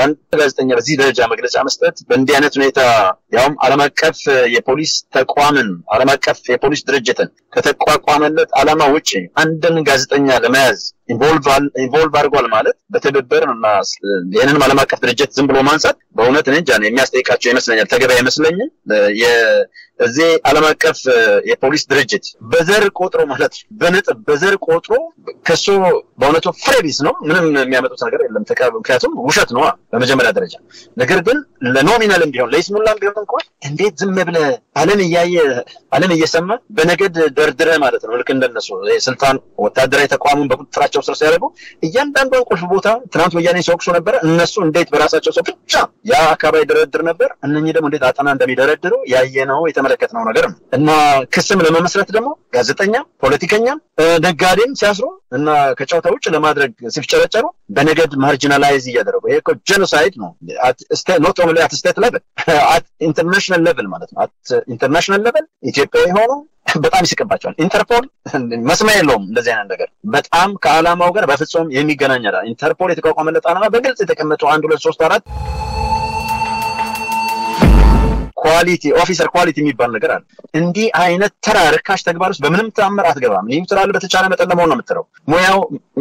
አንድ ጋዜጠኛ በዚህ ደረጃ መግለጫ መስጠት በእንዲህ አይነት ሁኔታ ያውም ዓለም አቀፍ የፖሊስ ተቋምን ዓለም አቀፍ የፖሊስ ድርጅትን ከተቋቋመለት ዓላማ ውጭ አንድን ጋዜጠኛ ለመያዝ ኢንቮልቭ አድርጓል ማለት በትብብር እና ይህንንም ዓለም አቀፍ ድርጅት ዝም ብሎ ማንሳት በእውነት እኔ እንጃ የሚያስጠይቃቸው ይመስለኛል። ተገቢ አይመስለኝም። እዚህ ዓለም አቀፍ የፖሊስ ድርጅት በዘር ቆጥሮ ማለት በነጥብ በዘር ቆጥሮ ከሱ በእውነቱ ፍሬ ቢስ ነው። ምንም የሚያመጡት ነገር የለም። ምክንያቱም ውሸት ነው በመጀመሪያ ደረጃ። ነገር ግን ለኖሚናልም ቢሆን ለይስሙላም ቢሆን እንኳን እንዴት ዝም ብለህ ዓለም እያየ ዓለም እየሰማ በነገድ ደርድረ ማለት ነው። ልክ እንደነሱ ስልጣን ወታደራዊ ተቋሙን በቁጥጥራቸው ስር ሲያደርጉ እያንዳንዷን ቁልፍ ቦታ ትናንት ወያኔ ሲወቅሱ ነበረ። እነሱ እንዴት በራሳቸው ሰው ብቻ ያ አካባቢ ደረድር ነበር። እነኚህ ደግሞ እንዴት አጠና እንደሚደረድሩ ያየነው የተመለከትነው ነገር ነው እና ክስም ለመመስረት ደግሞ ጋዜጠኛም ፖለቲከኛም ነጋዴም ሲያስሩ እና ከጨዋታ ውጭ ለማድረግ ሲፍጨረጨሩ በነገድ ማርጂናላይዝ እያደረጉ ይሄ እኮ ጄኖሳይድ ነው። ኖት ኦንሊ አት ስቴት ሌቭል አት ኢንተርናሽናል ሌቭል ማለት ነው። አት ኢንተርናሽናል ሌቭል ኢትዮጵያዊ ሆኖ በጣም ይስቅባቸዋል። ኢንተርፖል መስሚያ የለውም እንደዚህ አይነት ነገር በጣም ከዓላማው ጋር በፍጹም የሚገናኝ ኢንተርፖል የተቋቋመለት ዓላማ በግልጽ የተቀመጡ አንድ ሁለት ሶስት አራት ኳሊቲ ኦፊሰር ኳሊቲ የሚባል ነገር አለ። እንዲህ አይነት ተራ ርካሽ ተግባር ውስጥ በምንም ተአምር አትገባም። ይህ ስላለ በተቻለ መጠን ለመሆን ነው የምትለው። ሙያው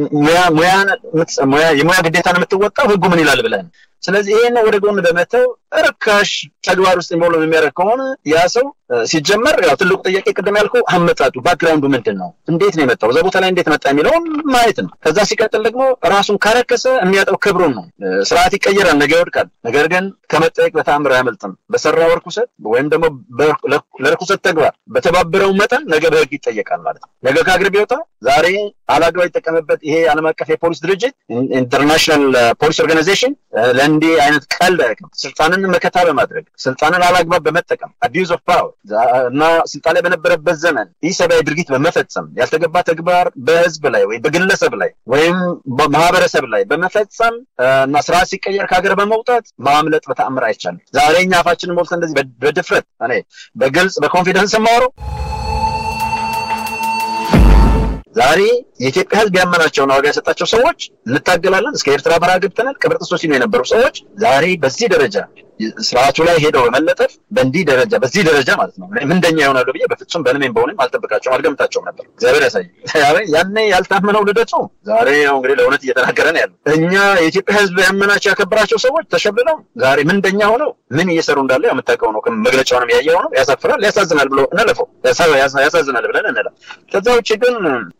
ሙያ የሙያ ግዴታን የምትወጣው ህጉ ምን ይላል ብለን ስለዚህ ይሄን ወደ ጎን በመተው ርካሽ ተግባር ውስጥ ኢንቮልቭ የሚያደርግ ከሆነ ያ ሰው ሲጀመር ያው ትልቁ ጥያቄ ቅድም ያልኩ አመጣጡ ባክግራውንዱ ምንድን ነው? እንዴት ነው የመጣው? እዛ ቦታ ላይ እንዴት መጣ የሚለውን ማየት ነው። ከዛ ሲቀጥል ደግሞ ራሱን ካረከሰ የሚያጠው ክብሩን ነው። ስርዓት ይቀየራል፣ ነገ ይወድቃል። ነገር ግን ከመጠየቅ በተአምር አያመልጥም። በሰራው ርኩሰት ወይም ደግሞ ለርኩሰት ተግባር በተባበረው መጠን ነገ በህግ ይጠየቃል ማለት ነው። ነገ ከአገር ቢወጣ ዛሬ አላግባብ የተጠቀመበት ይሄ ዓለም አቀፍ የፖሊስ ድርጅት ኢንተርናሽናል ፖሊስ ኦርጋናይዜሽን ለእንዲህ አይነት ቀልድ አያውቅም። ስልጣንን መከታ በማድረግ ስልጣንን አላግባብ በመጠቀም አቢዩዝ ኦፍ ፓወር እና ስልጣን ላይ በነበረበት ዘመን ኢሰብአዊ ድርጊት በመፈጸም ያልተገባ ተግባር በህዝብ ላይ ወይም በግለሰብ ላይ ወይም በማህበረሰብ ላይ በመፈጸም እና ስራ ሲቀየር ከሀገር በመውጣት ማምለጥ በተአምር አይቻልም። ዛሬ እኛ አፋችንን ሞልተን እንደዚህ በድፍረት እኔ በግልጽ በኮንፊደንስ የማወራው ዛሬ የኢትዮጵያ ህዝብ ያመናቸውን ዋጋ የሰጣቸው ሰዎች እንታገላለን እስከ ኤርትራ በረሃ ገብተናል ቅብር ጥሶ ሲሉ የነበሩ ሰዎች ዛሬ በዚህ ደረጃ ስርዓቱ ላይ ሄደው በመለጠፍ በእንዲህ ደረጃ በዚህ ደረጃ ማለት ነው ምንደኛ ይሆናሉ ብዬ በፍጹም በልሜም በሆንም አልጠብቃቸውም አልገምታቸውም ነበር። እግዚአብሔር ያሳይ። ያኔ ያልታመነው ልደቱ ዛሬ ያው እንግዲህ ለእውነት እየተናገረ ነው ያለው። እኛ የኢትዮጵያ ህዝብ ያመናቸው ያከበራቸው ሰዎች ተሸብለው ዛሬ ምንደኛ ሆነው ምን እየሰሩ እንዳለ የምታውቀው ነው። መግለጫውንም ያየው ነው። ያሳፍራል፣ ያሳዝናል ብሎ እንለፈው። ያሳዝናል ብለን እንለ ከዛ ውጭ ግን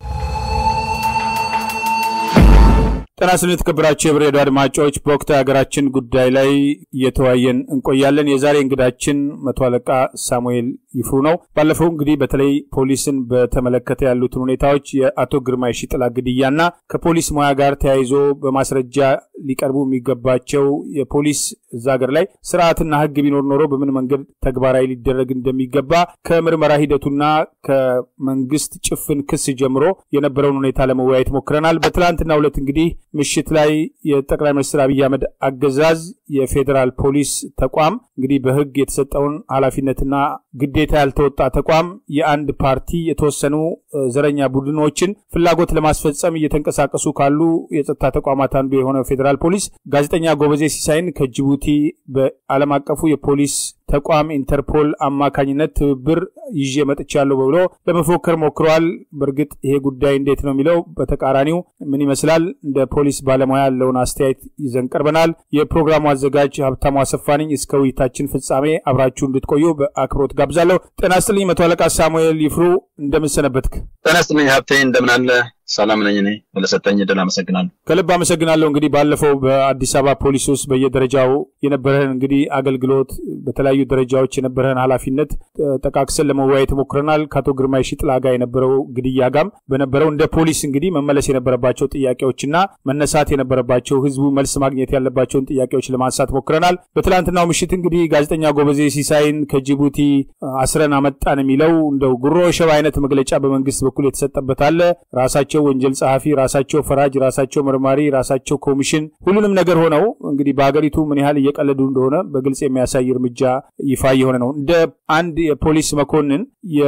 ጤና ይስጥልኝ የተከበራችሁ የብር ሬዲዮ አድማጮች፣ በወቅታዊ ሀገራችን ጉዳይ ላይ እየተወያየን እንቆያለን። የዛሬ እንግዳችን መቶ አለቃ ሳሙኤል ይፍሩ ነው። ባለፈው እንግዲህ በተለይ ፖሊስን በተመለከተ ያሉትን ሁኔታዎች የአቶ ግርማ የሺጥላ ግድያና ከፖሊስ ሙያ ጋር ተያይዞ በማስረጃ ሊቀርቡ የሚገባቸው የፖሊስ እዛ ሀገር ላይ ስርዓትና ህግ ቢኖር ኖሮ በምን መንገድ ተግባራዊ ሊደረግ እንደሚገባ ከምርመራ ሂደቱና ከመንግስት ጭፍን ክስ ጀምሮ የነበረውን ሁኔታ ለመወያየት ሞክረናል። በትላንትና ሁለት እንግዲህ ምሽት ላይ የጠቅላይ ሚኒስትር አብይ አህመድ አገዛዝ የፌዴራል ፖሊስ ተቋም እንግዲህ በህግ የተሰጠውን ኃላፊነትና ግዴታ ያልተወጣ ተቋም የአንድ ፓርቲ የተወሰኑ ዘረኛ ቡድኖችን ፍላጎት ለማስፈጸም እየተንቀሳቀሱ ካሉ የጸጥታ ተቋማት አንዱ የሆነው ፌዴራል ፖሊስ ጋዜጠኛ ጎበዜ ሲሳይን ከጅቡቲ በዓለም አቀፉ የፖሊስ ተቋም ኢንተርፖል አማካኝነት ትብብር ይዤ መጥቻለሁ ብሎ ለመፎከር ሞክረዋል። በእርግጥ ይሄ ጉዳይ እንዴት ነው የሚለው በተቃራኒው ምን ይመስላል? እንደ ፖሊስ ባለሙያ ያለውን አስተያየት ይዘን ቀርበናል። የፕሮግራሙ አዘጋጅ ሀብታሙ አሰፋ ነኝ። እስከ ውይይታችን ፍጻሜ አብራችሁ እንድትቆዩ በአክብሮት ጋብዛለሁ። ጤና ይስጥልኝ መቶ አለቃ ሳሙኤል ይፍሩ፣ እንደምን ሰነበትክ? ጤና ይስጥልኝ ሀብቴ፣ እንደምን አለ? ሰላም ነኝ። እኔ ለሰጠኝ እድል አመሰግናለሁ። ከልብ አመሰግናለሁ። እንግዲህ ባለፈው በአዲስ አበባ ፖሊስ ውስጥ በየደረጃው የነበረህን እንግዲህ አገልግሎት በተለያዩ ደረጃዎች የነበረህን ኃላፊነት ጠቃቅሰን ለመወያየት ሞክረናል። ከአቶ ግርማ የሺጥላ ጋር የነበረው ግድያ ጋም በነበረው እንደ ፖሊስ እንግዲህ መመለስ የነበረባቸው ጥያቄዎችና መነሳት የነበረባቸው ህዝቡ መልስ ማግኘት ያለባቸውን ጥያቄዎች ለማንሳት ሞክረናል። በትላንትናው ምሽት እንግዲህ ጋዜጠኛ ጎበዜ ሲሳይን ከጅቡቲ አስረን አመጣን የሚለው እንደው ጉሮ ሸባ አይነት መግለጫ በመንግስት በኩል የተሰጠበት አለ ራሳቸው ወንጀል ጸሐፊ፣ ራሳቸው ፈራጅ፣ ራሳቸው መርማሪ፣ ራሳቸው ኮሚሽን ሁሉንም ነገር ሆነው እንግዲህ በሀገሪቱ ምን ያህል እየቀለዱ እንደሆነ በግልጽ የሚያሳይ እርምጃ ይፋ የሆነ ነው። እንደ አንድ የፖሊስ መኮንን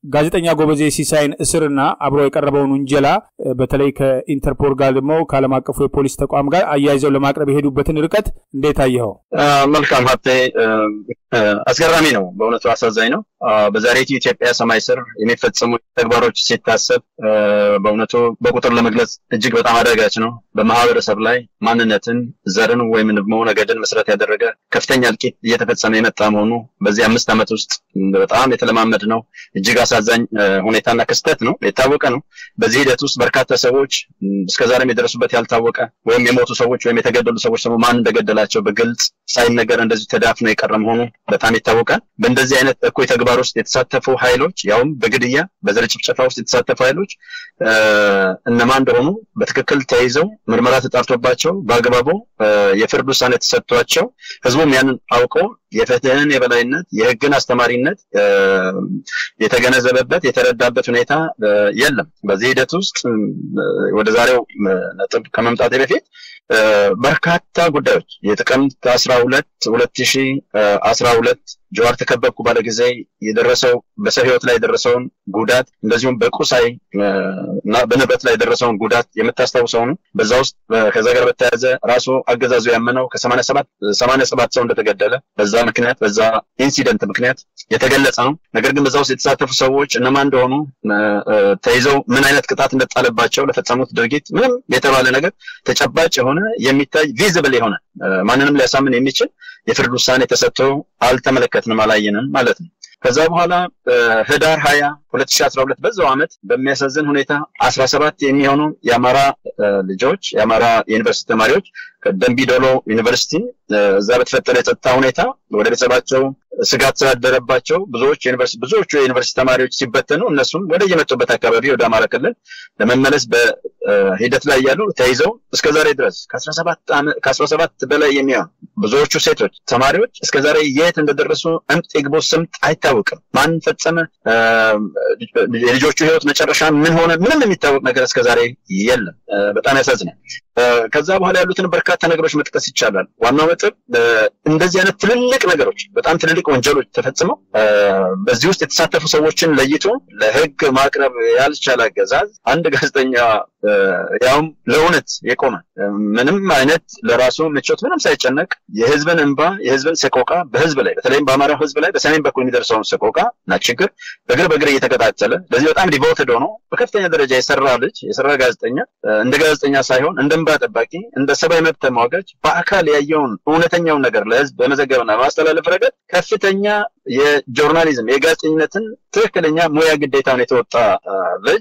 ጋዜጠኛ ጎበዜ ሲሳይን እስርና አብሮ የቀረበውን ውንጀላ በተለይ ከኢንተርፖል ጋር ደግሞ ከዓለም አቀፉ የፖሊስ ተቋም ጋር አያይዘው ለማቅረብ የሄዱበትን ርቀት እንዴት አየኸው? መልካም ሀብቴ፣ አስገራሚ ነው። በእውነቱ አሳዛኝ ነው። በዛሬቱ ኢትዮጵያ ሰማይ ስር የሚፈጸሙ ተግባሮች ሲታሰብ በእውነቱ በቁጥር ለመግለጽ እጅግ በጣም አዳጋች ነው። በማህበረሰብ ላይ ማንነትን፣ ዘርን ወይም ደግሞ ነገድን መሰረት ያደረገ ከፍተኛ እልቂት እየተፈጸመ የመጣ መሆኑ በዚህ አምስት ዓመት ውስጥ በጣም የተለማመድ ነው። እጅግ አሳዛኝ ሁኔታና ክስተት ነው። የታወቀ ነው። በዚህ ሂደት ውስጥ በርካታ ሰዎች እስከዛሬም የደረሱበት ያልታወቀ ወይም የሞቱ ሰዎች ወይም የተገደሉ ሰዎች ደግሞ ማን እንደገደላቸው በግልጽ ሳይነገር እንደዚህ ተዳፍኖ የቀረ መሆኑ በጣም ይታወቃል። በእንደዚህ አይነት እኩይ ተግባር ውስጥ የተሳተፉ ኃይሎች ያውም በግድያ በዘር ጭፍጨፋ ውስጥ የተሳተፉ ኃይሎች እነማን እንደሆኑ በትክክል ተይዘው ምርመራ ተጣርቶባቸው በአግባቡ የፍርድ ውሳኔ ተሰጥቷቸው ህዝቡም ያንን አውቀው የፍትህን የበላይነት የህግን አስተማሪነት የተገነዘበበት የተረዳበት ሁኔታ የለም። በዚህ ሂደት ውስጥ ወደ ዛሬው ነጥብ ከመምጣቴ በፊት በርካታ ጉዳዮች የጥቅምት አስራ ሁለት ሁለት ሺ አስራ ሁለት ጀዋር ተከበብኩ ባለ ጊዜ የደረሰው በሰው ህይወት ላይ የደረሰውን ጉዳት እንደዚሁም በቁሳይ እና በንብረት ላይ የደረሰውን ጉዳት የምታስታውሰው ነው። በዛ ውስጥ ከዛ ጋር በተያያዘ ራሱ አገዛዙ ያመነው ከሰማንያ ሰባት ሰማንያ ሰባት ሰው እንደተገደለ በዛ ምክንያት በዛ ኢንሲደንት ምክንያት የተገለጸ ነው። ነገር ግን በዛ ውስጥ የተሳተፉ ሰዎች እነማን እንደሆኑ ተይዘው ምን አይነት ቅጣት እንደጣለባቸው ለፈጸሙት ድርጊት ምንም የተባለ ነገር ተጨባጭ የሆነ የሚታይ ቪዚብል የሆነ ማንንም ሊያሳምን የሚችል የፍርድ ውሳኔ ተሰጥቶ አልተመለከትንም፣ አላየንም ማለት ነው። ከዛ በኋላ ህዳር ሀያ ሁለት ሺ አስራ ሁለት በዛው ዓመት በሚያሳዝን ሁኔታ አስራ ሰባት የሚሆኑ የአማራ ልጆች የአማራ ዩኒቨርሲቲ ተማሪዎች ከደንቢ ዶሎ ዩኒቨርሲቲ እዛ በተፈጠረ የጸጥታ ሁኔታ ወደ ቤተሰባቸው ስጋት ስላደረባቸው ብዙዎች ዩኒቨርሲቲ ብዙዎቹ የዩኒቨርሲቲ ተማሪዎች ሲበተኑ እነሱም ወደ የመጡበት አካባቢ ወደ አማራ ክልል ለመመለስ በሂደት ላይ ያሉ ተይዘው እስከ ዛሬ ድረስ ከአስራ ሰባት በላይ የሚሆኑ ብዙዎቹ ሴቶች ተማሪዎች እስከ ዛሬ የት እንደደረሱ እምጥ ይግቡ ስምጥ አይታወቅም። ማን ፈጸመ? የልጆቹ ህይወት መጨረሻ ምን ሆነ? ምንም የሚታወቅ ነገር እስከ ዛሬ የለም። በጣም ያሳዝናል። ከዛ በኋላ ያሉትን በርካታ ነገሮች መጥቀስ ይቻላል። ዋናው ነጥብ እንደዚህ አይነት ትልልቅ ነገሮች በጣም ትልልቅ ወንጀሎች ተፈጽመው በዚህ ውስጥ የተሳተፉ ሰዎችን ለይቶ ለህግ ማቅረብ ያልቻለ አገዛዝ አንድ ጋዜጠኛ ያውም ለእውነት የቆመ ምንም አይነት ለራሱ ምቾት ምንም ሳይጨነቅ የህዝብን እንባ የህዝብን ሰቆቃ በህዝብ ላይ በተለይም በአማራው ህዝብ ላይ በሰሜን በኩል የሚደርሰውን ሰቆቃ እና ችግር በእግር በእግር እየተከታተለ ለዚህ በጣም ዲቮትድ ሆኖ በከፍተኛ ደረጃ የሰራ ልጅ የሰራ ጋዜጠኛ እንደ ጋዜጠኛ ሳይሆን እንደ እንባ ጠባቂ እንደ ሰብአዊ መብት ተሟጋች በአካል ያየውን እውነተኛውን ነገር ለህዝብ በመዘገብና በማስተላለፍ ረገድ ከፍተኛ የጆርናሊዝም የጋዜጠኝነትን ትክክለኛ ሙያ ግዴታውን የተወጣ ልጅ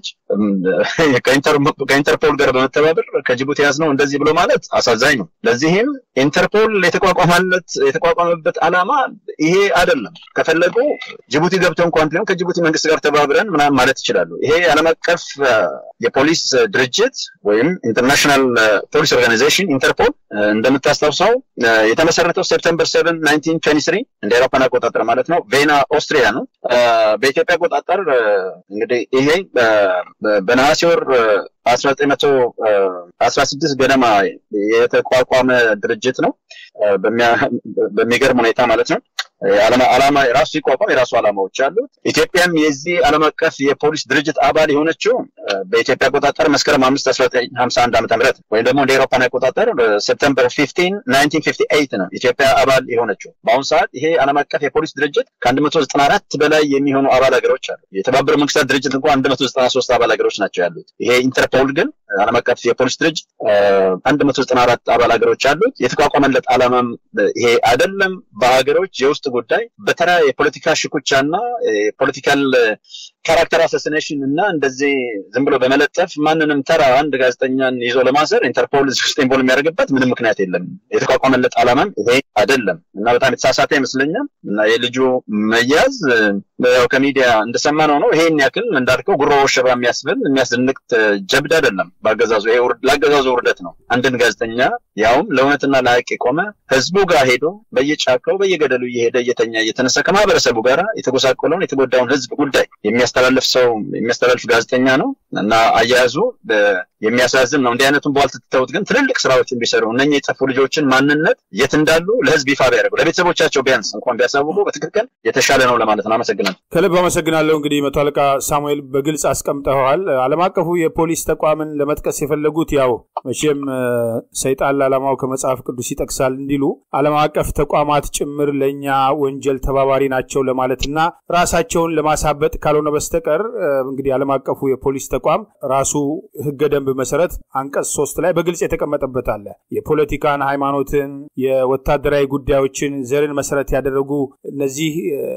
ከኢንተርፖል ጋር በመተባበር ከጅቡቲ ያዝ ነው እንደዚህ ብሎ ማለት አሳዛኝ ነው። ለዚህም ኢንተርፖል የተቋቋመለት የተቋቋመበት ዓላማ ይሄ አይደለም። ከፈለጉ ጅቡቲ ገብተው እንኳን ቢሆን ከጅቡቲ መንግስት ጋር ተባብረን ምናምን ማለት ይችላሉ። ይሄ ዓለም አቀፍ የፖሊስ ድርጅት ወይም ኢንተርናሽናል ፖሊስ ኦርጋናይዜሽን ኢንተርፖል እንደምታስታውሰው የተመሰረተው ሴፕተምበር ሰቨን ናይንቲን ትዌንቲ ስሪ እንደ አውሮፓን አቆጣጠር ማለት ነው ቬና ኦስትሪያ ነው። በኢትዮጵያ አቆጣጠር እንግዲህ ይሄ በነሐሴ ወር አስራ ዘጠኝ መቶ አስራ ስድስት ገደማ የተቋቋመ ድርጅት ነው። በሚገርም ሁኔታ ማለት ነው። ዓላማ የራሱ ሲቋቋም የራሱ ዓላማዎች አሉት። ኢትዮጵያም የዚህ ዓለም አቀፍ የፖሊስ ድርጅት አባል የሆነችው በኢትዮጵያ አቆጣጠር መስከረም አምስት አስራ ዘጠኝ ሀምሳ አንድ ዓመተ ምህረት ወይም ደግሞ እንደ ኤሮፓን አቆጣጠር ሴፕተምበር ፊፍቲን ናይንቲን ፊፍቲ ኤይት ነው ኢትዮጵያ አባል የሆነችው። በአሁኑ ሰዓት ይሄ ዓለም አቀፍ የፖሊስ ድርጅት ከአንድ መቶ ዘጠና አራት በላይ የሚሆኑ አባል ሀገሮች አሉ። የተባበሩ መንግስታት ድርጅት እንኳን አንድ መቶ ዘጠና ሶስት አባል ሀገሮች ናቸው ያሉት። ይሄ ኢንተርፖል ግን ዓለም አቀፍ የፖሊስ ድርጅት አንድ መቶ ዘጠና አራት አባል ሀገሮች አሉት። የተቋቋመለት ዓላማም ይሄ አይደለም። በሀገሮች የውስጥ ጉዳይ በተራ የፖለቲካ ሽኩቻና የፖለቲካል ካራክተር አሳሲኔሽን እና እንደዚህ ዝም ብሎ በመለጠፍ ማንንም ተራ አንድ ጋዜጠኛን ይዞ ለማሰር ኢንተርፖል እዚህ ውስጥ ኢንቮልቭ የሚያደርግበት ምንም ምክንያት የለም። የተቋቋመለት ዓላማም ይሄ አይደለም እና በጣም የተሳሳተ ይመስለኛል እና የልጁ መያዝ ያው ከሚዲያ እንደሰማነው ነው። ይሄን ያክል እንዳልከው ጉሮ ሸባ የሚያስብል የሚያስደንቅ ጀብድ አይደለም። በአገዛዙ ይሄ ለአገዛዙ ውርደት ነው። አንድን ጋዜጠኛ ያውም ለእውነትና ለሀቅ የቆመ ህዝቡ ጋር ሄዶ በየጫካው በየገደሉ እየሄደ እየተኛ እየተነሳ ከማህበረሰቡ ጋር የተጎሳቆለውን የተጎዳውን ህዝብ ጉዳይ የሚያስተላልፍ ሰው የሚያስተላልፍ ጋዜጠኛ ነው እና አያያዙ የሚያሳዝን ነው። እንዲህ አይነቱን በኋላ ትተውት ግን ትልልቅ ስራዎችን ቢሰሩ እነኚህ የጠፉ ልጆችን ማንነት የት እንዳሉ ለህዝብ ይፋ ቢያደርጉ ለቤተሰቦቻቸው ቢያንስ እንኳን ቢያሳውቁ በትክክል የተሻለ ነው ለማለት ነው። አመሰግናለሁ። ከልብ አመሰግናለሁ። እንግዲህ መቶ አለቃ ሳሙኤል በግልጽ አስቀምጠዋል። ዓለም አቀፉ የፖሊስ ተቋምን ለመጥቀስ የፈለጉት ያው መቼም ሰይጣን ለዓላማው ከመጽሐፍ ቅዱስ ይጠቅሳል እንዲሉ ዓለም አቀፍ ተቋማት ጭምር ለእኛ ወንጀል ተባባሪ ናቸው ለማለትና ራሳቸውን ለማሳበጥ ካልሆነ በስተቀር እንግዲህ ዓለም አቀፉ የፖሊስ ተቋም ራሱ ህገ ደንብ መሰረት አንቀጽ ሶስት ላይ በግልጽ የተቀመጠበት አለ። የፖለቲካን፣ ሃይማኖትን፣ የወታደራዊ ጉዳዮችን፣ ዘርን መሰረት ያደረጉ እነዚህ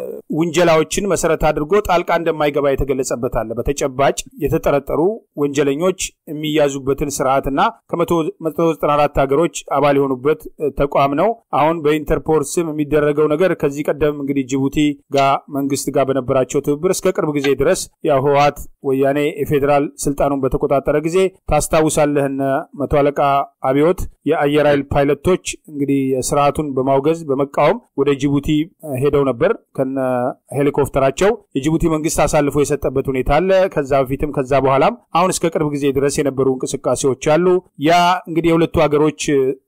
ውንጀላዎችን መሰረት አድርጎ ጣልቃ እንደማይገባ የተገለጸበት አለ። በተጨባጭ የተጠረጠሩ ወንጀለኞች የሚያዙበትን ስርዓትና ከመቶ ዘጠና አራት ሀገሮች አባል የሆኑበት ተቋም ነው። አሁን በኢንተርፖል ስም የሚደረገው ነገር ከዚህ ቀደም እንግዲህ ጅቡቲ ጋር መንግስት ጋር በነበራቸው ትብብር እስከ ቅርብ ጊዜ ድረስ ያው ህወሓት ወያኔ የፌዴራል ስልጣኑን በተቆጣጠረ ጊዜ ታስታውሳለህ፣ እነ መቶ አለቃ አብዮት የአየር ኃይል ፓይለቶች እንግዲህ ስርዓቱን በማውገዝ በመቃወም ወደ ጅቡቲ ሄደው ነበር ከነ ሄሊኮፕተራቸው። የጅቡቲ መንግስት አሳልፎ የሰጠበት ሁኔታ አለ። ከዛ በፊትም ከዛ በኋላም አሁን እስከ ቅርብ ጊዜ ድረስ የነበሩ እንቅስቃሴዎች አሉ። ያ እንግዲህ የሁለቱ ሀገሮች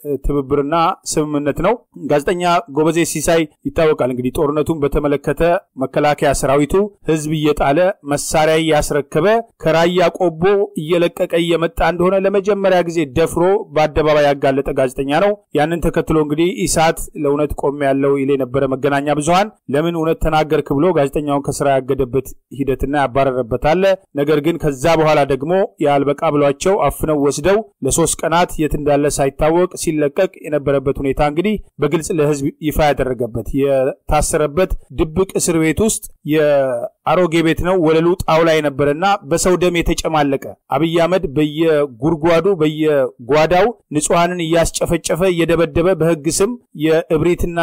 ትብብርና ስምምነት ነው። ጋዜጠኛ ጎበዜ ሲሳይ ይታወቃል። እንግዲህ ጦርነቱን በተመለከተ መከላከያ ሰራዊቱ ህዝብ እየጣለ መሳሪያ እያስረከበ ከራያ ቆቦ እየለቀቀ እየመጣ እንደሆነ ለመጀመሪያ ጊዜ ደፍሮ በአደባባይ ያጋለጠ ጋዜጠኛ ነው። ያንን ተከትሎ እንግዲህ ኢሳት ለእውነት ቆም ያለው ይል የነበረ መገናኛ ብዙሀን ለምን እውነት ተናገርክ ብሎ ጋዜጠኛውን ከስራ ያገደበት ሂደትና ያባረረበት አለ። ነገር ግን ከዛ በኋላ ደግሞ የአልበቃ ብሏቸው አፍነው ወስደው ለሶስት ቀናት የት እንዳለ ሳይታወቅ ሲለቀቅ የነበረበት ሁኔታ እንግዲህ በግልጽ ለህዝብ ይፋ ያደረገበት የታሰረበት ድብቅ እስር ቤት ውስጥ የአሮጌ ቤት ነው። ወለሉ ጣውላ የነበረና በሰው ደም የተጨማለቀ አብይ አህመድ በየጉድጓዱ በየጓዳው ንጹሐንን እያስጨፈጨፈ እየደበደበ በህግ ስም የእብሪትና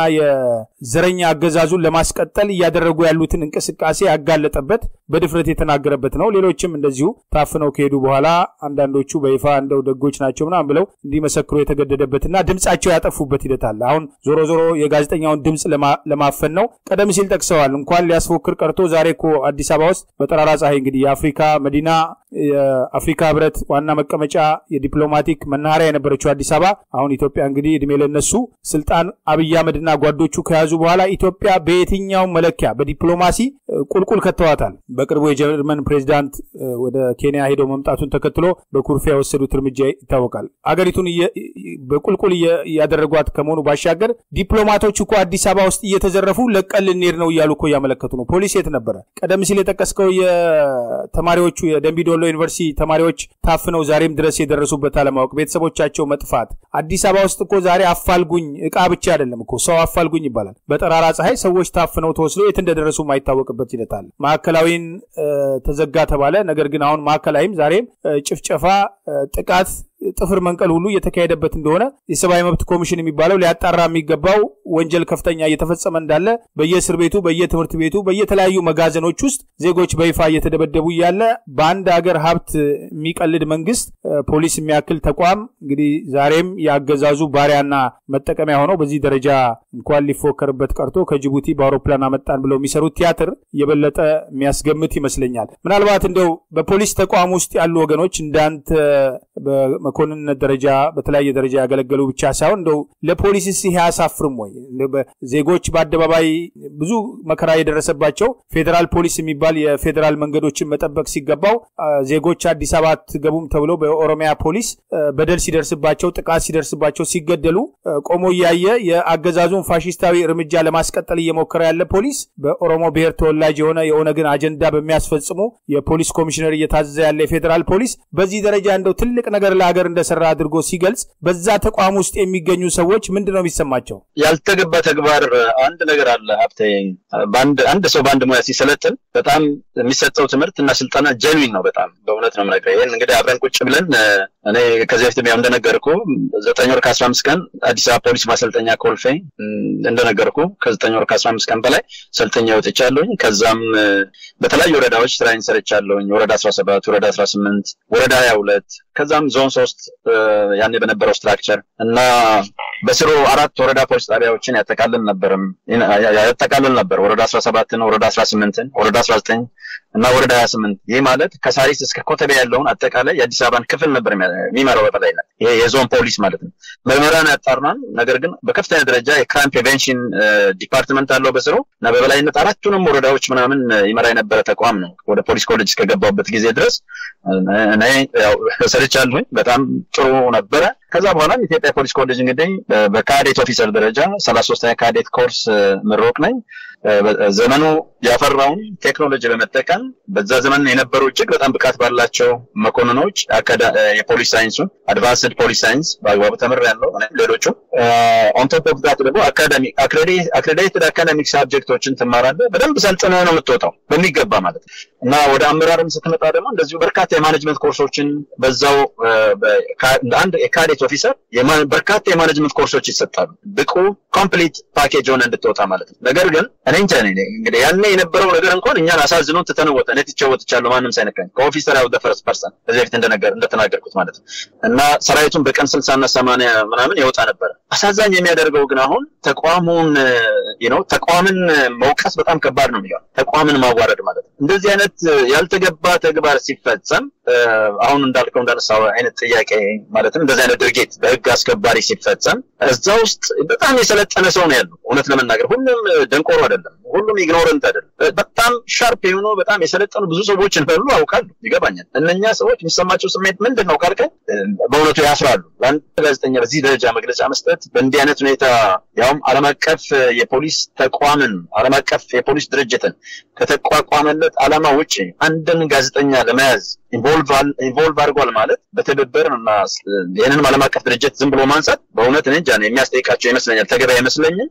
የዘረኛ አገዛዙን ለማስቀጠል እያደረጉ ያሉትን እንቅስቃሴ ያጋለጠበት በድፍረት የተናገረበት ነው። ሌሎችም እንደዚሁ ታፍነው ከሄዱ በኋላ አንዳንዶቹ በይፋ እንደው ደጎች ናቸው ምናምን ብለው እንዲመሰክሩ የተገደደበትና ድምጻቸው ያጠፉበት ሂደት አለ። አሁን ዞሮ ዞሮ የጋዜጠኛውን ድምፅ ለማፈን ነው። ቀደም ሲል ጠቅሰዋል። እንኳን ሊያስፎክር ቀርቶ ዛሬ እኮ አዲስ አበባ ውስጥ በጠራራ ፀሐይ እንግዲህ የአፍሪካ መዲና የአፍሪካ ህብረት ዋና መቀመጫ የዲፕሎማቲክ መናኸሪያ የነበረችው አዲስ አበባ አሁን ኢትዮጵያ እንግዲህ እድሜ ለነሱ ስልጣን አብይ አህመድና ጓዶቹ ከያዙ በኋላ ኢትዮጵያ በየትኛውም መለኪያ በዲፕሎማሲ ቁልቁል ከተዋታል። በቅርቡ የጀርመን ፕሬዚዳንት ወደ ኬንያ ሄደው መምጣቱን ተከትሎ በኩርፊያ የወሰዱት እርምጃ ይታወቃል። አገሪቱን በቁልቁል እያደረጓት ከመሆኑ ባሻገር ዲፕሎማቶች እኮ አዲስ አበባ ውስጥ እየተዘረፉ ለቀን ልንሄድ ነው እያሉ እኮ እያመለከቱ ነው። ፖሊስ የት ነበረ? ቀደም ሲል የጠቀስከው የተማሪዎቹ የደንቢዶሎ ዩኒቨርሲቲ ተማሪዎች ታፍነው ዛሬም ድረስ የደረሱበት አለማወቅ፣ ቤተሰቦቻቸው መጥፋት። አዲስ አበባ ውስጥ እኮ ዛሬ አፋልጉኝ እቃ ብቻ አይደለም እኮ ሰው አፋልጉኝ ይባላል። በጠራራ ፀሐይ ሰዎች ታፍነው ተወስደው የት እንደደረሱ የማይታወቅበት ሂደት አለ። ማዕከላዊን ተዘጋ ተባለ። ነገር ግን አሁን ማዕከላዊም ዛሬም ጭፍጨፋ፣ ጥቃት ጥፍር መንቀል ሁሉ እየተካሄደበት እንደሆነ የሰብአዊ መብት ኮሚሽን የሚባለው ሊያጣራ የሚገባው ወንጀል ከፍተኛ እየተፈጸመ እንዳለ በየእስር ቤቱ፣ በየትምህርት ቤቱ፣ በየተለያዩ መጋዘኖች ውስጥ ዜጎች በይፋ እየተደበደቡ እያለ በአንድ ሀገር ሀብት የሚቀልድ መንግስት ፖሊስ የሚያክል ተቋም እንግዲህ ዛሬም የአገዛዙ ባሪያና መጠቀሚያ ሆነው በዚህ ደረጃ እንኳን ሊፎከርበት ቀርቶ ከጅቡቲ በአውሮፕላን አመጣን ብለው የሚሰሩት ቲያትር የበለጠ የሚያስገምት ይመስለኛል። ምናልባት እንደው በፖሊስ ተቋም ውስጥ ያሉ ወገኖች እንዳንተ መኮንንነት ደረጃ በተለያየ ደረጃ ያገለገሉ ብቻ ሳይሆን እንደው ለፖሊስስ ይሄ አያሳፍርም ወይ? ዜጎች በአደባባይ ብዙ መከራ የደረሰባቸው ፌዴራል ፖሊስ የሚባል የፌዴራል መንገዶችን መጠበቅ ሲገባው ዜጎች አዲስ አበባ አትገቡም ተብሎ በኦሮሚያ ፖሊስ በደል ሲደርስባቸው፣ ጥቃት ሲደርስባቸው፣ ሲገደሉ ቆሞ እያየ የአገዛዙን ፋሽስታዊ እርምጃ ለማስቀጠል እየሞከረ ያለ ፖሊስ በኦሮሞ ብሔር ተወላጅ የሆነ የኦነግን አጀንዳ በሚያስፈጽሙ የፖሊስ ኮሚሽነር እየታዘዘ ያለ የፌዴራል ፖሊስ በዚህ ደረጃ እንደው ትልቅ ነገር ለሀገር እንደሰራ አድርጎ ሲገልጽ በዛ ተቋም ውስጥ የሚገኙ ሰዎች ምንድን ነው የሚሰማቸው? ያልተገባ ተግባር አንድ ነገር አለ ሀብቴ። አንድ ሰው በአንድ ሙያ ሲሰለጥን በጣም የሚሰጠው ትምህርት እና ስልጠና ጀንዊን ነው። በጣም በእውነት ነው የምነግርህ። ይህን እንግዲህ አብረን ቁጭ ብለን እኔ ከዚህ በፊት ያው እንደነገርኩ ዘጠኝ ወር ከአስራ አምስት ቀን አዲስ አበባ ፖሊስ ማሰልጠኛ ኮልፌ እንደነገርኩ ከዘጠኝ ወር ከአስራ አምስት ቀን በላይ ሰልጠኛ ወጥቻለሁኝ። ከዛም በተለያዩ ወረዳዎች ስራዬን ሰርቻለሁኝ። ወረዳ አስራ ሰባት ወረዳ አስራ ስምንት ወረዳ ሀያ ሁለት ከዛም ዞን ሶስት ያኔ በነበረው ስትራክቸር እና በስሩ አራት ወረዳ ፖሊስ ጣቢያዎችን ያጠቃልል ነበርም ያጠቃልል ነበር። ወረዳ አስራ ሰባትን ወረዳ አስራ ስምንትን ወረዳ አስራ ዘጠኝ እና ወረዳ ሀያ ስምንት ይህ ማለት ከሳሪስ እስከ ኮተቤ ያለውን አጠቃላይ የአዲስ አበባን ክፍል ነበር የሚመራው በበላይነት። ይሄ የዞን ፖሊስ ማለት ነው። ምርመራን ያጣርናል። ነገር ግን በከፍተኛ ደረጃ የክራይም ፕሪቬንሽን ዲፓርትመንት አለው በስሩ እና በበላይነት አራቱንም ወረዳዎች ምናምን ይመራ የነበረ ተቋም ነው። ወደ ፖሊስ ኮሌጅ እስከገባሁበት ጊዜ ድረስ እኔ ሰርቻለሁኝ። በጣም ጥሩ ነበረ። ከዛ በኋላም ኢትዮጵያ ፖሊስ ኮሌጅ እንግዲህ በካዴት ኦፊሰር ደረጃ ሰላሳ ሶስተኛ ካዴት ኮርስ ምሮቅ ነኝ። ዘመኑ ያፈራውን ቴክኖሎጂ በመጠቀም በዛ ዘመን የነበሩ እጅግ በጣም ብቃት ባላቸው መኮንኖች የፖሊስ ሳይንሱን አድቫንስድ ፖሊስ ሳይንስ በአግባቡ ተምሬያለሁ። ሌሎቹም ኦንቶፕ ኦፍ ዛት ደግሞ አክሬዲትድ አካዳሚክ ሳብጀክቶችን ትማራለህ። በደንብ ሰልጥነህ ነው የምትወጣው በሚገባ ማለት ነው እና ወደ አመራርም ስትመጣ ደግሞ እንደዚሁ በርካታ የማኔጅመንት ኮርሶችን በዛው አንድ የካዴት ኦፊሰር በርካታ የማኔጅመንት ኮርሶች ይሰጣሉ። ብቁ ኮምፕሊት ፓኬጅ ሆነ እንድትወጣ ማለት ነው። ነገር ግን እኔ እንጃ እንግዲህ ያኔ የነበረው ነገር እንኳን እኛን አሳዝኖን ትተን ወጣ እኔ ትቼ ወጥቻለሁ። ማንም ሳይነካኝ ከኦፊሰር ያው ፈርስት ፐርሰን ከዚህ በፊት እንደነገር እንደተናገርኩት ማለት ነው እና ሰራዊቱን በቀን ስልሳ እና ሰማንያ ምናምን ይወጣ ነበረ። አሳዛኝ የሚያደርገው ግን አሁን ተቋሙን ነው ተቋምን መውቀስ በጣም ከባድ ነው የሚሆን ተቋምን ማዋረድ ማለት ነው። እንደዚህ አይነት ያልተገባ ተግባር ሲፈጸም አሁን እንዳልከው እንዳነሳው አይነት ጥያቄ ማለትም እንደዚህ አይነት ድርጊት በህግ አስከባሪ ሲፈጸም እዛ ውስጥ በጣም የሰለጠነ ሰው ነው ያለው። እውነት ለመናገር ሁሉም ደንቆሮ አይደለም፣ ሁሉም ኢግኖረንት አይደለም። በጣም ሻርፕ የሆኑ በጣም የሰለጠኑ ብዙ ሰዎች እንዳሉ አውቃለሁ፣ ይገባኛል። እነኛ ሰዎች የሚሰማቸው ስሜት ምንድን ነው ካልከኝ በእውነቱ ያፍራሉ። ለአንድ ጋዜጠኛ በዚህ ደረጃ መግለጫ መስጠት በእንዲህ አይነት ሁኔታ ያውም ዓለም አቀፍ የፖሊስ ተቋምን ዓለም አቀፍ የፖሊስ ድርጅትን ከተቋቋመለት ዓላማ ውጭ አንድን ጋዜጠኛ ለመያዝ ኢንቮልቭ አድርጓል ማለት በትብብር እና ይህንንም ዓለም አቀፍ ድርጅት ዝም ብሎ ማንሳት በእውነት እኔ እንጃ የሚያስጠይቃቸው ይመስለኛል። ተገቢ አይመስለኝም።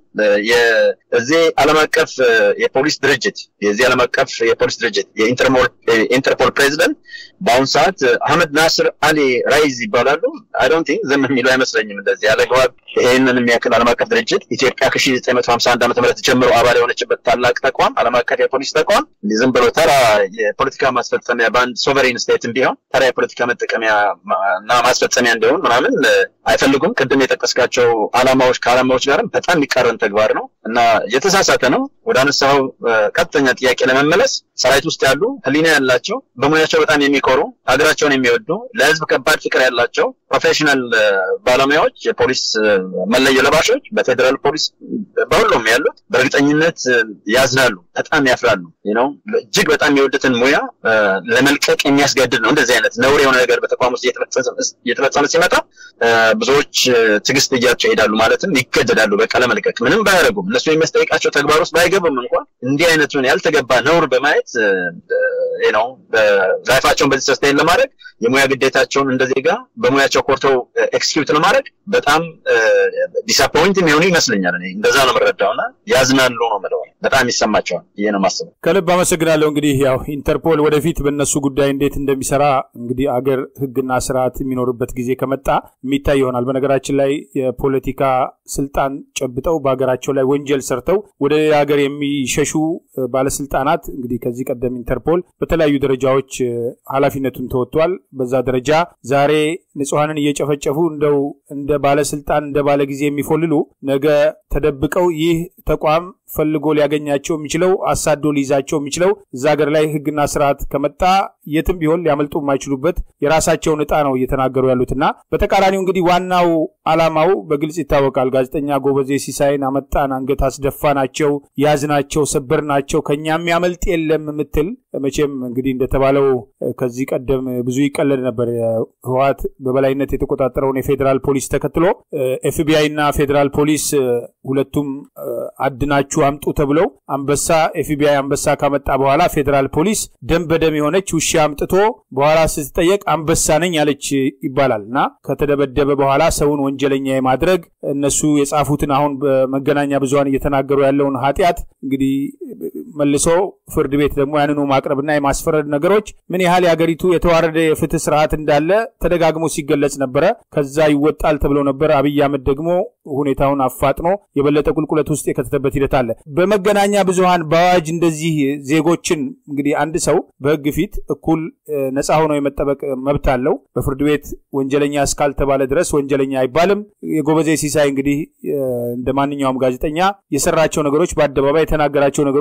እዚህ ዓለም አቀፍ የፖሊስ ድርጅት የዚህ ዓለም አቀፍ የፖሊስ ድርጅት የኢንተርፖል ፕሬዚደንት በአሁኑ ሰዓት አህመድ ናስር አሊ ራይዝ ይባላሉ። አይ ዶንት ቲንክ ዝም የሚሉ አይመስለኝም። እንደዚህ ያለ ግባብ ይህንን የሚያክል ዓለም አቀፍ ድርጅት ኢትዮጵያ ከ1951 ዓ ም ጀምሮ አባል የሆነችበት ታላቅ ተቋም ዓለም አቀፍ የፖሊስ ተቋም ዝም ብሎ ተራ የፖለቲካ ማስፈጸሚያ በአንድ ሶቨሬን ስቴትም ቢሆን ተራ የፖለቲካ መጠቀሚያ እና ማስፈጸሚያ እንዲሆን ምናምን አይፈልጉም። ቅድም የጠቀስካቸው ዓላማዎች ከዓላማዎች ጋርም በጣም የሚቃረን ተግባር ነው እና የተሳሳተ ነው። ወደ አነሳው ቀጥተኛ ጥያቄ ለመመለስ ሰራዊት ውስጥ ያሉ ሕሊና ያላቸው በሙያቸው በጣም የሚኮሩ ሀገራቸውን የሚወዱ ለሕዝብ ከባድ ፍቅር ያላቸው ፕሮፌሽናል ባለሙያዎች የፖሊስ መለዮ ለባሾች በፌዴራል ፖሊስ በሁሉም ያሉት በእርግጠኝነት ያዝናሉ፣ በጣም ያፍራሉ። ነው እጅግ በጣም የወደትን ሙያ ለመልቀቅ የሚያስገድድ ነው። እንደዚህ አይነት ነውር የሆነ ነገር በተቋም ውስጥ እየተፈጸመ ሲመጣ ብዙዎች ትዕግስት እያቸው ይሄዳሉ፣ ማለትም ይገደዳሉ። በቃ ለመልቀቅ ምንም ባያደርጉም እነሱ የሚያስጠይቃቸው ተግባር ውስጥ ባይገቡም እንኳን እንዲህ አይነቱን ያልተገባ ነውር በማየት ነው ላይፋቸውን በዚህ ሰስቴን ለማድረግ የሙያ ግዴታቸውን እንደ ዜጋ በሙያቸው ኮርተው ኤክስኪዩት ለማድረግ በጣም ዲስአፖይንት የሚሆኑ ይመስለኛል። እኔ እንደዛ ነው የምረዳው እና ያዝናሉ ነው የምለው። በጣም ይሰማቸዋል። ይሄ ነው የማስበው። ከልብ አመሰግናለሁ። እንግዲህ ያው ኢንተርፖል ወደፊት በእነሱ ጉዳይ እንዴት እንደሚሰራ እንግዲህ አገር ሕግና ስርዓት የሚኖርበት ጊዜ ከመጣ የሚታይ ይሆናል። በነገራችን ላይ የፖለቲካ ስልጣን ጨብጠው በሀገራቸው ላይ ወንጀል ሰርተው ወደ ሌላ ሀገር የሚሸሹ ባለስልጣናት እንግዲህ ከዚህ ቀደም ኢንተርፖል በተለያዩ ደረጃዎች ኃላፊነቱን ተወጥቷል። በዛ ደረጃ ዛሬ ንጹሐንን እየጨፈጨፉ እንደው እንደ ባለስልጣን እንደ ባለ ጊዜ የሚፎልሉ ነገ ተደብቀው ይህ ተቋም ፈልጎ ሊያገኛቸው የሚችለው አሳዶ ሊይዛቸው የሚችለው እዛ ሀገር ላይ ህግና ስርዓት ከመጣ የትም ቢሆን ሊያመልጡ የማይችሉበት የራሳቸውን እጣ ነው እየተናገሩ ያሉትና በተቃራኒው እንግዲህ ዋናው አላማው በግልጽ ይታወቃል። ጋዜጠኛ ጎበዜ ሲሳይን አመጣን፣ አንገት አስደፋ ናቸው፣ ያዝ ናቸው፣ ሰበር ናቸው፣ ከኛ የሚያመልጥ የለም የምትል መቼም እንግዲህ እንደተባለው ከዚህ ቀደም ብዙ ይቀለድ ነበር። ህወሓት በበላይነት የተቆጣጠረውን የፌዴራል ፖሊስ ተከትሎ ኤፍቢአይ እና ፌዴራል ፖሊስ ሁለቱም አድናችሁ አምጡ ተብለው አንበሳ ኤፍቢአይ አንበሳ ካመጣ በኋላ ፌዴራል ፖሊስ ደም በደም የሆነች ውሻ አምጥቶ በኋላ ስትጠየቅ አንበሳ ነኝ ያለች ይባላል እና ከተደበደበ በኋላ ሰውን ወንጀለኛ የማድረግ እነሱ የጻፉትን አሁን በመገናኛ ብዙኃን እየተናገሩ ያለውን ኃጢአት እንግዲህ መልሶ ፍርድ ቤት ደግሞ ያንኑ ማቅረብና የማስፈረድ ነገሮች ምን ያህል የሀገሪቱ የተዋረደ የፍትህ ስርዓት እንዳለ ተደጋግሞ ሲገለጽ ነበረ። ከዛ ይወጣል ተብሎ ነበር። አብይ አህመድ ደግሞ ሁኔታውን አፋጥኖ የበለጠ ቁልቁለት ውስጥ የከተተበት ሂደት አለ። በመገናኛ ብዙኃን በአዋጅ እንደዚህ ዜጎችን እንግዲህ አንድ ሰው በህግ ፊት እኩል ነፃ ሆኖ የመጠበቅ መብት አለው። በፍርድ ቤት ወንጀለኛ እስካልተባለ ድረስ ወንጀለኛ አይባልም። የጎበዜ ሲሳይ እንግዲህ እንደ ማንኛውም ጋዜጠኛ የሰራቸው ነገሮች በአደባባይ የተናገራቸው ነገሮች ወንጀል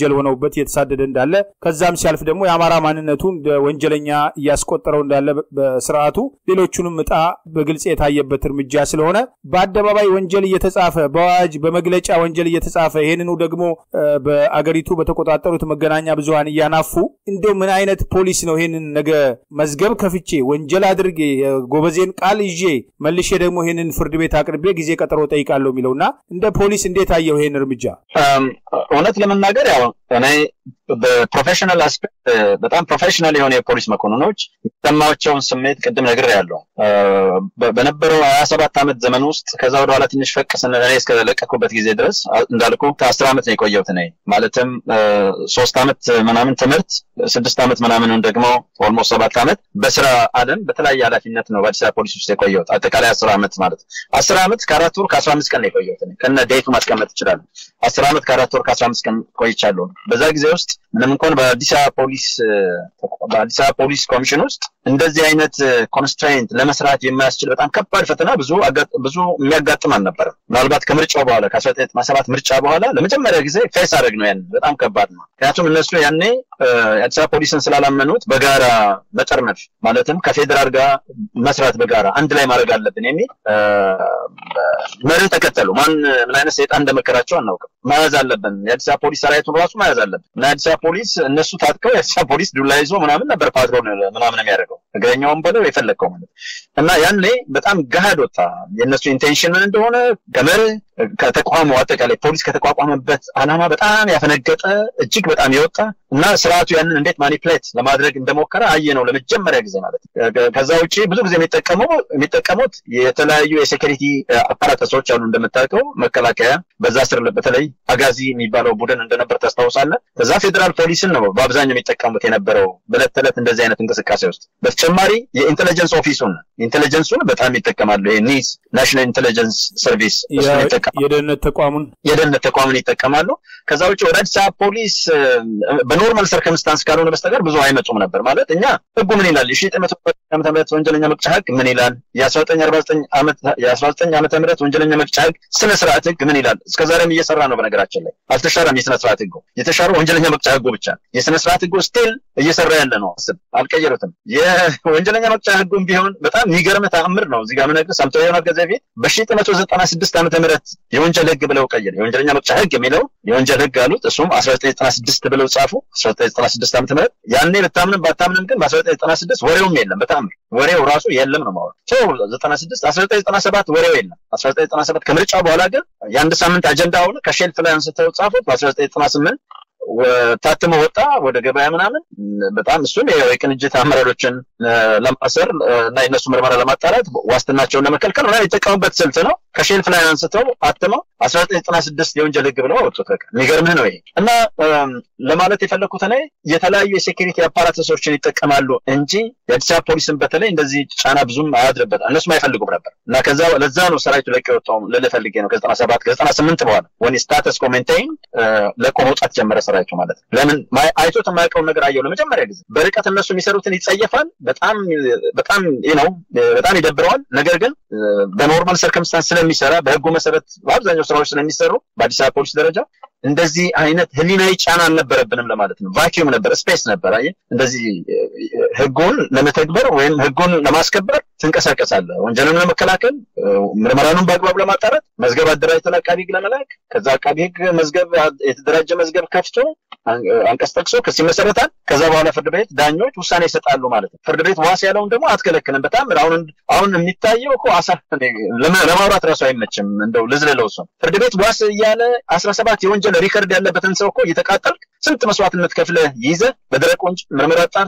ወንጀል ሆነውበት እየተሳደደ እንዳለ ከዛም ሲያልፍ ደግሞ የአማራ ማንነቱ እንደ ወንጀለኛ እያስቆጠረው እንዳለ በስርዓቱ ሌሎቹንም እጣ በግልጽ የታየበት እርምጃ ስለሆነ በአደባባይ ወንጀል እየተጻፈ በአዋጅ በመግለጫ ወንጀል እየተጻፈ ይህንኑ ደግሞ በአገሪቱ በተቆጣጠሩት መገናኛ ብዙኃን እያናፉ እንደው ምን አይነት ፖሊስ ነው ይህንን ነገ መዝገብ ከፍቼ ወንጀል አድርጌ የጎበዜን ቃል ይዤ መልሼ ደግሞ ይህንን ፍርድ ቤት አቅርቤ ጊዜ ቀጠሮ ጠይቃለሁ የሚለው እና እንደ ፖሊስ እንዴት አየው ይህን እርምጃ? እውነት ለመናገር ያው እኔ በፕሮፌሽናል አስፔክት በጣም ፕሮፌሽናል የሆነ የፖሊስ መኮንኖች የሚሰማቸውን ስሜት ቅድም ነግሬያለሁ። በነበረው ሀያ ሰባት ዓመት ዘመን ውስጥ ከዛ ወደኋላ ትንሽ ፈቅ ስንል እኔ እስከለቀኩበት ጊዜ ድረስ እንዳልኩ ከአስር ዓመት ነው የቆየሁት እኔ ማለትም ሶስት ዓመት ምናምን ትምህርት ስድስት ዓመት ምናምኑን ደግሞ ኦልሞስት ሰባት ዓመት በስራ አለም በተለያየ ኃላፊነት ነው በአዲስ አበባ ፖሊስ ውስጥ የቆየሁት አጠቃላይ አስር ዓመት ማለት አስር ዓመት ከአራት ወር ከአስራ አምስት ቀን ነው የቆየሁት ከነ ዴቱ ማስቀመጥ ይችላሉ። አስር ዓመት ከአራት ወር ከአስራ አምስት ቀን ቆይቻለሁ። በዛ ጊዜ ውስጥ ምንም እንኳን በአዲስ አበባ ፖሊስ በአዲስ አበባ ፖሊስ ኮሚሽን ውስጥ እንደዚህ አይነት ኮንስትራይንት ለመስራት የማያስችል በጣም ከባድ ፈተና ብዙ ብዙ የሚያጋጥም አልነበረም። ምናልባት ከምርጫው በኋላ ከአስራ ዘጠኝ ዘጠና ሰባት ምርጫ በኋላ ለመጀመሪያ ጊዜ ፌስ አድረግ ነው ያን በጣም ከባድ ነው። ምክንያቱም እነሱ ያኔ የአዲስ አበባ ፖሊስን ስላላመኑት በጋራ መጠርነፍ ማለትም ከፌዴራል ጋር መስራት በጋራ አንድ ላይ ማድረግ አለብን የሚል መርህ ተከተሉ። ማን ምን አይነት ሰይጣን እንደመከራቸው አናውቅም። መያዝ አለብን የአዲስ አበባ ፖሊስ ሰራዊቱን ራሱ መያዝ አለብን እና የአዲስ አበባ ፖሊስ እነሱ ታጥቀው የአዲስ አበባ ፖሊስ ዱላ ይዞ ምናምን ነበር ፓትሮል ምናምን የሚያደርገው እግረኛውን በለው የፈለግከው ማለት እና ያኔ በጣም ገሃድ ወጣ የእነሱ ኢንቴንሽን ምን እንደሆነ ከመርህ ከተቋሙ አጠቃላይ ፖሊስ ከተቋቋመበት ዓላማ በጣም ያፈነገጠ እጅግ በጣም የወጣ እና ስርዓቱ ያንን እንዴት ማኒፕሌት ለማድረግ እንደሞከረ አየ ነው ለመጀመሪያ ጊዜ ማለት ከዛ ውጭ ብዙ ጊዜ የሚጠቀመው የሚጠቀሙት የተለያዩ የሴኪሪቲ አፓራተሶች አሉ እንደምታውቀው መከላከያ በዛ ስር በተለይ አጋዚ የሚባለው ቡድን እንደነበር ታስታውሳለህ ከዛ ፌዴራል ፖሊስን ነው በአብዛኛው የሚጠቀሙት የነበረው በዕለት ተዕለት እንደዚህ አይነት እንቅስቃሴ ውስጥ በተጨማሪ የኢንቴሊጀንስ ኦፊሱን ኢንቴሊጀንሱን በጣም ይጠቀማሉ ኒስ ናሽናል ኢንቴሊጀንስ ሰርቪስ የደህንነት ተቋሙን የደህንነት ተቋሙን ይጠቀማሉ ከዛ ውጭ ወደ አዲስ አበባ ፖሊስ በኖርማል ሰርከምስታንስ ካልሆነ በስተቀር ብዙ አይመጡም ነበር ማለት እኛ ህጉ ምን ይላል የሺ ዘጠኝ መቶ ዓመተ ምህረት ወንጀለኛ መቅጫ ህግ ምን ይላል የአስራ ዘጠኝ አርባ ዘጠኝ ዓመት የአስራ ዘጠኝ ዓመተ ምህረት ወንጀለኛ መቅጫ ህግ ስነ ስርዓት ህግ ምን ይላል እስከ ዛሬም እየሰራ ነው በነገራችን ላይ አልተሻረም የስነ ስርዓት ህጉ የተሻረው ወንጀለኛ መቅጫ ህጉ ብቻ የስነ ስርዓት ህጉ ስቲል እየሰራ ያለ ነው አስብ አልቀየሩትም የወንጀለኛ መቅጫ ህጉም ቢሆን በጣም የሚገርም ተአምር ነው እዚህ ጋር ምነግርህ ሰምተው ይሆናል ከዚህ በፊት በሺ ዘጠኝ መቶ ዘጠና ስድስት ዓመተ ምህረት የወንጀል ህግ ብለው ቀየር የወንጀለኛ መቅጫ ህግ የሚለው የወንጀል ህግ አሉት እሱም አስራ ዘጠኝ ዘጠና ስድስት ብለው ጻፉ አስራ ዘጠኝ ዘጠና ስድስት ዓመተ ምህረት ያኔ ብታምንም ባታምንም ግን በአስራ ዘጠኝ ዘጠና ስድስት ወሬውም የለም በተአምር ወሬው ራሱ የለም ነው ማለት ሰው ዘጠና ስድስት አስራ ዘጠኝ ዘጠና ሰባት ወሬው የለም አስራ ዘጠኝ ዘጠና ሰባት ከምርጫ በኋላ ግን የአንድ ሳምንት አጀንዳ ሆነ ከሼልፍ ላይ አንስተው ጻፉት በአስራ ዘጠኝ ዘጠና ስምንት ታትሞ ወጣ ወደ ገበያ ምናምን በጣም እሱም የቅንጅት አመራሮችን ለማሰር እና የነሱ ምርመራ ለማጣራት ዋስትናቸውን ለመከልከል ምናምን የተጠቀሙበት ስልት ነው ከሼልፍ ላይ አንስተው አትመው አስራ ዘጠኝ ዘጠና ስድስት የወንጀል ህግ ብለው አወጡት በቃ የሚገርምህ ነው ይሄ እና ለማለት የፈለግኩት እኔ የተለያዩ የሴኪሪቲ አፓራተሶችን ይጠቀማሉ እንጂ የአዲስ አበባ ፖሊስን በተለይ እንደዚህ ጫና ብዙም አያድርበት እነሱም አይፈልጉም ነበር እና ከዛ ለዛ ነው ሰራዊቱ ለቀ የወጣው ልልህ ፈልጌ ነው ከዘጠና ሰባት ከዘጠና ስምንት በኋላ ወን ስታተስ ኮሜንቴይን ለቆ መውጣት ጀመረ ሰራዊቱ ማለት ነው ለምን አይቶት የማያውቀውን ነገር አየው ለመጀመሪያ ጊዜ በርቀት እነሱ የሚሰሩትን ይጸየፋል በጣም በጣም ነው በጣም ይደብረዋል ነገር ግን በኖርማል ሰርከምስታንስ ስለሚሰራ በህጉ መሰረት በአብዛኛው ስራዎች ስለሚሰሩ በአዲስ አበባ ፖሊስ ደረጃ እንደዚህ አይነት ህሊናዊ ጫና አልነበረብንም ለማለት ነው ቫኪዩም ነበር ስፔስ ነበር አየህ እንደዚህ ህጉን ለመተግበር ወይም ህጉን ለማስከበር ትንቀሳቀሳለህ ወንጀልን ለመከላከል ምርመራኑን በአግባብ ለማጣራት መዝገብ አደራጅተን አቃቢ ህግ ለመላክ ከዛ አቃቢ ህግ መዝገብ የተደራጀ መዝገብ ከፍቶ አንቀጽ ጠቅሶ ክስ ይመሰረታል ከዛ በኋላ ፍርድ ቤት ዳኞች ውሳኔ ይሰጣሉ ማለት ነው ፍርድ ቤት ዋስ ያለውን ደግሞ አትከለክልም በጣም አሁን አሁን የሚታየው እኮ አሳ ለማውራት ራሱ አይመችም እንደው ልዝለለው እሱን ፍርድ ቤት ዋስ እያለ አስራ ሰባት የወንጀል ሪከርድ ያለበትን ሰው እኮ እየተቃጠልክ ስንት መስዋዕትነት ከፍለ ይዘ በደረቅ ወንጭ ምርመራ ጣር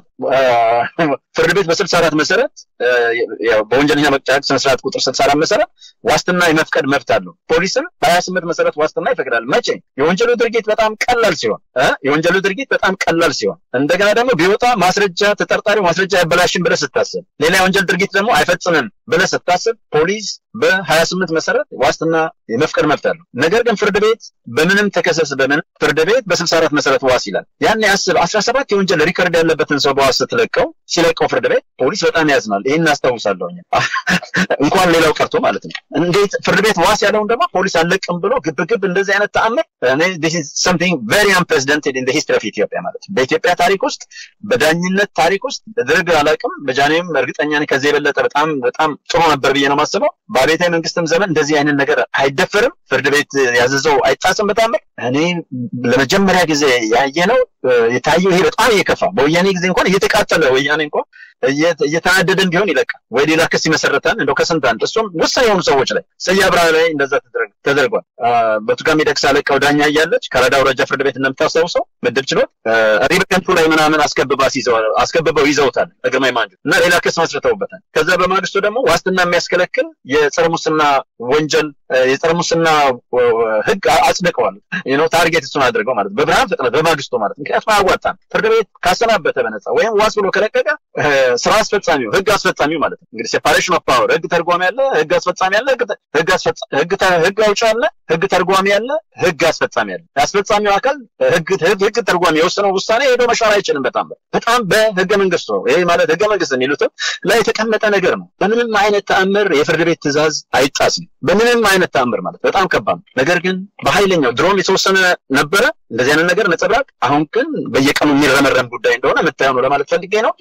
ፍርድ ቤት በስልሳ አራት መሰረት በወንጀለኛ መቅጫ ህግ ስነስርዓት ቁጥር ስልሳ አራት መሰረት ዋስትና የመፍቀድ መብት አለው ፖሊስም በሀያ ስምንት መሰረት ዋስትና ይፈቅዳል መቼ የወንጀሉ ድርጊት በጣም ቀላል ሲሆን የወንጀሉ ድርጊት በጣም ቀላል ሲሆን እንደገና ደግሞ ቢወጣ ማስረጃ ተጠርጣሪው ማስረጃ ያበላሽን ብለህ ስታስብ ሌላ የወንጀል ድርጊት ደግሞ አይፈጽምም ብለህ ስታስብ ፖሊስ በሀያ ስምንት መሰረት ዋስትና የመፍቀድ መብት አለው። ነገር ግን ፍርድ ቤት በምንም ተከሰስ በምንም ፍርድ ቤት በስልሳ አራት መሰረት ዋስ ይላል። ያን ያስብ አስራ ሰባት የወንጀል ሪከርድ ያለበትን ሰው በዋስ ስትለቀው ሲለቀው ፍርድ ቤት ፖሊስ በጣም ያዝናል። ይህን አስታውሳለሁ እንኳን ሌላው ቀርቶ ማለት ነው። እንዴት ፍርድ ቤት ዋስ ያለውን ደግሞ ፖሊስ አለቅም ብሎ ግብግብ እንደዚህ አይነት ተአምር something very unprecedented in the history of ኢትዮጵያ ማለት ነው። በኢትዮጵያ ታሪክ ውስጥ በዳኝነት ታሪክ ውስጥ በድርድር አላውቅም። በጃኔም እርግጠኛ ነኝ ከዚህ የበለጠ በጣም በጣም ጥሩ ነበር ብዬ ነው የማስበው። በአቤታዊ መንግስትም ዘመን እንደዚህ አይነት ነገር አይደፈርም። ፍርድ ቤት ያዘዘው አይጣስም። በጣም እኔ ለመጀመሪያ ጊዜ ያየ ነው የታየው። ይሄ በጣም እየከፋ በወያኔ ጊዜ እንኳን እየተቃጠለ ወያኔ እንኳን እየተናደደን ቢሆን ይለቃል ወይ ሌላ ክስ ይመሰረታል። እንደው ከስንት አንድ እሱም ወሳኝ የሆኑ ሰዎች ላይ ስዬ አብርሃ ላይ እንደዛ ተደርጓል። በቱጋ ሚደቅሳ ለቀው ዳኛ እያለች ከረዳ ውረጃ ፍርድ ቤት እንደምታስታውሰው ምድብ ችሎት ሪበንቱ ላይ ምናምን አስከብበው ይዘውታል ለግርማይ ማንጁ እና ሌላ ክስ መስርተውበታል። ከዛ በማግስቱ ደግሞ ዋስትና የሚያስከለክል የጸረ ሙስና ወንጀል የጸረ ሙስና ህግ አጽድቀዋል። ነው ታርጌት እሱን አድርገው ማለት በብርሃን ፍጥነት በማግስቱ ማለት ምክንያቱም አያዋጣም። ፍርድ ቤት ካሰናበተ በነጻ ወይም ዋስ ብሎ ከለቀቀ ስራ አስፈጻሚው ህግ አስፈጻሚው ማለት ነው እንግዲህ ሴፓሬሽን ኦፍ ፓወር ህግ ተርጓሚ ያለ ህግ አስፈጻሚ ያለ ህግ አውጪ ያለ ህግ ተርጓሚ ያለ ህግ አስፈጻሚ ያለ አስፈጻሚው አካል ህግ ህግ ተርጓሚ የወሰነው ውሳኔ ሄዶ መሻር አይችልም። በጣም በጣም በህገ መንግስቱ ነው። ይሄ ማለት ህገ መንግስት የሚሉትም ላይ የተቀመጠ ነገር ነው። በምንም አይነት ተአምር የፍርድ ቤት ትእዛዝ አይጣስም። በምንም አይነት ተአምር ማለት በጣም ከባድ ነው። ነገር ግን በኃይለኛው ድሮም የተወሰነ ነበረ እንደዚህ አይነት ነገር ነጸብራቅ። አሁን ግን በየቀኑ የሚረመረም ጉዳይ እንደሆነ የምታየው ነው ለማለት ፈልጌ ነው።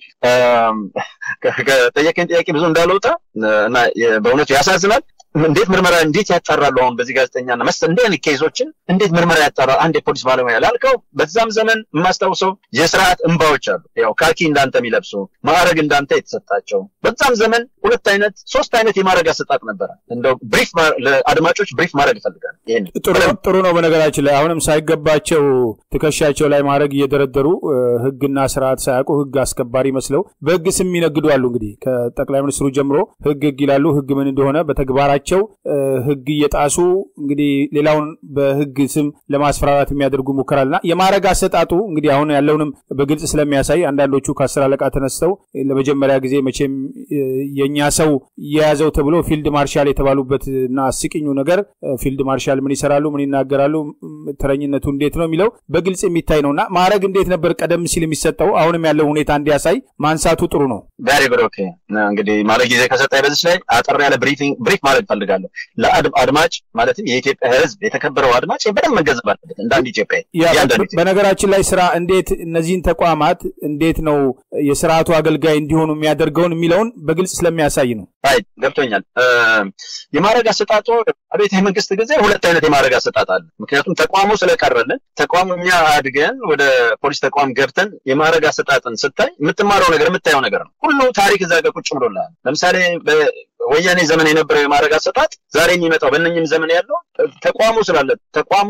ከጠየቀኝ ጥያቄ ብዙ እንዳልወጣ እና በእውነቱ ያሳዝናል። እንዴት ምርመራ እንዴት ያጣራሉ? አሁን በዚህ ጋዜጠኛና መሰል እንዲህ አይነት ኬዞችን እንዴት ምርመራ ያጣራል? አንድ የፖሊስ ባለሙያ ላልከው፣ በዛም ዘመን የማስታውሰው የስርዓት እንባዎች አሉ። ያው ካኪ እንዳንተ የሚለብሱ ማዕረግ እንዳንተ የተሰጣቸው በዛም ዘመን ሁለት አይነት ሶስት አይነት የማዕረግ አሰጣጥ ነበረ። እንደው ብሪፍ ለአድማጮች ብሪፍ ማድረግ ይፈልጋል። ይሄን ጥሩ ነው። በነገራችን ላይ አሁንም ሳይገባቸው ትከሻቸው ላይ ማድረግ እየደረደሩ ህግና ስርዓት ሳያውቁ ህግ አስከባሪ መስለው በህግ ስም ይነግዱ አሉ። እንግዲህ ከጠቅላይ ሚኒስትሩ ጀምሮ ህግ ህግ ይላሉ። ህግ ምን እንደሆነ በተግባራ ቸው ህግ እየጣሱ እንግዲህ ሌላውን በህግ ስም ለማስፈራራት የሚያደርጉ ሙከራልና የማዕረግ አሰጣጡ እንግዲህ አሁን ያለውንም በግልጽ ስለሚያሳይ አንዳንዶቹ ከአስር አለቃ ተነስተው ለመጀመሪያ ጊዜ መቼም የእኛ ሰው የያዘው ተብሎ ፊልድ ማርሻል የተባሉበት እና አስቂኙ ነገር ፊልድ ማርሻል ምን ይሰራሉ፣ ምን ይናገራሉ፣ ተረኝነቱ እንዴት ነው የሚለው በግልጽ የሚታይ ነውና ማዕረግ እንዴት ነበር ቀደም ሲል የሚሰጠው አሁንም ያለው ሁኔታ እንዲያሳይ ማንሳቱ ጥሩ ነው። ቬሪ ጉድ ኦኬ። እንግዲህ ማለት ጊዜ ከሰጠኝ በዚች ላይ አጠር ያለ ብሪፊንግ ብሪፍ ማድረግ ፈልጋለሁ ለአድማጭ ማለትም የኢትዮጵያ ህዝብ የተከበረው አድማጭ በደንብ መገንዘብ አለበት። እንደ አንድ ኢትዮጵያ በነገራችን ላይ ስራ እንዴት እነዚህን ተቋማት እንዴት ነው የስርዓቱ አገልጋይ እንዲሆኑ የሚያደርገውን የሚለውን በግልጽ ስለሚያሳይ ነው። አይ ገብቶኛል። የማዕረግ አሰጣጡ አቤት መንግስት ጊዜ ሁለት አይነት የማዕረግ አሰጣጥ አለ። ምክንያቱም ተቋሙ ስለቀረልን ተቋሙ እኛ አድገን ወደ ፖሊስ ተቋም ገብተን የማዕረግ አሰጣጥን ስታይ የምትማረው ነገር የምታየው ነገር ነው። ሁሉ ታሪክ እዛ ጋር ቁጭ ብሎልሃል። ለምሳሌ ወያኔ ዘመን የነበረው የማዕረግ አሰጣጥ ዛሬ የሚመጣው በእነኝም ዘመን ያለው ተቋሙ ስላለ ተቋሙ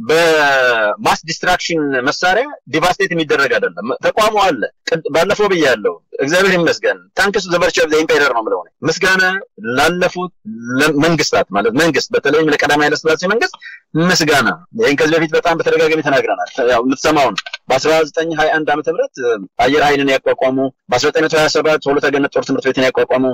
በማስ ዲስትራክሽን መሳሪያ ዲቫስቴት የሚደረግ አይደለም። ተቋሙ አለ። ባለፈው ብያለሁ። እግዚአብሔር ይመስገን ታንክስ ዘቨርች ኦፍ ኢምፔረር ነው የምለው ምስጋና ላለፉት መንግስታት ማለት መንግስት በተለይም ለቀዳማዊ ኃይለሥላሴ መንግስት ምስጋና። ይህን ከዚህ በፊት በጣም በተደጋጋሚ ተናግረናል። ያው የምትሰማው ነው። በ1921 ዓመተ ምህረት አየር ኃይልን ያቋቋሙ፣ በ1927 ሁለተ ገነት ጦር ትምህርት ቤትን ያቋቋሙ፣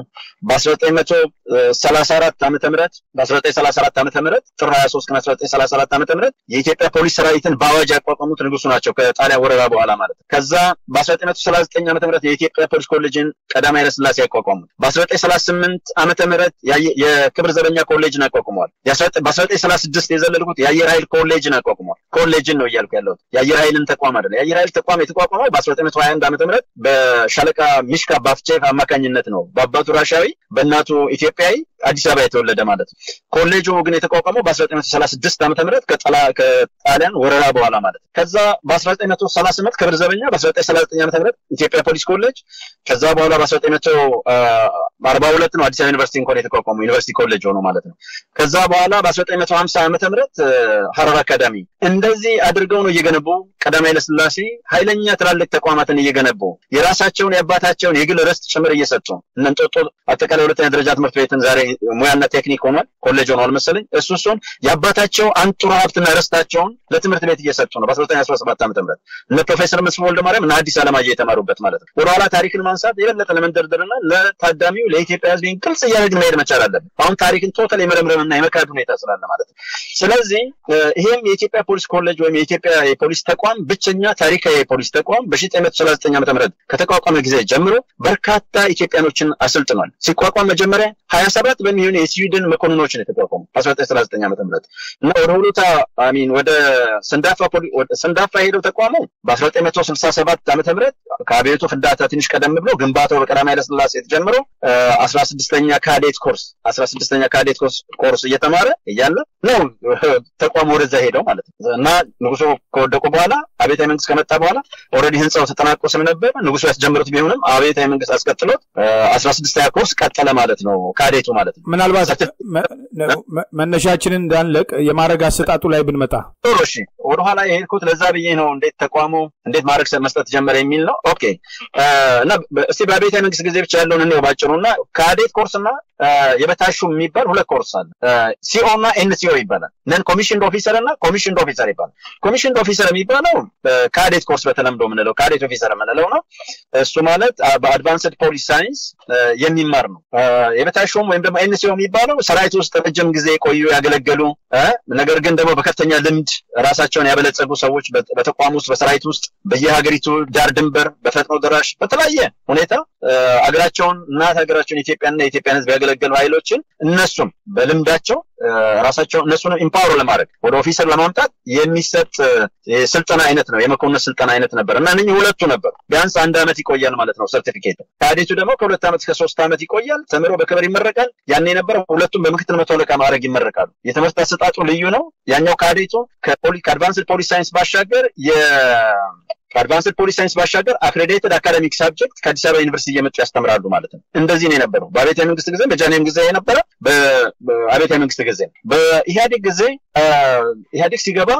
በ1934 ዓመተ ምህረት በ1934 ዓመተ ምህረት ጥር 23 ቀን 1934 ዓመተ ምህረት የኢትዮጵያ ፖሊስ ሰራዊትን በአዋጅ ያቋቋሙት ንጉሱ ናቸው ከጣሊያን ወረራ በኋላ ማለት ነው። ከዛ በ1939 ዓመተ ምህረት የኢትዮጵያ ፖሊስ ኮሌጅን ቀዳማዊ ኃይለሥላሴ ያቋቋሙት። በ1938 ዓመተ ምህረት የክብር ዘበኛ ኮሌጅን አቋቁመዋል። በ1936 የዘለልኩት የአየር ኃይል ኮሌጅን አቋቁመዋል። ኮሌጅን ነው እያልኩ ያለሁት የአየር ኃይልን ተቋም አይደለም። የአየር ኃይል ተቋም የተቋቋመው በ1921 ዓመተ ምህረት በሻለቃ ሚሽካ ባፍቼቭ አማካኝነት ነው። በአባቱ ራሻዊ በእናቱ ኢትዮጵያዊ አዲስ አበባ የተወለደ ማለት ነው። ኮሌጁ ግን የተቋቋመው በ1936 ዓመተ ምህረት ከጣሊያን ወረራ በኋላ ማለት ነው። ከዛ በ1938 ክብር ዘበኛ በ1939 ዓመተ ምህረት ኢትዮጵያ ፖሊስ ኮሌጅ ከዛ በኋላ በ1942 ነው አዲስ አበባ ዩኒቨርሲቲ እንኳን የተቋቋመው ዩኒቨርሲቲ ኮሌጅ ሆኖ ማለት ነው። ከዛ በኋላ በ1950 ዓመተ ምህረት ሀረር አካዳሚ እንደዚህ አድርገው ነው እየገነቡ ቀዳማዊ ኃይለሥላሴ ኃይለኛ ትላልቅ ተቋማትን እየገነቡ የራሳቸውን የአባታቸውን የግል ርስት ጭምር እየሰጡ እነ እንጦጦ አጠቃላይ ሁለተኛ ደረጃ ትምህርት ቤትን ዛሬ ሙያና ቴክኒክ ሆኗል፣ ኮሌጅ ሆኗል መሰለኝ። እሱ እሱን የአባታቸው አንጡራ ሀብትና ርስታቸውን ለትምህርት ቤት እየሰጡ ነው። በ1917 ዓ ም እነ ፕሮፌሰር መስፍን ወልደ ማርያም እና ሐዲስ ዓለማየሁ የተማሩበት ማለት ነው። ወደኋላ ታሪክን ማንሳት የበለጠ ለመንደርደርና ለታዳሚው ለኢትዮጵያ ሕዝብ ግልጽ እያደረግን መሄድ መቻል አለብን። አሁን ታሪክን ቶታል የመረምረምና የመካድ ሁኔታ ስላለ ማለት ነው። ስለዚህ ይሄም የኢትዮጵያ ፖሊስ ኮሌጅ ወይም የኢትዮጵያ የፖሊስ ተቋም ብቸኛ ታሪካዊ የፖሊስ ተቋም በ1939 ዓ ም ከተቋቋመ ጊዜ ጀምሮ በርካታ ኢትዮጵያኖችን አሰልጥኗል። ሲቋቋም መጀመሪያ ሀያ ሰባት በሚሆኑ የስዊድን መኮንኖች ነው የተቋቋሙ 1939 ዓ ም እና ወደ ሁሉታ አሚን ወደ ሰንዳፋ ሰንዳፋ ሄደው ተቋሙ በ1967 ዓ ም ከአብዮቱ ፍንዳታ ትንሽ ቀደም ብሎ ግንባታው በቀዳማዊ ኃይለሥላሴ ተጀምሮ አስራ ስድስተኛ ካዴት ኮርስ አስራ ስድስተኛ ካዴት ኮርስ እየተማረ እያለ ነው ተቋሙ ወደዛ ሄደው ማለት ነው እና ንጉሱ ከወደቁ በኋላ አብዮታዊ መንግስት ከመጣ በኋላ ኦልሬዲ ህንፃው ተጠናቆ ስለነበር ንጉሱ ያስጀምሩት ቢሆንም አብዮታዊ መንግስት አስቀጥሎት አስራ ስድስተኛ ኮርስ ቀጠለ ማለት ነው ካዴቱ ማለት ነው። ምናልባት መነሻችንን እንዳንለቅ የማድረግ አሰጣጡ ላይ ብንመጣ ጥሩ። እሺ ወደኋላ የሄድኩት ለዛ ብዬ ነው። እንዴት ተቋሙ እንዴት ማድረግ መስጠት ጀመረ የሚል ነው። ኦኬ እና እስቲ በአብዮታዊ መንግስት ጊዜ ብቻ ያለውን እንየው ባጭሩ እና ካዴት ኮርስ እና የበታሹ የሚባል ሁለት ኮርስ አለ። ሲኦ እና ኤንሲኦ ይባላል። ነን ኮሚሽንድ ኦፊሰር እና ኮሚሽንድ ኦፊሰር ይባላል። ኮሚሽንድ ኦፊሰር የሚባለው ካዴት ኮርስ በተለምዶ የምንለው ካዴት ኦፊሰር የምንለው ነው። እሱ ማለት በአድቫንስድ ፖሊስ ሳይንስ የሚማር ነው። የበታሹም ወይም ደግሞ ኤንሲኦ የሚባለው ሰራዊት ውስጥ ረጅም ጊዜ የቆዩ ያገለገሉ፣ ነገር ግን ደግሞ በከፍተኛ ልምድ ራሳቸውን ያበለጸጉ ሰዎች በተቋም ውስጥ በሰራዊት ውስጥ በየሀገሪቱ ዳር ድንበር በፈጥኖ ደራሽ በተለያየ ሁኔታ አገራቸውን እናት ሀገራቸውን ኢትዮጵያና የኢትዮጵያን ሕዝብ ያገለገሉ ኃይሎችን እነሱም በልምዳቸው ራሳቸው እነሱን ኢምፓወር ለማድረግ ወደ ኦፊሰር ለማምጣት የሚሰጥ የስልጠና አይነት ነው። የመኮንን ስልጠና አይነት ነበር እና እነኚህ ሁለቱ ነበሩ። ቢያንስ አንድ ዓመት ይቆያል ማለት ነው ሰርቲፊኬት። ካዴቱ ደግሞ ከሁለት ዓመት እስከ ሶስት ዓመት ይቆያል። ተምሮ በክብር ይመረቃል። ያኔ የነበረው ሁለቱም በምክትል መቶ አለቃ ማዕረግ ይመረቃሉ። የትምህርት አሰጣጡ ልዩ ነው። ያኛው ካዴቱ ከአድቫንስድ ፖሊስ ሳይንስ ባሻገር ከአድቫንስድ ፖሊስ ሳይንስ ባሻገር አክሬዲትድ አካደሚክ ሳብጀክት ከአዲስ አበባ ዩኒቨርሲቲ እየመጡ ያስተምራሉ ማለት ነው። እንደዚህ ነው የነበረው በአብዮታዊ መንግስት ጊዜ፣ በጃንሆይም ጊዜ የነበረ በአብዮታዊ መንግስት ጊዜ በኢህአዴግ ጊዜ ኢህአዴግ ሲገባ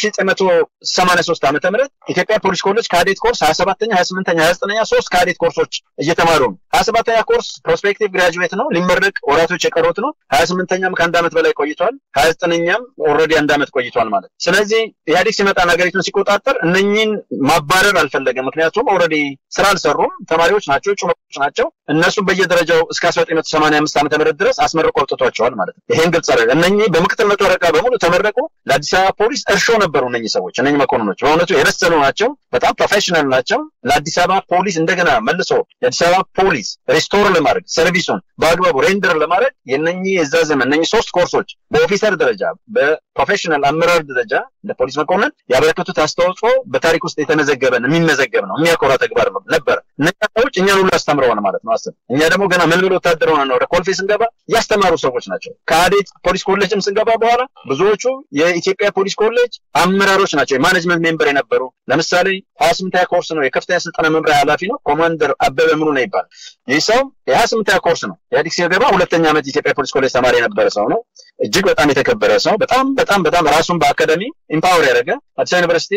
በ1983 ዓመተ ምህረት ኢትዮጵያ ፖሊስ ኮሌጅ ካዴት ኮርስ 27ኛ 28ኛ 29ኛ ሶስት ካዴት ኮርሶች እየተማሩ ነው። 27ኛ ኮርስ ፕሮስፔክቲቭ ግራጁዌት ነው ሊመረቅ ወራቶች የቀሩት ነው። 28ኛም ከአንድ ዓመት በላይ ቆይቷል። 29ኛም ኦልሬዲ አንድ ዓመት ቆይቷል ማለት ስለዚህ ኢህአዴግ ሲመጣ ሀገሪቱን ሲቆጣጠር እነኚህን ማባረር አልፈለገም። ምክንያቱም ኦልሬዲ ስራ አልሰሩም፣ ተማሪዎች ናቸው፣ ጩመቶች ናቸው። እነሱም በየደረጃው እስከ 1985 ዓመተ ምህረት ድረስ አስመርቆ አውጥቷቸዋል ማለት ነው። ይሄን ግልጽ አደረገ። እነኚህ በምክትል መቶ አለቃ በሙሉ ተመረቁ። ለአዲስ አበባ ፖሊስ እርሾ ነበሩ። እነኚህ ሰዎች እነኚህ መኮንኖች በእውነቱ የበሰሉ ናቸው። በጣም ፕሮፌሽናል ናቸው። ለአዲስ አበባ ፖሊስ እንደገና መልሶ የአዲስ አበባ ፖሊስ ሪስቶር ለማድረግ ሰርቪሱን በአግባቡ ሬንደር ለማድረግ የነኚህ የዛ ዘመን እነኚህ ሶስት ኮርሶች በኦፊሰር ደረጃ በፕሮፌሽናል አመራር ደረጃ ለፖሊስ መኮንን ያበረከቱት አስተዋጽኦ በታሪክ ውስጥ የተመዘገበ የሚመዘገብ ነው። የሚያኮራ ተግባር ነበር። እነኛ ሰዎች እኛን ሁሉ አስተምረውን ማለት ነው። አስብ እኛ ደግሞ ገና መልምል ወታደር ሆነ ነው ወደ ኮልፌ ስንገባ ያስተማሩ ሰዎች ናቸው። ከአዴት ፖሊስ ኮሌጅም ስንገባ በኋላ ብዙዎቹ የኢትዮጵያ ፖሊስ ኮሌጅ አመራሮች ናቸው። የማኔጅመንት ሜምበር የነበሩ ለምሳሌ ሀያ ስምንተኛ ኮርስ ነው። የከፍተኛ ስልጠና መምሪያ ኃላፊ ነው። ኮማንደር አበበ ምሩ ነው ይባላል። ይህ ሰው የሀያ ስምንተኛ ኮርስ ነው። ኢህአዴግ ሲገባ ሁለተኛ ዓመት የኢትዮጵያ ፖሊስ ኮሌጅ ተማሪ የነበረ ሰው ነው። እጅግ በጣም የተከበረ ሰው በጣም በጣም በጣም ራሱን በአካዳሚ ኢምፓወር ያደረገ አዲስ ዩኒቨርሲቲ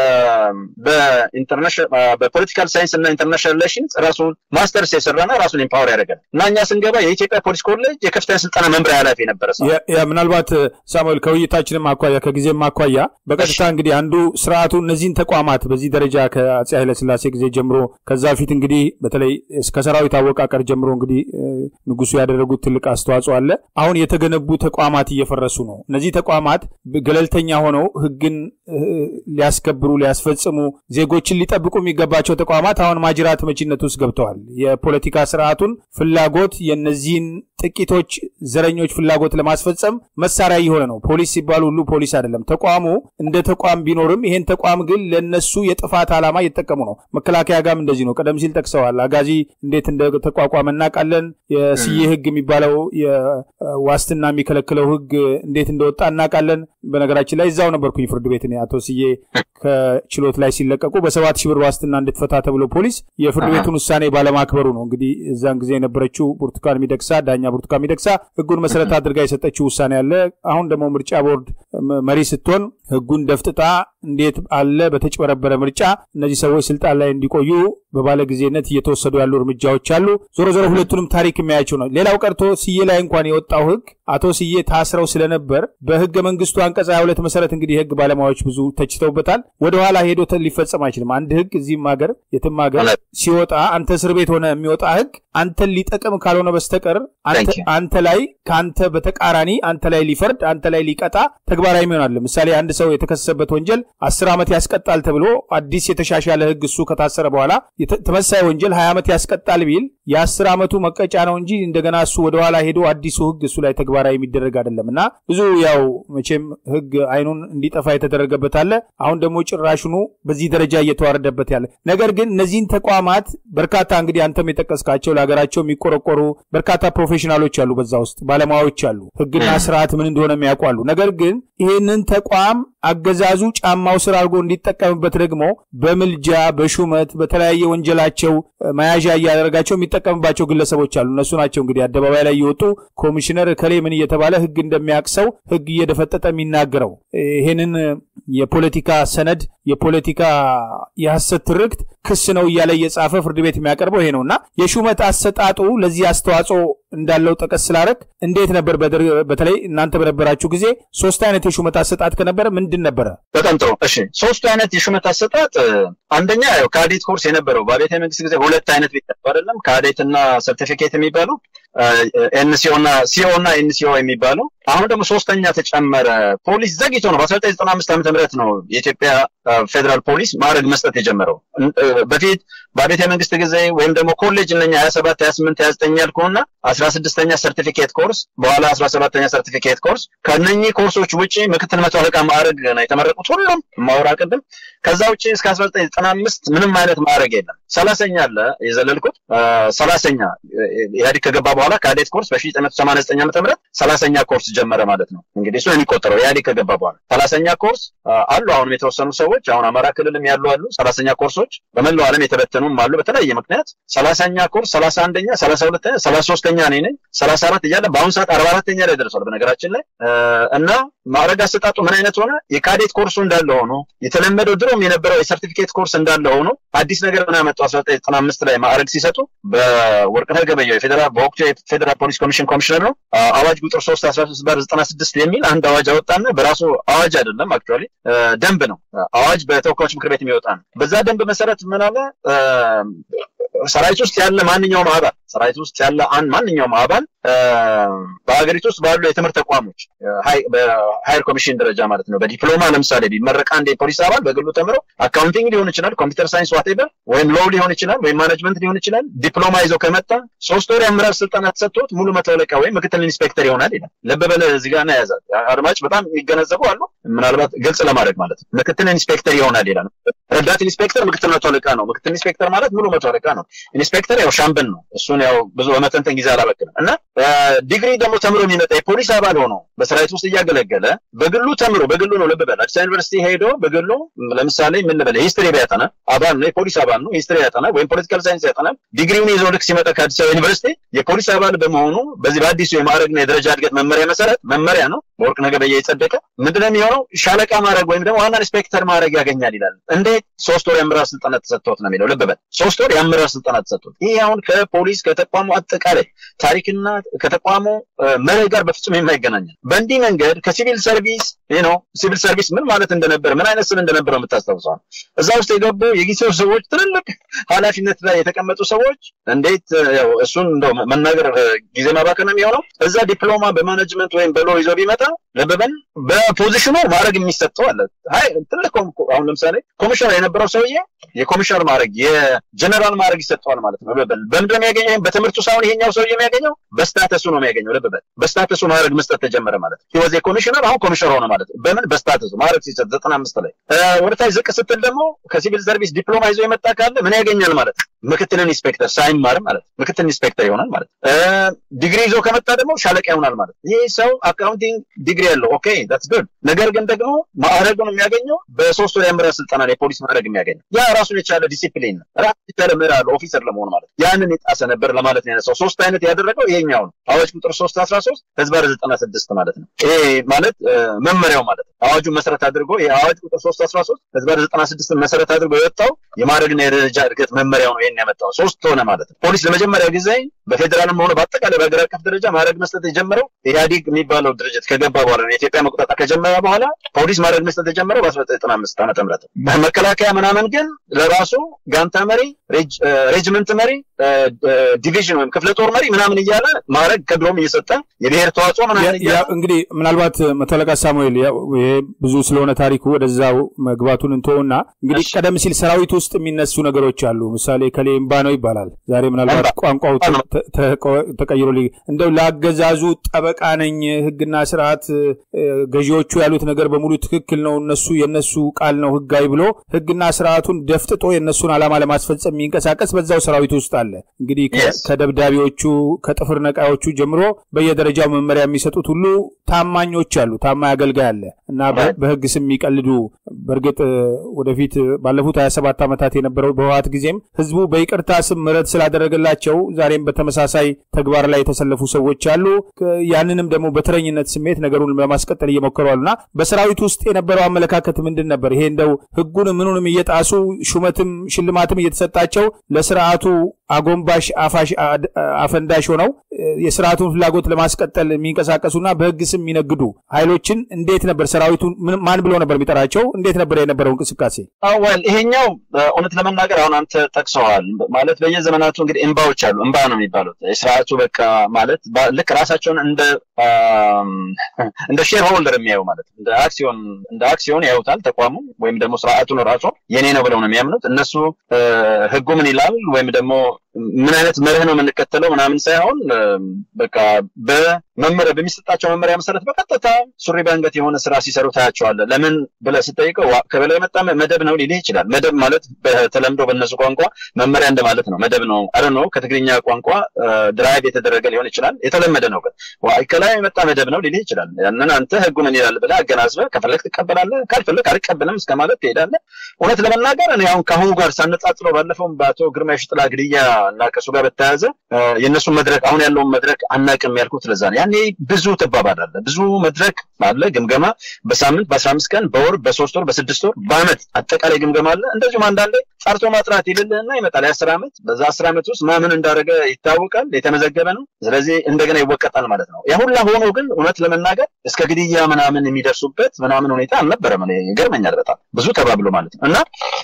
በፖለቲካል ሳይንስ እና ኢንተርናሽናል ሪሌሽንስ ራሱን ማስተርስ የሰራና ራሱን ኢምፓወር ያደረገ እና እኛ ስንገባ የኢትዮጵያ ፖሊስ ኮሌጅ የከፍተኛ ስልጠና መምሪያ ኃላፊ የነበረ ሰው ምናልባት ሳሙኤል ከውይይታችንም አኳያ ከጊዜም አኳያ በቀጥታ እንግዲህ አንዱ ስርዓቱ እነዚህን ተቋማት በዚህ ደረጃ ከአፄ ኃይለስላሴ ጊዜ ጀምሮ ከዛ ፊት እንግዲህ በተለይ እስከ ሰራዊት አወቃቀር ጀምሮ እንግዲህ ንጉሱ ያደረጉት ትልቅ አስተዋጽኦ አለ። አሁን የተገነቡ ተቋማት እየፈረሱ ነው። እነዚህ ተቋማት ገለልተኛ ሆነው ህግን ሊያስከብሩ ሊያስፈጽሙ ዜጎችን ሊጠብቁ የሚገባቸው ተቋማት አሁን ማጅራት መቺነት ውስጥ ገብተዋል። የፖለቲካ ስርዓቱን ፍላጎት የነዚህን ጥቂቶች ዘረኞች ፍላጎት ለማስፈጸም መሳሪያ እየሆነ ነው። ፖሊስ ሲባል ሁሉ ፖሊስ አይደለም። ተቋሙ እንደ ተቋም ቢኖርም ይሄን ተቋም ግን ለነሱ የጥፋት ዓላማ እየተጠቀሙ ነው። መከላከያ ጋርም እንደዚህ ነው። ቀደም ሲል ጠቅሰዋል። አጋዚ እንዴት እንደተቋቋመ እናውቃለን። የስዬ ህግ የሚባለው የዋስትና የሚከለክለው የሚከለክለው ህግ እንዴት እንደወጣ እናውቃለን። በነገራችን ላይ እዛው ነበርኩኝ ፍርድ ቤት እኔ አቶ ስዬ ከችሎት ላይ ሲለቀቁ በሰባት ሺህ ብር ዋስትና እንድትፈታ ተብሎ ፖሊስ የፍርድ ቤቱን ውሳኔ ባለማክበሩ ነው። እንግዲህ እዛን ጊዜ የነበረችው ብርቱካን ሚደቅሳ ዳኛ ብርቱካን ሚደቅሳ ህጉን መሰረት አድርጋ የሰጠችው ውሳኔ አለ። አሁን ደግሞ ምርጫ ቦርድ መሪ ስትሆን ህጉን ደፍጥጣ እንዴት አለ በተጭበረበረ ምርጫ እነዚህ ሰዎች ስልጣን ላይ እንዲቆዩ በባለ ጊዜነት እየተወሰዱ ያሉ እርምጃዎች አሉ። ዞሮ ዞሮ ሁለቱንም ታሪክ የሚያያቸው ነው። ሌላው ቀርቶ ስዬ ላይ እንኳን የወጣው ህግ አቶ ስዬ ታስረው ስለነበር በህገ መንግስቱ አንቀጽ 22 መሰረት እንግዲህ የህግ ባለሙያዎች ብዙ ተችተውበታል። ወደኋላ ሄዶ ሊፈጸም አይችልም። አንድ ህግ እዚህም ሀገር የትም ሀገር ሲወጣ አንተ እስር ቤት ሆነ የሚወጣ ህግ አንተን ሊጠቅም ካልሆነ በስተቀር አንተ ላይ ከአንተ በተቃራኒ አንተ ላይ ሊፈርድ አንተ ላይ ሊቀጣ ተግባራዊ ይሆናል። ምሳሌ አንድ ሰው የተከሰሰበት ወንጀል አስር ዓመት ያስቀጣል ተብሎ አዲስ የተሻሻለ ህግ እሱ ከታሰረ በኋላ ተመሳሳይ ወንጀል ሀያ ዓመት ያስቀጣል ቢል የአስር ዓመቱ መቀጫ ነው እንጂ እንደገና እሱ ወደኋላ ሄዶ አዲሱ ህግ እሱ ላይ ተግባራዊ የሚደረግ አይደለም እና ብዙ ያው መቼም ህግ አይኑን እንዲጠፋ የተደረገበት አለ። አሁን ደግሞ ጭራሹኑ በዚህ ደረጃ እየተዋረደበት ያለ ነገር ግን እነዚህን ተቋማት በርካታ እንግዲህ አንተም የጠቀስካቸው ለሀገራቸው የሚቆረቆሩ በርካታ ፕሮፌሽናሎች አሉ፣ በዛ ውስጥ ባለሙያዎች አሉ፣ ህግና ስርዓት ምን እንደሆነ የሚያውቁ አሉ። ነገር ግን ይህንን ተቋም አገዛዙ ጫማው ስር አድርጎ እንዲጠቀምበት ደግሞ በምልጃ በሹመት በተለያየ ወንጀላቸው መያዣ እያደረጋቸው የሚጠቀምባቸው ግለሰቦች አሉ። እነሱ ናቸው እንግዲህ አደባባይ ላይ እየወጡ ኮሚሽነር ከሌ ምን እየተባለ ህግ እንደሚያቅሰው ህግ እየደፈጠጠ የሚናገረው ይህንን የፖለቲካ ሰነድ የፖለቲካ የሐሰት ትርክት ክስ ነው እያለ እየጻፈ ፍርድ ቤት የሚያቀርበው ይሄ ነው እና የሹመት አሰጣጡ ለዚህ አስተዋጽኦ እንዳለው ጠቀስ ስላረግ እንዴት ነበር? በተለይ እናንተ በነበራችሁ ጊዜ ሶስት አይነት የሹመት አሰጣጥ ከነበረ ምንድን ነበረ? በጣም ጥሩ። እሺ፣ ሶስቱ አይነት የሹመት አሰጣጥ አንደኛ ያው ካዴት ኮርስ የነበረው በቤተ መንግስት ጊዜ ሁለት አይነት ቤት አይደለም፣ ካዴት እና ሰርቲፊኬት የሚባለው ኤንሲኦ እና ሲኦ እና ኤንሲኦ የሚባለው አሁን ደግሞ ሶስተኛ ተጨመረ። ፖሊስ ዘግይቶ ነው በ1995 ዓመተ ምህረት ነው የኢትዮጵያ ፌዴራል ፖሊስ ማዕረግ መስጠት የጀመረው። በፊት በቤተ መንግስት ጊዜ ወይም ደግሞ ኮሌጅ እነኛ 27 28 29 ያልኩና 16ኛ ሰርቲፊኬት ኮርስ በኋላ 17ኛ ሰርቲፊኬት ኮርስ ከነኚህ ኮርሶች ውጪ ምክትል መቶ አለቃ ማዕረግ ነው የተመረቁት ሁሉም ማውራ ቅድም። ከዛ ውጪ እስከ 1995 ምንም አይነት ማዕረግ የለም። ሰላሰኛ አለ የዘለልኩት ሰላሰኛ ኢህአዴግ ከገባ በኋላ ካዴት ኮርስ በ1989 ዓመተ ምህረት ሰላሰኛ ኮርስ ጀመረ ማለት ነው። እንግዲህ እሱ የሚቆጠረው ኢህአዴግ ከገባ በኋላ ሰላሰኛ ኮርስ አሉ። አሁንም የተወሰኑ ሰዎች አሁን አማራ ክልልም ያሉ አሉ ሰላሰኛ ኮርሶች በመላው ዓለም የተበተኑም አሉ። በተለያየ ምክንያት ሰላሳኛ ኮርስ ሰላሳ አንደኛ ሰላሳ ሁለተኛ ሰላሳ ሶስተኛ እኔ ነኝ ሰላሳ አራት እያለ በአሁኑ ሰዓት አርባ አራተኛ ላይ ደርሷል። በነገራችን ላይ እና ማዕረግ አሰጣጡ ምን አይነት ሆነ? የካዴት ኮርሱ እንዳለ ሆኖ የተለመደው ድሮም የነበረው የሰርቲፊኬት ኮርስ እንዳለ ሆኖ አዲስ ነገር ምን ያመጡ 1995 ላይ ማዕረግ ሲሰጡ በወርቅነህ ገበየሁ የፌዴራል በወቅቱ የፌዴራል ፖሊስ ኮሚሽን ኮሚሽነር ነው አዋጅ ቁጥር 3 13 በር 96 የሚል አንድ አዋጅ አወጣና በራሱ አዋጅ አይደለም አክቹዋሊ ደንብ ነው። አዋጅ በተወካዮች ምክር ቤት የሚወጣ ነው። በዛ ደንብ መሰረት ምን አለ ሰራዊት ውስጥ ያለ ማንኛውም አባል ሰራዊት ውስጥ ያለ አንድ ማንኛውም አባል በሀገሪቱ ውስጥ ባሉ የትምህርት ተቋሞች በሃይር ኮሚሽን ደረጃ ማለት ነው በዲፕሎማ ለምሳሌ ቢመረቅ አንድ የፖሊስ አባል በግሉ ተምሮ አካውንቲንግ ሊሆን ይችላል፣ ኮምፒውተር ሳይንስ ዋቴቨር ወይም ሎው ሊሆን ይችላል፣ ወይም ማኔጅመንት ሊሆን ይችላል። ዲፕሎማ ይዞ ከመጣ ሶስት ወር የአመራር ስልጠና ተሰጥቶት ሙሉ መቶ አለቃ ወይም ምክትል ኢንስፔክተር ይሆናል ይላል። ልብ በለ እዚህ ጋር ያዛል። አድማጭ በጣም የሚገነዘቡ አሉ። ምናልባት ግልጽ ለማድረግ ማለት ነው ምክትል ኢንስፔክተር ይሆናል ይላል። ረዳት ኢንስፔክተር ምክትል መቶ አለቃ ነው። ምክትል ኢንስፔክተር ማለት ሙሉ መቶ አለቃ ነው። ኢንስፔክተር ያው ሻምበል ነው። እሱን ያው ብዙ በመተንተን ጊዜ አላበቅንም እና ዲግሪ ደግሞ ተምሮ የሚመጣ የፖሊስ አባል ሆኖ በሰራዊት ውስጥ እያገለገለ በግሉ ተምሮ በግሉ ነው። ልብ በል አዲስ ዩኒቨርሲቲ ሄዶ በግሉ ለምሳሌ ምን ልበል ሂስትሪ ቢያጠና አባል ነው፣ የፖሊስ አባል ነው። ሂስትሪ ያጠና ወይም ፖለቲካል ሳይንስ ያጠናል። ዲግሪውን ይዞ ልክ ሲመጣ ከአዲስ አበባ ዩኒቨርሲቲ የፖሊስ አባል በመሆኑ በዚህ በአዲሱ የማዕረግና የደረጃ እድገት መመሪያ መሰረት መመሪያ ነው በወርቅነህ ገበየሁ የጸደቀ ምንድነው የሚሆነው? ሻለቃ ማዕረግ ወይም ደግሞ ዋና ኢንስፔክተር ማዕረግ ያገኛል ይላል። እንዴት? ሶስት ወር የአመራር ስልጠና ተሰጥቶት ነው የሚለው። ልብ በል ሶስት ወር የአመራር ስልጠና ተሰጥቶት። ይህ አሁን ከፖሊስ ከተቋሙ አጠቃላይ ታሪክና ከተቋሙ መርህ ጋር በፍጹም የማይገናኝ ነው። በእንዲህ መንገድ ከሲቪል ሰርቪስ ነው ሲቪል ሰርቪስ ምን ማለት እንደነበረ ምን አይነት ስም እንደነበረው የምታስታውሰው እዛ ውስጥ የገቡ የጊዜው ሰዎች ትልልቅ ኃላፊነት ላይ የተቀመጡ ሰዎች እንዴት ያው እሱን እንደው መናገር ጊዜ ማባከን ነው የሚሆነው። እዛ ዲፕሎማ በማኔጅመንት ወይም በሎ ይዞ ቢመጣ ለበበን በፖዚሽኑ ማድረግ የሚሰጠው አለ። አይ ትልቅ አሁን ለምሳሌ ኮሚሽነር የነበረው ሰውዬ የኮሚሽነር ማድረግ የጀነራል ማድረግ ይሰጠዋል ማለት ነው። ለበበን በምንድን ነው የሚያገኘው? በትምህርቱ ሳይሆን ይሄኛው ሰውዬ የሚያገኘው በስታተሱ ነው የሚያገኘው። ለበበን በስታተሱ ማድረግ መስጠት ተጀመረ ማለት ነው። ህወዜ ኮሚሽነር አሁን ኮሚሽነር ሆነ ማለት ነው። በምን በስታተሱ ማድረግ ሲሰጥ ዘጠና አምስት ላይ ወደታች ዝቅ ስትል ደግሞ ከሲቪል ሰርቪስ ዲፕሎማ ይዞ የመጣ ካለ ምን ያገኛል ማለት ነው? ምክትል ኢንስፔክተር ሳይማር ማለት ነው። ምክትል ኢንስፔክተር ይሆናል ማለት ነው። ዲግሪ ይዞ ከመጣ ደግሞ ሻለቃ ይሆናል ማለት ነው። ይህ ሰው አካውንቲንግ ዲግሪ ያለው ኦኬ ዳትስ ጉድ። ነገር ግን ደግሞ ማዕረጉን የሚያገኘው በሶስት ወር የአመራር ስልጠና ነው የፖሊስ ማዕረግ የሚያገኘው። ያ ራሱን የቻለ ዲሲፕሊን ነው። ራሱን የቻለ ምዕራፍ ኦፊሰር ለመሆን ማለት ነው። ያንን የጣሰ ነበር ለማለት ነው ያነሳው። ሶስት አይነት ያደረገው ይሄኛው ነው። አዋጅ ቁጥር ሶስት አስራ ሶስት ህዝባር ዘጠና ስድስት ማለት ነው። ይሄ ማለት መመሪያው ማለት ነው። አዋጁን መሰረት አድርጎ የአዋጅ ቁጥር ሶስት አስራ ሶስት ህዝባር ዘጠና ስድስትን መሰረት አድርጎ የወጣው የማዕረግና የደረጃ እድገት መመሪያው ነው ይሄን ያመጣው። ሶስት ሆነ ማለት ነው። ፖሊስ ለመጀመሪያ ጊዜ በፌዴራልም ሆነ በአጠቃላይ በሀገር አቀፍ ደረጃ ማዕረግ መስጠት የጀመረው ኢህአዲግ የሚባለው ድርጅት ከገባ በኋላ ነው። የኢትዮጵያ መቆጣጠር ከጀመረ በኋላ ፖሊስ ማዕረግ መስጠት የጀመረው በ1995 ዓመተ ምህረት መከላከያ ምናምን ግን ለራሱ ጋንታ መሪ፣ ሬጅመንት መሪ፣ ዲቪዥን ወይም ክፍለ ጦር መሪ ምናምን እያለ ማዕረግ ከድሮም እየሰጠ የብሔር ተዋጽኦ ምናምን እያለ እንግዲህ ምናልባት መቶ አለቃ ሳሙኤል ይሄ ብዙ ስለሆነ ታሪኩ ወደዛው መግባቱን እንተውና እንግዲህ ቀደም ሲል ሰራዊት ውስጥ የሚነሱ ነገሮች አሉ። ምሳሌ ከሌ እምባ ነው ይባላል። ዛሬ ምናልባት ቋንቋው ተቀይሮ እንደው ለአገዛዙ ጠበቃ ነኝ፣ ህግና ስርዓት ገዢዎቹ ያሉት ነገር በሙሉ ትክክል ነው፣ እነሱ የነሱ ቃል ነው ህጋዊ ብሎ ህግና ስርዓቱን ደፍጥጦ የእነሱን ዓላማ ለማስፈጸም የሚንቀሳቀስ በዛው ሰራዊት ውስጥ አለ። እንግዲህ ከደብዳቤዎቹ ከጥፍር ነቃዮቹ ጀምሮ በየደረጃው መመሪያ የሚሰጡት ሁሉ ታማኞች አሉ፣ ታማኝ አገልጋይ አለ እና በህግ ስም የሚቀልዱ በእርግጥ ወደፊት ባለፉት ሀያ ሰባት ዓመታት የነበረው በህወሓት ጊዜም ህዝቡ በይቅርታ ስም ምህረት ስላደረገላቸው ዛሬም በተመሳሳይ ተግባር ላይ የተሰለፉ ሰዎች አሉ። ያንንም ደግሞ በተረኝነት ስሜት ነገሩን ለማስቀጠል እየሞከሩ አሉና በሰራዊት ውስጥ የነበረው አመለካከት ምንድን ነበር? ይሄ እንደው ህጉን ምኑንም እየጣሱ ሹመትም ሽልማትም እየተሰጣቸው ለስርዓቱ አጎንባሽ አፋሽ አፈንዳሽ ሆነው የስርዓቱን ፍላጎት ለማስቀጠል የሚንቀሳቀሱና በህግ ስም የሚነግዱ ኃይሎችን እንዴት ነበር ሰራዊቱ ማን ብሎ ነበር የሚጠራቸው? እንዴት ነበር የነበረው እንቅስቃሴ? አወል ይሄኛው እውነት ለመናገር አሁን አንተ ጠቅሰዋል። ማለት በየዘመናቱ እንግዲህ እምባዎች አሉ። እምባ ነው የሚባሉት የስርዓቱ በቃ ማለት ልክ ራሳቸውን እንደ እንደ ሼር ሆልደር የሚያዩ ማለት እንደ አክሲዮን እንደ አክሲዮን ያዩታል ተቋሙ ወይም ደግሞ ስርዓቱን ራሱ የኔ ነው ብለው ነው የሚያምኑት እነሱ ህጉ ምን ይላል ወይም ደግሞ ምን አይነት መርህ ነው የምንከተለው ምናምን ሳይሆን በቃ በመመሪያ በሚሰጣቸው መመሪያ መሰረት በቀጥታ ሱሪ በአንገት የሆነ ስራ ሲሰሩ ታያቸዋለህ። ለምን ብለህ ስጠይቀው ከበላይ የመጣ መደብ ነው ሊልህ ይችላል። መደብ ማለት በተለምዶ በእነሱ ቋንቋ መመሪያ እንደማለት ነው። መደብ ነው አረ ነው ከትግርኛ ቋንቋ ድራይቭ የተደረገ ሊሆን ይችላል። የተለመደ ነው ግን ከላይ የመጣ መደብ ነው ሊልህ ይችላል። ያንን አንተ ህጉ ምን ይላል ብለህ አገናዝበህ ከፈለግ ትቀበላለህ፣ ካልፈለግ አልቀበልም እስከ ማለት ትሄዳለህ። እውነት ለመናገር እኔ አሁን ከአሁኑ ጋር ሳነጻጽረው ባለፈውም በአቶ ግርማ የሽጥላ ግድያ እና ከእሱ ጋር በተያያዘ የእነሱን መድረክ አሁን ያለውን መድረክ አናቅም ያልኩት ለዛ ነው። ያኔ ብዙ ትባባላለህ፣ ብዙ መድረክ አለ፣ ግምገማ በሳምንት በአስራ አምስት ቀን በወር በሶስት ወር በስድስት ወር በአመት አጠቃላይ ግምገማ አለ። እንደዚሁም አንዳንዴ ጠርቶ ማጥራት ይልልህና ይመጣል የአስር ዓመት በዛ አስር ዓመት ውስጥ ማምን እንዳደረገ ይታወቃል፣ የተመዘገበ ነው። ስለዚህ እንደገና ይወቀጣል ማለት ነው። ያ ሁላ ሆኖ ግን እውነት ለመናገር እስከ ግድያ ምናምን የሚደርሱበት ምናምን ሁኔታ አልነበረም። ይገርመኛል በጣም ብዙ ተባብሎ ማለት ነው እና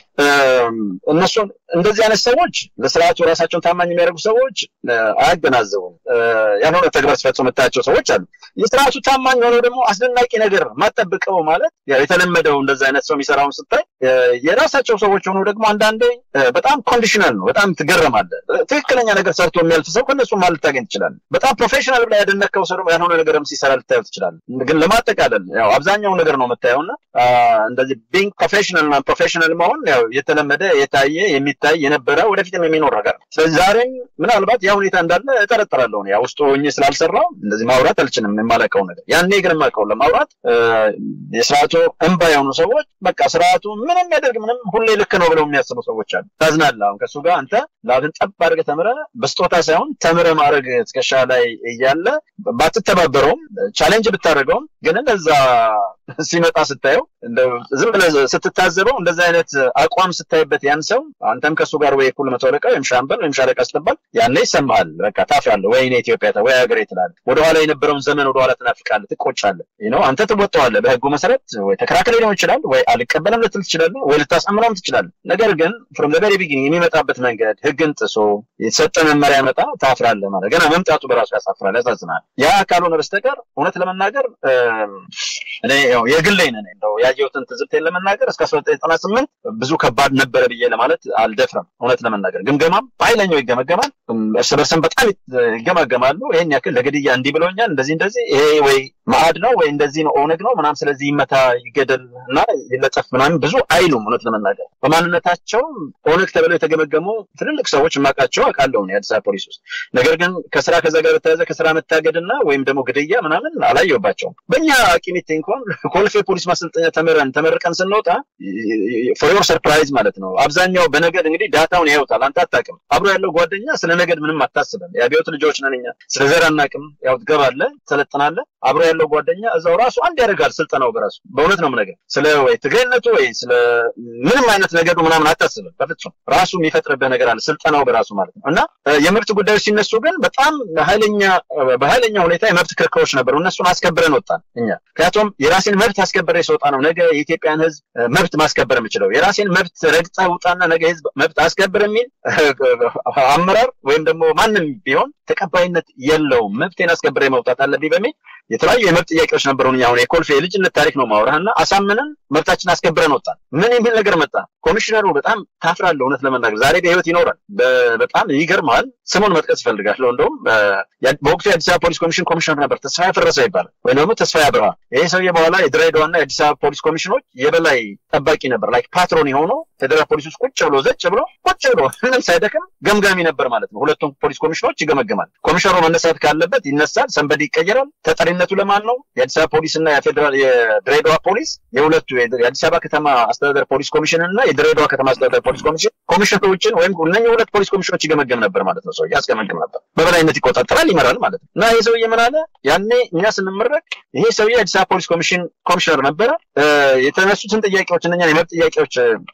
እነሱን እንደዚህ አይነት ሰዎች ለስርዓቱ ራሳቸውን ታማኝ የሚያደርጉ ሰዎች አያገናዘቡም። ያልሆነ ተግባር ሲፈጽሙ የምታያቸው ሰዎች አሉ። የስርዓቱ ታማኝ ሆነው ደግሞ አስደናቂ ነገር ማጠብቀው ማለት የተለመደው እንደዚህ አይነት ሰው የሚሰራውን ስታይ የራሳቸው ሰዎች ሆነው ደግሞ አንዳንዴ በጣም ኮንዲሽናል ነው። በጣም ትገረማለህ። ትክክለኛ ነገር ሰርቶ የሚያልፍ ሰው ከነሱ ማለት ልታገኝ ትችላለህ። በጣም ፕሮፌሽናል ብላ ያደነከው ሰው ደግሞ ያልሆነ ነገርም ሲሰራ ልታየው ትችላለህ። ግን ለማጠቃለል ያው አብዛኛው ነገር ነው የምታየውና እንደዚህ ቢንግ ፕሮፌሽናል እና ፕሮፌሽናል መሆን ያው የተለመደ የታየ የሚታይ የነበረ ወደፊትም የሚኖር ነገር ነው። ስለዚህ ዛሬም ምናልባት ያ ሁኔታ እንዳለ እጠረጥራለሁ። ያ ውስጥ ሆኜ ስላልሰራው እንደዚህ ማውራት አልችልም የማላውቀው ነገር። ያኔ ግን የማውቀውን ለማውራት የስርዓቱ እንባ የሆኑ ሰዎች በቃ ስርዓቱ ምንም ያደርግ ምንም ሁሌ ልክ ነው ብለው የሚያስቡ ሰዎች አሉ። ታዝናለህ። አሁን ከእሱ ጋር አንተ ላብን ጠብ አድርገህ ተምረህ በስጦታ ሳይሆን ተምረህ ማድረግ ትከሻ ላይ እያለ ባትተባበረውም ቻሌንጅ ብታደርገውም ግን እንደዛ ሲመጣ ስታየው ዝም ብለህ ስትታዘበው እንደዚህ አይነት አቋም ስታይበት ያን ሰው አንተም ከእሱ ጋር ወይ እኩል መቶ አለቃ ወይም ሻምበል ወይም ሻለቃ ስትባል ያኔ ይሰማሃል። በቃ ታፍራለህ። ወይ እኔ ኢትዮጵያ ወይ ሀገሬ ትላለህ። ወደኋላ የነበረውን ዘመን ወደኋላ ትናፍቃለህ፣ ትቆጫለህ። ነው አንተ ትወጣዋለህ በህጉ መሰረት ወይ ተከራክሬ ሊሆን ይችላል፣ ወይ አልቀበልም ልትል ትችላለህ፣ ወይ ልታሳምነውም ትችላለህ። ነገር ግን ፍሮም ዘ ቬሪ ቢጊኒንግ የሚመጣበት መንገድ ህግን ጥሶ የተሰጠ መመሪያ መጣ ታፍራለህ ማለት ገና መምጣቱ በራሱ ያሳፍራል፣ ያሳዝናል። ያ ካልሆነ በስተቀር እውነት ለመናገር እኔ የግሌን ነኝ እንደው ያየሁትን ትዝብቴን ለመናገር እስከ አስራ ዘጠኝ ዘጠና ስምንት ብዙ ከባድ ነበረ ብዬ ለማለት አልደፍረም። እውነት ለመናገር ግምገማም በኃይለኛው ይገመገማል፣ እርስ በርስም በጣም ይገማገማሉ። ይህን ያክል ለግድያ እንዲህ ብለውኛል፣ እንደዚህ እንደዚህ፣ ይሄ ወይ ማዕድ ነው ወይ እንደዚህ ነው ኦነግ ነው ምናም፣ ስለዚህ ይመታ ይገደል እና ይለጠፍ ምናምን ብዙ አይሉም። እውነት ለመናገር በማንነታቸው ኦነግ ተብለው የተገመገሙ ትልልቅ ሰዎች የማውቃቸው አውቃለሁ የአዲስ አበባ ፖሊስ ውስጥ። ነገር ግን ከስራ ከዛ ጋር በተያያዘ ከስራ መታገድና ወይም ደግሞ ግድያ ምናምን አላየሁባቸውም። በእኛ ቂሚቴ እንኳን ኮልፌ ፖሊስ ማሰልጠኛ ተምረን ተመርቀን ስንወጣ ፎር ዮር ሰርፕራይዝ ማለት ነው። አብዛኛው በነገድ እንግዲህ ዳታውን ያዩታል። አንተ አታውቅም። አብሮ ያለው ጓደኛ ስለ ነገድ ምንም አታስብም። የአብዮት ልጆች ነን እኛ። ስለ ዘር አናውቅም። ያው ትገባለህ፣ ትሰለጥናለህ። አብሮ ያለው ጓደኛ እዛው ራሱ አንድ ያደርጋል ስልጠናው በራሱ በእውነት ነው የምነግርህ። ስለ ወይ ትግሬነቱ ወይ ስለ ምንም አይነት ነገዱ ምናምን አታስብም በፍጹም። ራሱ የሚፈጥርብህ ነገር አለ ስልጠናው በራሱ ማለት ነው። እና የመብት ጉዳዮች ሲነሱ ግን በጣም ኃይለኛ በኃይለኛ ሁኔታ የመብት ክርክሮች ነበሩ። እነሱን አስከብረን ወጣን እኛ። ምክንያቱም የራሴን መብት አስከብረ ስወጣ ነው ነገ የኢትዮጵያን ሕዝብ መብት ማስከበር የምችለው። የራሴን መብት ረግጠህ ውጣና ነገ ሕዝብ መብት አስከብር የሚል አመራር ወይም ደግሞ ማንም ቢሆን ተቀባይነት የለውም። መብቴን አስከብሬ መውጣት አለብኝ በሚል የተለያዩ የመብት ጥያቄዎች ነበሩን። አሁን የኮልፌ የልጅነት ታሪክ ነው ማውራህና አሳምነን መብታችን አስከብረን ወጣን። ምን የሚል ነገር መጣ? ኮሚሽነሩ በጣም ታፍራለህ፣ እውነት ለመናገር ዛሬ በህይወት ይኖራል። በጣም ይገርማል። ስሙን መጥቀስ እፈልጋለሁ። እንደውም በወቅቱ የአዲስ አበባ ፖሊስ ኮሚሽን ኮሚሽነር ነበር ተስፋዬ ፈረሰ ይባላል፣ ወይም ደግሞ ተስፋዬ አብርሃ። ይሄ ሰውዬ በኋላ የድሬዳዋና የአዲስ አበባ ፖሊስ ኮሚሽኖች የበላይ ጠባቂ ነበር፣ ላይክ ፓትሮን የሆነው ፌዴራል ፖሊስ ውስጥ ቁጭ ብሎ ዘጭ ብሎ ቁጭ ብሎ ምንም ሳይደክም ገምጋሚ ነበር ማለት ነው። ሁለቱም ፖሊስ ኮሚሽኖች ይገመገማል። ኮሚሽነሩ መነሳት ካለበት ይነሳል፣ ሰንበድ ይቀየራል። ተጠሪነቱ ለማን ነው? የአዲስ አበባ ፖሊስ እና የፌዴራል የድሬዳዋ ፖሊስ የሁለቱ የአዲስ አበባ ከተማ አስተዳደር ፖሊስ ኮሚሽን እና የድሬዳዋ ከተማ አስተዳደር ፖሊስ ኮሚሽን ኮሚሽነሮችን ወይም እነኚህ ሁለት ፖሊስ ኮሚሽኖች ይገመገም ነበር ማለት ነው። ሰውዬ ያስገመግም ነበር፣ በበላይነት ይቆጣጠራል፣ ይመራል ማለት ነው። እና ይህ ሰውዬ ምን አለ? ያኔ እኛ ስንመረቅ ይሄ ሰውዬ የአዲስ አበባ ፖሊስ ኮሚሽን ኮሚሽነር ነበረ። የተነሱትን ጥያቄዎች እነኛን የመብት ጥያቄዎች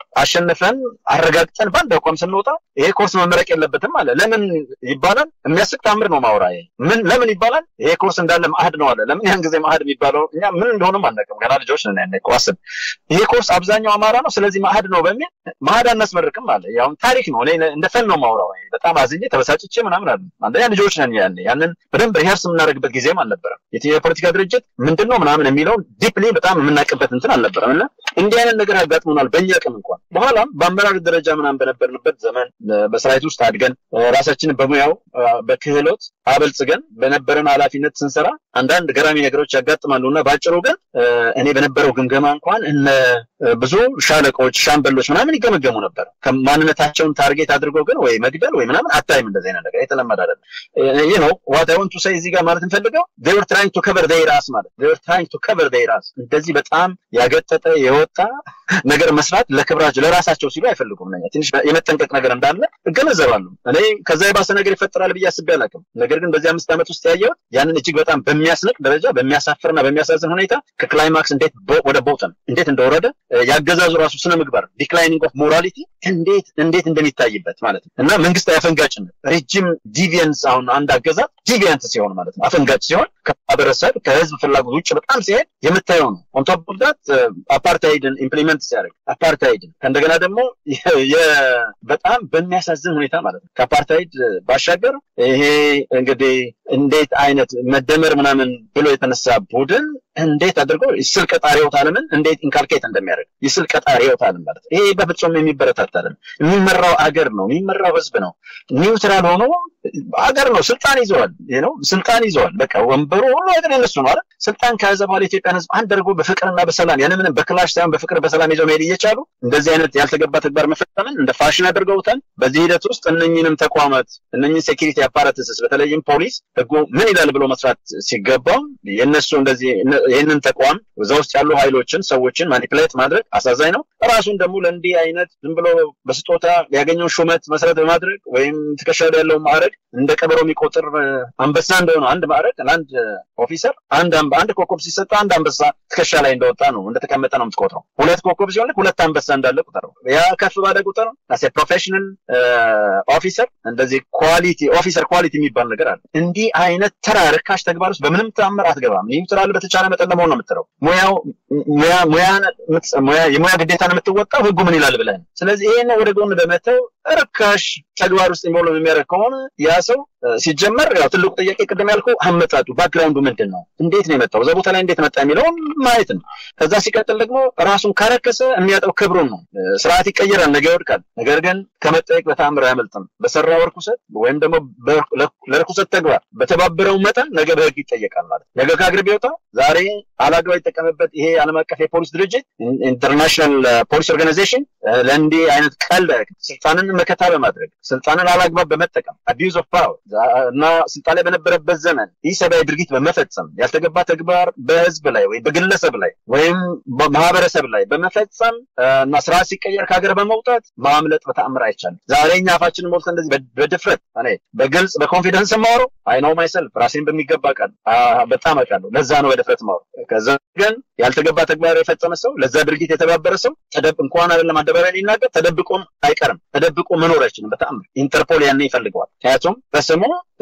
አሸንፈን አረጋግጠን በአንድ አቋም ስንወጣ ይሄ ኮርስ መመረቅ የለበትም አለ። ለምን ይባላል? የሚያስቅ ታምር ነው ማውራ። ምን ለምን ይባላል? ይሄ ኮርስ እንዳለ ማዕድ ነው አለ። ለምን ያን ጊዜ ማዕድ የሚባለው እኛ ምን እንደሆነም አናውቅም፣ ገና ልጆች ነን። ያኔ እኮ አስብ፣ ይሄ ኮርስ አብዛኛው አማራ ነው፣ ስለዚህ ማዕድ ነው በሚል ማዕድ አናስመርቅም አለ። ያው ታሪክ ነው። እኔ እንደ ፈን ነው ማውራው። በጣም አዝኜ ተበሳጭቼ ምናምን አለ። አንደኛ ልጆች ነን ያኔ፣ ያንን በደንብ ሪሀርስ የምናደርግበት ጊዜም አልነበረም። የትኛው የፖለቲካ ድርጅት ምንድን ነው ምናምን የሚለውን ዲፕሊ በጣም የምናውቅበት እንትን አልነበረም። እና እንዲህ አይነት ነገር ያጋጥሙናል በእኛ ቅም እንኳን በኋላም በአመራር ደረጃ ምናምን በነበርንበት ዘመን በሰራዊት ውስጥ አድገን ራሳችንን በሙያው በክህሎት አበልጽገን በነበረን ኃላፊነት ስንሰራ አንዳንድ ገራሚ ነገሮች ያጋጥማሉ እና በአጭሩ ግን እኔ በነበረው ግምገማ እንኳን እነ ብዙ ሻለቆች፣ ሻምበሎች ምናምን ይገመገሙ ነበር። ማንነታቸውን ታርጌት አድርገው ግን ወይ መግደል ወይ ምናምን አታይም። እንደዚህ አይነት ነገር የተለመደ አይደለም። ይህ ነው ዋት አይ ዋንት ቱ ሴይ እዚህ ጋር ማለት እንፈልገው they were trying to cover their ራስ ማለት they were trying to cover their ራስ እንደዚህ በጣም ያገጠጠ የወጣ ነገር መስራት ለክብራቸው ለራሳቸው ሲሉ አይፈልጉም። ነኛ ትንሽ የመጠንቀቅ ነገር እንዳለ እገነዘባሉ። እኔ ከዛ የባሰ ነገር ይፈጠራል ብዬ አስቤ አላውቅም። ነገር ግን በዚህ አምስት ዓመት ውስጥ ያየሁት ያንን እጅግ በጣም በሚያስንቅ ደረጃ በሚያሳፍርና በሚያሳዝን ሁኔታ ከክላይማክስ እንዴት ወደ ቦተም እንዴት እንደወረደ ያገዛዙ ራሱ ስነ ምግባር ዲክላይኒንግ ኦፍ ሞራሊቲ እንዴት እንዴት እንደሚታይበት ማለት ነው እና መንግስታዊ አፈንጋጭነት ሬጅም ዲቪየንስ አሁን አንድ አገዛዝ ዲቪየንት ሲሆን ማለት ነው አፈንጋጭ ሲሆን ከማህበረሰብ ከህዝብ ፍላጎት ውጭ በጣም ሲሄድ የምታየው ነው። ኦን ቶፕ ኦፍ ዳት አፓርታይድን ኢምፕሊመንት ሲያደርግ አፓርታይድን ከእንደገና ደግሞ በጣም በሚያሳዝን ሁኔታ ማለት ነው ከአፓርታይድ ባሻገር ይሄ እንግዲህ እንዴት አይነት መደመር ምናምን ብሎ የተነሳ ቡድን እንዴት አድርጎ የስል ቀጣሪ ህይወት ዓለምን እንዴት ኢንካልኬት እንደሚያደርግ የስል ቀጣሪ ህይወት ዓለም ማለት ይሄ በፍጹም የሚበረታታ አይደለም። የሚመራው አገር ነው፣ የሚመራው ህዝብ ነው። ኒውትራል ሆኖ አገር ነው፣ ስልጣን ይዘዋል ነው ስልጣን ይዘዋል። በቃ ወንበሩ ሁሉ ነገር የነሱ ነው አይደል? ስልጣን ከያዘ በኋላ የኢትዮጵያን ህዝብ አንድ አድርጎ በፍቅርና በሰላም ያለምንም በክላሽ ሳይሆን በፍቅር በሰላም ይዘው መሄድ እየቻሉ እንደዚህ አይነት ያልተገባ ተግባር መፈጸምን እንደ ፋሽን አድርገውታል። በዚህ ሂደት ውስጥ እነኝንም ተቋማት እነኝን ሴኪሪቲ አፓራትስስ በተለይም ፖሊስ ህጉ ምን ይላል ብሎ መስራት ሲገባው የእነሱ እንደዚህ ይህንን ተቋም እዛ ውስጥ ያሉ ኃይሎችን ሰዎችን ማኒፕሌት ማድረግ አሳዛኝ ነው። ራሱን ደግሞ ለእንዲህ አይነት ዝም ብሎ በስጦታ ያገኘውን ሹመት መሰረት በማድረግ ወይም ትከሻ ላይ ያለውን ማዕረግ እንደ ቀበሮ የሚቆጥር አንበሳ እንደሆነ አንድ ማዕረግ ለአንድ ኦፊሰር አንድ አንድ ኮከብ ሲሰጠ አንድ አንበሳ ትከሻ ላይ እንደወጣ ነው እንደተቀመጠ ነው የምትቆጥረው። ሁለት ኮከብ ሲሆን ሁለት አንበሳ እንዳለ ቁጠረው። ያ ከፍ ባለ ቁጥር አሴ ፕሮፌሽናል ኦፊሰር እንደዚህ ኳሊቲ ኦፊሰር ኳሊቲ የሚባል ነገር አለ። እንዲህ አይነት ተራ ርካሽ ተግባር ውስጥ በምንም ተአምር አትገባም። ኒውትራል በተቻለ መጠን ለመሆን ነው የምትለው። ሙያው የሙያ ግዴታን የምትወጣው ህጉ ምን ይላል ብለን። ስለዚህ ይሄን ወደ ጎን በመተው ርካሽ ተግባር ውስጥ ኢንቮልቭ የሚያደርግ ከሆነ ያ ሰው ሲጀመር ያው ትልቁ ጥያቄ ቅድም ያልኩ አመጣጡ ባክግራውንዱ ምንድን ነው? እንዴት ነው የመጣው? እዛ ቦታ ላይ እንዴት መጣ የሚለውን ማየት ነው። ከዛ ሲቀጥል ደግሞ ራሱን ካረከሰ የሚያጠው ክብሩን ነው። ስርዓት ይቀየራል፣ ነገ ይወድቃል። ነገር ግን ከመጠየቅ በተአምር አያመልጥም። በሰራው ርኩሰት ወይም ደግሞ ለርኩሰት ተግባር በተባበረው መጠን ነገ በህግ ይጠየቃል ማለት ነገ ከአገር ቢወጣ ዛሬ አላግባብ የተጠቀመበት ይሄ ዓለም አቀፍ የፖሊስ ድርጅት ኢንተርናሽናል ፖሊስ ኦርጋናይዜሽን ለእንዲህ አይነት ቀልድ ስልጣንን መከታ በማድረግ ስልጣንን አላግባብ በመጠቀም አቢዩዝ ኦፍ ፓወር እና ስልጣን ላይ በነበረበት ዘመን ይህ ሰብአዊ ድርጊት በመፈጸም ያልተገባ ተግባር በህዝብ ላይ ወይም በግለሰብ ላይ ወይም በማህበረሰብ ላይ በመፈጸም እና ስርዓት ሲቀየር ከሀገር በመውጣት ማምለጥ በተአምር አይቻልም። ዛሬ እኛ አፋችንን ሞልተን እንደዚህ በድፍረት እኔ በግልጽ በኮንፊደንስ የማወራው አይ ነው ማይሰልፍ ራሴን በሚገባ ቃል በጣም አውቃለሁ። ለዛ ነው በድፍረት ማወራው። ከዛ ግን ያልተገባ ተግባር የፈጸመ ሰው ለዛ ድርጊት የተባበረ ሰው ተደብ እንኳን አይደለም አደባባይ ሊናገር ተደብቆም አይቀርም። ተደብቆ መኖር አይችልም በተአምር ኢንተርፖል ያን ይፈልገዋል። ምክንያቱም በስሙ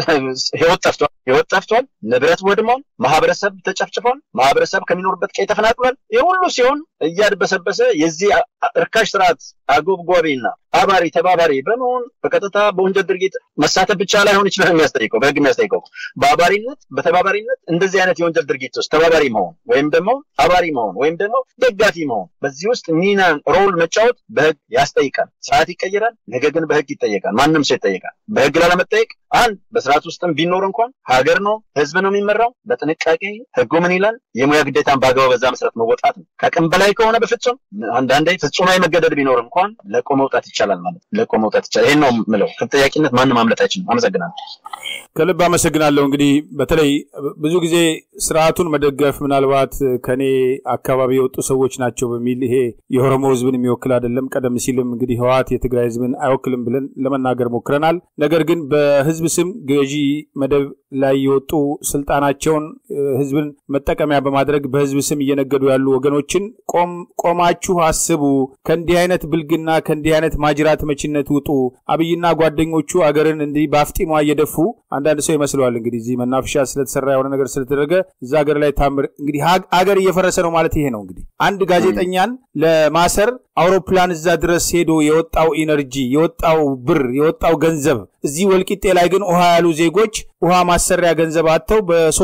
ህይወት ጠፍቷል፣ ህይወት ጠፍቷል፣ ንብረት ወድሟል፣ ማህበረሰብ ተጨፍጭፏል፣ ማህበረሰብ ከሚኖርበት ቀይ ተፈናቅሏል። ይህ ሁሉ ሲሆን እያድበሰበሰ የዚህ እርካሽ ስርዓት አጎብጓቢና አባሪ ተባባሪ በመሆን በቀጥታ በወንጀል ድርጊት መሳተፍ ብቻ ላይሆን ይችላል የሚያስጠይቀው በህግ የሚያስጠይቀው በአባሪነት በተባባሪነት እንደዚህ አይነት የወንጀል ድርጊት ውስጥ ተባባሪ መሆን ወይም ደግሞ አባሪ መሆን ወይም ደግሞ ደጋፊ መሆን በዚህ ውስጥ ሚና ሮል መጫወት በህግ ያስጠይቃል። ስርዓት ይቀይራል፣ ነገ ግን በህግ ይጠየቃል። ማንም ሰው ይጠየቃል። በህግ ላለመጠየቅ አንድ በስርዓት ውስጥም ቢኖር እንኳን ሀገር ነው ህዝብ ነው የሚመራው። በጥንቃቄ ህጉ ምን ይላል? የሙያ ግዴታን በአግባቡ በዛ መሰረት መወጣት ነው። ከአቅም በላይ ከሆነ በፍጹም አንዳንዴ ፍጹማዊ መገደድ ቢኖር እንኳን ለቆ መውጣት ይቻላል ማለት ለቆ መውጣት ይቻላል። ይሄን ነው የምለው። ከተጠያቂነት ማንም ማምለጥ አይችልም። አመሰግናለሁ። ከልብ አመሰግናለሁ። እንግዲህ በተለይ ብዙ ጊዜ ስርዓቱን መደገፍ ምናልባት ከኔ አካባቢ የወጡ ሰዎች ናቸው በሚል ይሄ የኦሮሞ ህዝብን የሚወክል አይደለም። ቀደም ሲልም እንግዲህ ህወሓት የትግራይ ህዝብን አይወክልም ብለን ለመናገር ሞክረናል። ነገር ግን በህዝብ ስም ገዢ መደብ ላይ የወጡ ስልጣናቸውን ህዝብን መጠቀሚያ በማድረግ በህዝብ ስም እየነገዱ ያሉ ወገኖችን ቆማችሁ አስቡ፣ ከእንዲህ አይነት ብልግና ከእንዲህ አይነት ማጅራት መቺነት ውጡ። አብይና ጓደኞቹ አገርን እንዲህ በአፍጢሟ እየደፉ አንዳንድ ሰው ይመስለዋል እንግዲህ እዚህ መናፈሻ ስለተሰራ የሆነ ነገር ስለተደረገ እዛ ሀገር ላይ ታምር እንግዲህ ሀገር እየፈረሰ ነው ማለት ይሄ ነው። እንግዲህ አንድ ጋዜጠኛን ለማሰር አውሮፕላን እዛ ድረስ ሄዶ የወጣው ኢነርጂ የወጣው ብር የወጣው ገንዘብ እዚህ ወልቂጤ ላይ ግን ውሃ ያሉ ዜጎች ውሃ ማሰሪያ ገንዘብ አጥተው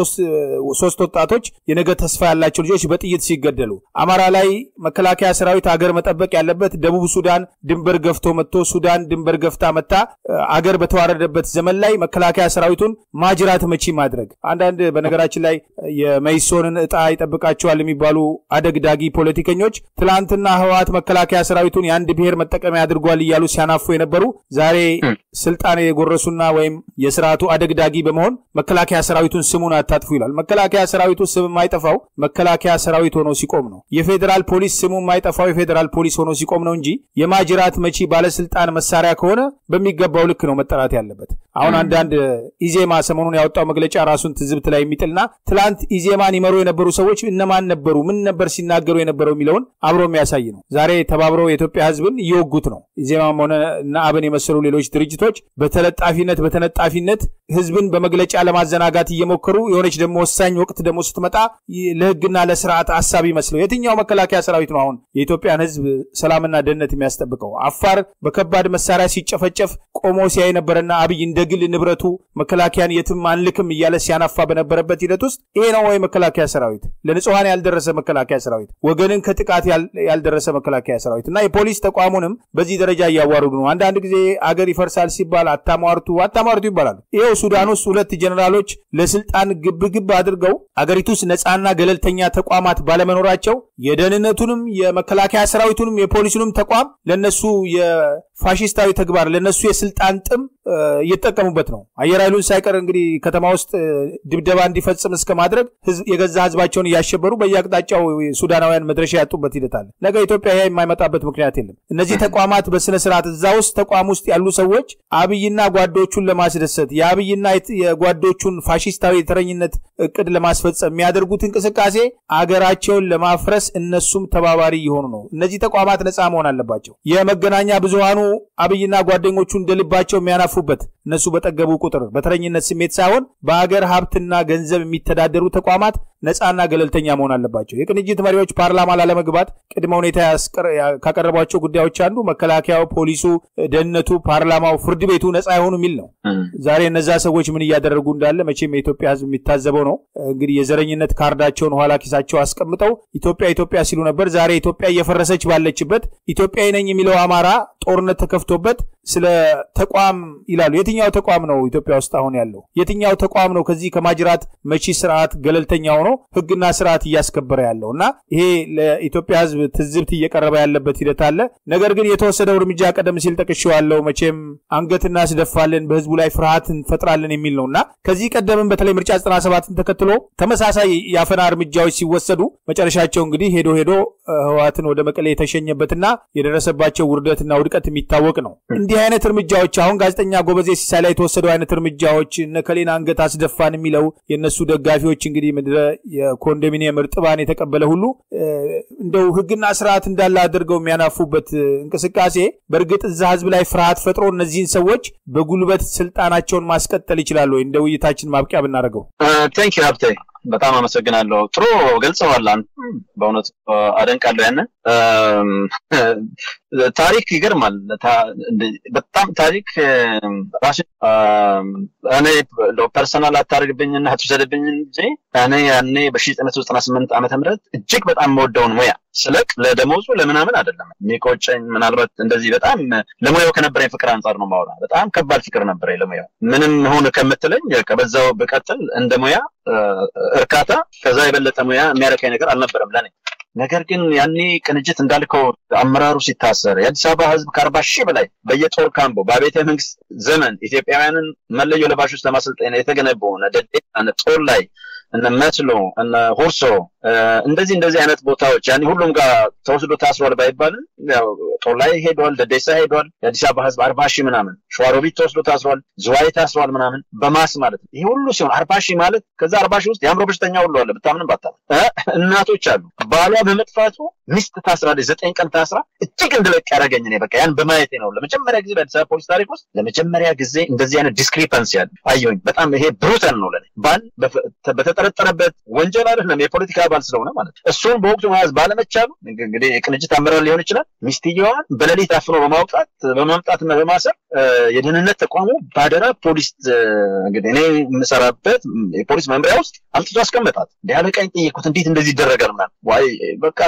በሶስት ወጣቶች የነገ ተስፋ ያላቸው ልጆች በጥይት ሲገደሉ፣ አማራ ላይ መከላከያ ሰራዊት አገር መጠበቅ ያለበት ደቡብ ሱዳን ድንበር ገፍቶ መጥቶ ሱዳን ድንበር ገፍታ መታ አገር በተዋረደበት ዘመን ላይ መከላከያ ሰራዊቱን ማጅራት መቺ ማድረግ አንዳንድ በነገራችን ላይ የመይሶንን እጣ ይጠብቃቸዋል የሚባሉ አደግዳጊ ፖለቲከኞች ትላንትና ህወሓት መከላከያ ሰራዊቱን የአንድ ብሔር መጠቀሚያ አድርጓል እያሉ ሲያናፉ የነበሩ ዛሬ ስልጣን የጎረሱና ወይም የስርዓቱ አደግዳጊ በመሆን መከላከያ ሰራዊቱን ስሙን አታጥፉ ይላል። መከላከያ ሰራዊቱ ስም የማይጠፋው መከላከያ ሰራዊት ሆኖ ሲቆም ነው። የፌዴራል ፖሊስ ስሙ የማይጠፋው የፌዴራል ፖሊስ ሆኖ ሲቆም ነው እንጂ የማጅራት መቺ ባለስልጣን መሳሪያ ከሆነ በሚገባው ልክ ነው መጠራት ያለበት። አሁን አንዳንድ ኢዜማ ሰሞኑን ያወጣው መግለጫ ራሱን ትዝብት ላይ የሚጥልና ትላንት ኢዜማን ይመሩ የነበሩ ሰዎች እነማን ነበሩ፣ ምን ነበር ሲናገሩ የነበረው የሚለውን አብሮ የሚያሳይ ነው። ዛሬ ተባብረው የኢትዮጵያ ህዝብን እየወጉት ነው። ኢዜማም ሆነ እና አብን የመሰሉ ሌሎች ድርጅቶች በተለጣፊነት በተነጣፊነት ህዝብን በመግለጫ ለማዘናጋት እየሞከሩ የሆነች ደግሞ ወሳኝ ወቅት ደግሞ ስትመጣ ለህግና ለስርዓት አሳቢ መስለው የትኛው መከላከያ ሰራዊት ነው አሁን የኢትዮጵያን ህዝብ ሰላምና ደህንነት የሚያስጠብቀው? አፋር በከባድ መሳሪያ ሲጨፈጨፍ ቆሞ ሲያይ ነበረና አብይ እንደ ግል ንብረቱ መከላከያን የትም አንልክም እያለ ሲያናፋ በነበረበት ሂደት ውስጥ ይሄ ነው ወይ መከላከያ ሰራዊት? ለንጹሐን ያልደረሰ መከላከያ ሰራዊት፣ ወገንን ከጥቃት ያልደረሰ መከላከያ ሰራዊት እና የፖሊስ ተቋሙንም በዚህ ደረጃ እያዋረዱ ነው። አንዳንድ ጊዜ አገር ይፈርሳል ሲባል አታሟርቱ አታሟርቱ ይባላሉ። ይኸው ሱዳን ውስጥ ሁለት ጀኔራሎች ለስልጣን ግብግብ አድርገው አገሪቱ ውስጥ ነፃና ገለልተኛ ተቋማት ባለመኖራቸው የደህንነቱንም የመከላከያ ሰራዊቱንም የፖሊሱንም ተቋም ለነሱ የፋሽስታዊ ተግባር ለነሱ የስልጣን ጥም እየተጠቀሙበት ነው። አየር ኃይሉን ሳይቀር እንግዲህ ከተማ ውስጥ ድብደባ እንዲፈጽም እስከ ማድረግ የገዛ ህዝባቸውን እያሸበሩ በየአቅጣጫው ሱዳናውያን መድረሻ ያጡበት ሂደት አለ። ነገ ኢትዮጵያ ያ የማይመጣበት ምክንያት የለም። እነዚህ ተቋማት በስነ ስርዓት እዛ ውስጥ ተቋም ውስጥ ያሉ ሰዎች አብይና ጓዶቹን ለማስደሰት የአብይና የጓዶቹን ፋሽስታዊ የተረኝነት እቅድ ለማስፈጸም የሚያደርጉት እንቅስቃሴ አገራቸውን ለማፍረስ እነሱም ተባባሪ የሆኑ ነው። እነዚህ ተቋማት ነፃ መሆን አለባቸው። የመገናኛ ብዙሃኑ አብይና ጓደኞቹ እንደልባቸው የሚያናፉበት እነሱ በጠገቡ ቁጥር በተረኝነት ስሜት ሳይሆን በአገር ሀብትና ገንዘብ የሚተዳደሩ ተቋማት ነፃና ገለልተኛ መሆን አለባቸው። የቅንጅት መሪዎች ፓርላማ ላለመግባት ቅድመ ሁኔታ ካቀረቧቸው ጉዳዮች አንዱ መከላከያው፣ ፖሊሱ፣ ደህንነቱ፣ ፓርላማው፣ ፍርድ ቤቱ ነፃ የሆኑ የሚል ነው። ዛሬ እነዛ ሰዎች ምን እያደረጉ እንዳለ መቼም የኢትዮጵያ ሕዝብ የሚታዘበው ነው። እንግዲህ የዘረኝነት ካርዳቸውን ኋላ ኪሳቸው አስቀምጠው ኢትዮጵያ ኢትዮጵያ ሲሉ ነበር። ዛሬ ኢትዮጵያ እየፈረሰች ባለችበት ኢትዮጵያዊ ነኝ የሚለው አማራ ጦርነት ተከፍቶበት ስለ ተቋም ይላሉ። የትኛው ተቋም ነው ኢትዮጵያ ውስጥ አሁን ያለው? የትኛው ተቋም ነው ከዚህ ከማጅራት መቺ ስርዓት ገለልተኛ ሆኖ ህግና ስርዓት እያስከበረ ያለው? እና ይሄ ለኢትዮጵያ ህዝብ ትዝብት እየቀረበ ያለበት ሂደት አለ። ነገር ግን የተወሰደው እርምጃ ቀደም ሲል ጠቅሼዋለሁ። መቼም አንገት እናስደፋለን፣ በህዝቡ ላይ ፍርሃት እንፈጥራለን የሚል ነው እና ከዚህ ቀደምም በተለይ ምርጫ 97ን ተከትሎ ተመሳሳይ የአፈና እርምጃዎች ሲወሰዱ መጨረሻቸው እንግዲህ ሄዶ ሄዶ ህወሓትን ወደ መቀሌ የተሸኘበትና የደረሰባቸው ውርደትና ውድቀት የሚታወቅ ነው። እንዲህ አይነት እርምጃዎች አሁን ጋዜጠኛ ጎበዜ ሲሳይ ላይ የተወሰደው አይነት እርምጃዎች እነ ከሌን አንገት አስደፋን የሚለው የእነሱ ደጋፊዎች እንግዲህ ምድረ የኮንዶሚኒየም እርጥባን የተቀበለ ሁሉ እንደው ህግና ስርዓት እንዳለ አድርገው የሚያናፉበት እንቅስቃሴ በእርግጥ እዛ ህዝብ ላይ ፍርሃት ፈጥሮ እነዚህን ሰዎች በጉልበት ስልጣናቸውን ማስቀጠል ይችላሉ ወይ? እንደ ውይይታችን ማብቂያ ብናደርገው። ቴንክ ዩ ሀብቴ በጣም አመሰግናለሁ። ጥሩ ገልጸዋል። በእውነቱ አደንቃለሁ። ያንን ታሪክ ይገርማል። በጣም ታሪክ ራሱ እኔ ፐርሰናል አታደርግብኝና አትውሰድብኝ እንጂ እኔ ያኔ በ1998 ዓመተ ምህረት እጅግ በጣም የምወደውን ሙያ ስለቅ ለደሞዙ ለምናምን አይደለም የሚቆጨኝ። ምናልባት እንደዚህ በጣም ለሙያው ከነበረኝ ፍቅር አንጻር ነው ማውራ። በጣም ከባድ ፍቅር ነበረኝ ለሙያው። ምንም ሁን ከምትለኝ ከበዛው ብቀጥል እንደ ሙያ እርካታ ከዛ የበለጠ ሙያ የሚያረካኝ ነገር አልነበረም ለኔ። ነገር ግን ያኔ ቅንጅት እንዳልከው አመራሩ ሲታሰር የአዲስ አበባ ሕዝብ ከአርባ ሺህ በላይ በየጦር ካምቦ በቤተ መንግስት ዘመን ኢትዮጵያውያንን መለዮ ለባሾች ለማሰልጠን የተገነቡ ደዴ ጦር ላይ እነ መስሎ እነ ሁርሶ እንደዚህ እንደዚህ አይነት ቦታዎች ያኔ ሁሉም ጋር ተወስዶ ታስሯል ባይባልም ያው ጦር ላይ ሄዷል፣ ደዴሳ ሄዷል። የአዲስ አበባ ህዝብ አርባ ሺህ ምናምን ሸዋሮቢት ተወስዶ ታስሯል፣ ዝዋይ ታስሯል ምናምን በማስ ማለት ነው። ይህ ሁሉ ሲሆን አርባ ሺህ ማለት ከዛ አርባ ሺህ ውስጥ የአእምሮ በሽተኛ ሁሉ አለ ብታምንም ባታ እናቶች አሉ። ባሏ በመጥፋቱ ሚስት ታስራለች፣ ዘጠኝ ቀን ታስራ እጅግ እንድለቅ ያደረገኝ እኔ በቃ ያን በማየቴ ነው። ለመጀመሪያ ጊዜ በአዲስ አበባ ፖሊስ ታሪክ ውስጥ ለመጀመሪያ ጊዜ እንደዚህ አይነት ዲስክሪፐንሲ ያለ አየሁኝ። በጣም ይሄ ብሩተን ነው ለኔ ባል በተጠረጠረበት ወንጀል አይደለም የፖለቲካ አባል ስለሆነ ማለት ነው። እሱን በወቅቱ መያዝ ባለመቻሉ እንግዲህ የቅንጅት አመራር ሊሆን ይችላል ሚስትየዋን በሌሊት አፍኖ በማውጣት በማምጣትና በማሰር የደህንነት ተቋሙ ባደራ ፖሊስ እንግዲህ እኔ የምሰራበት የፖሊስ መምሪያ ውስጥ አምጥቶ አስቀመጣት። እንዲ አለቃኝ ጠየኩት፣ እንዴት እንደዚህ ይደረጋል? ምናምን ዋይ በቃ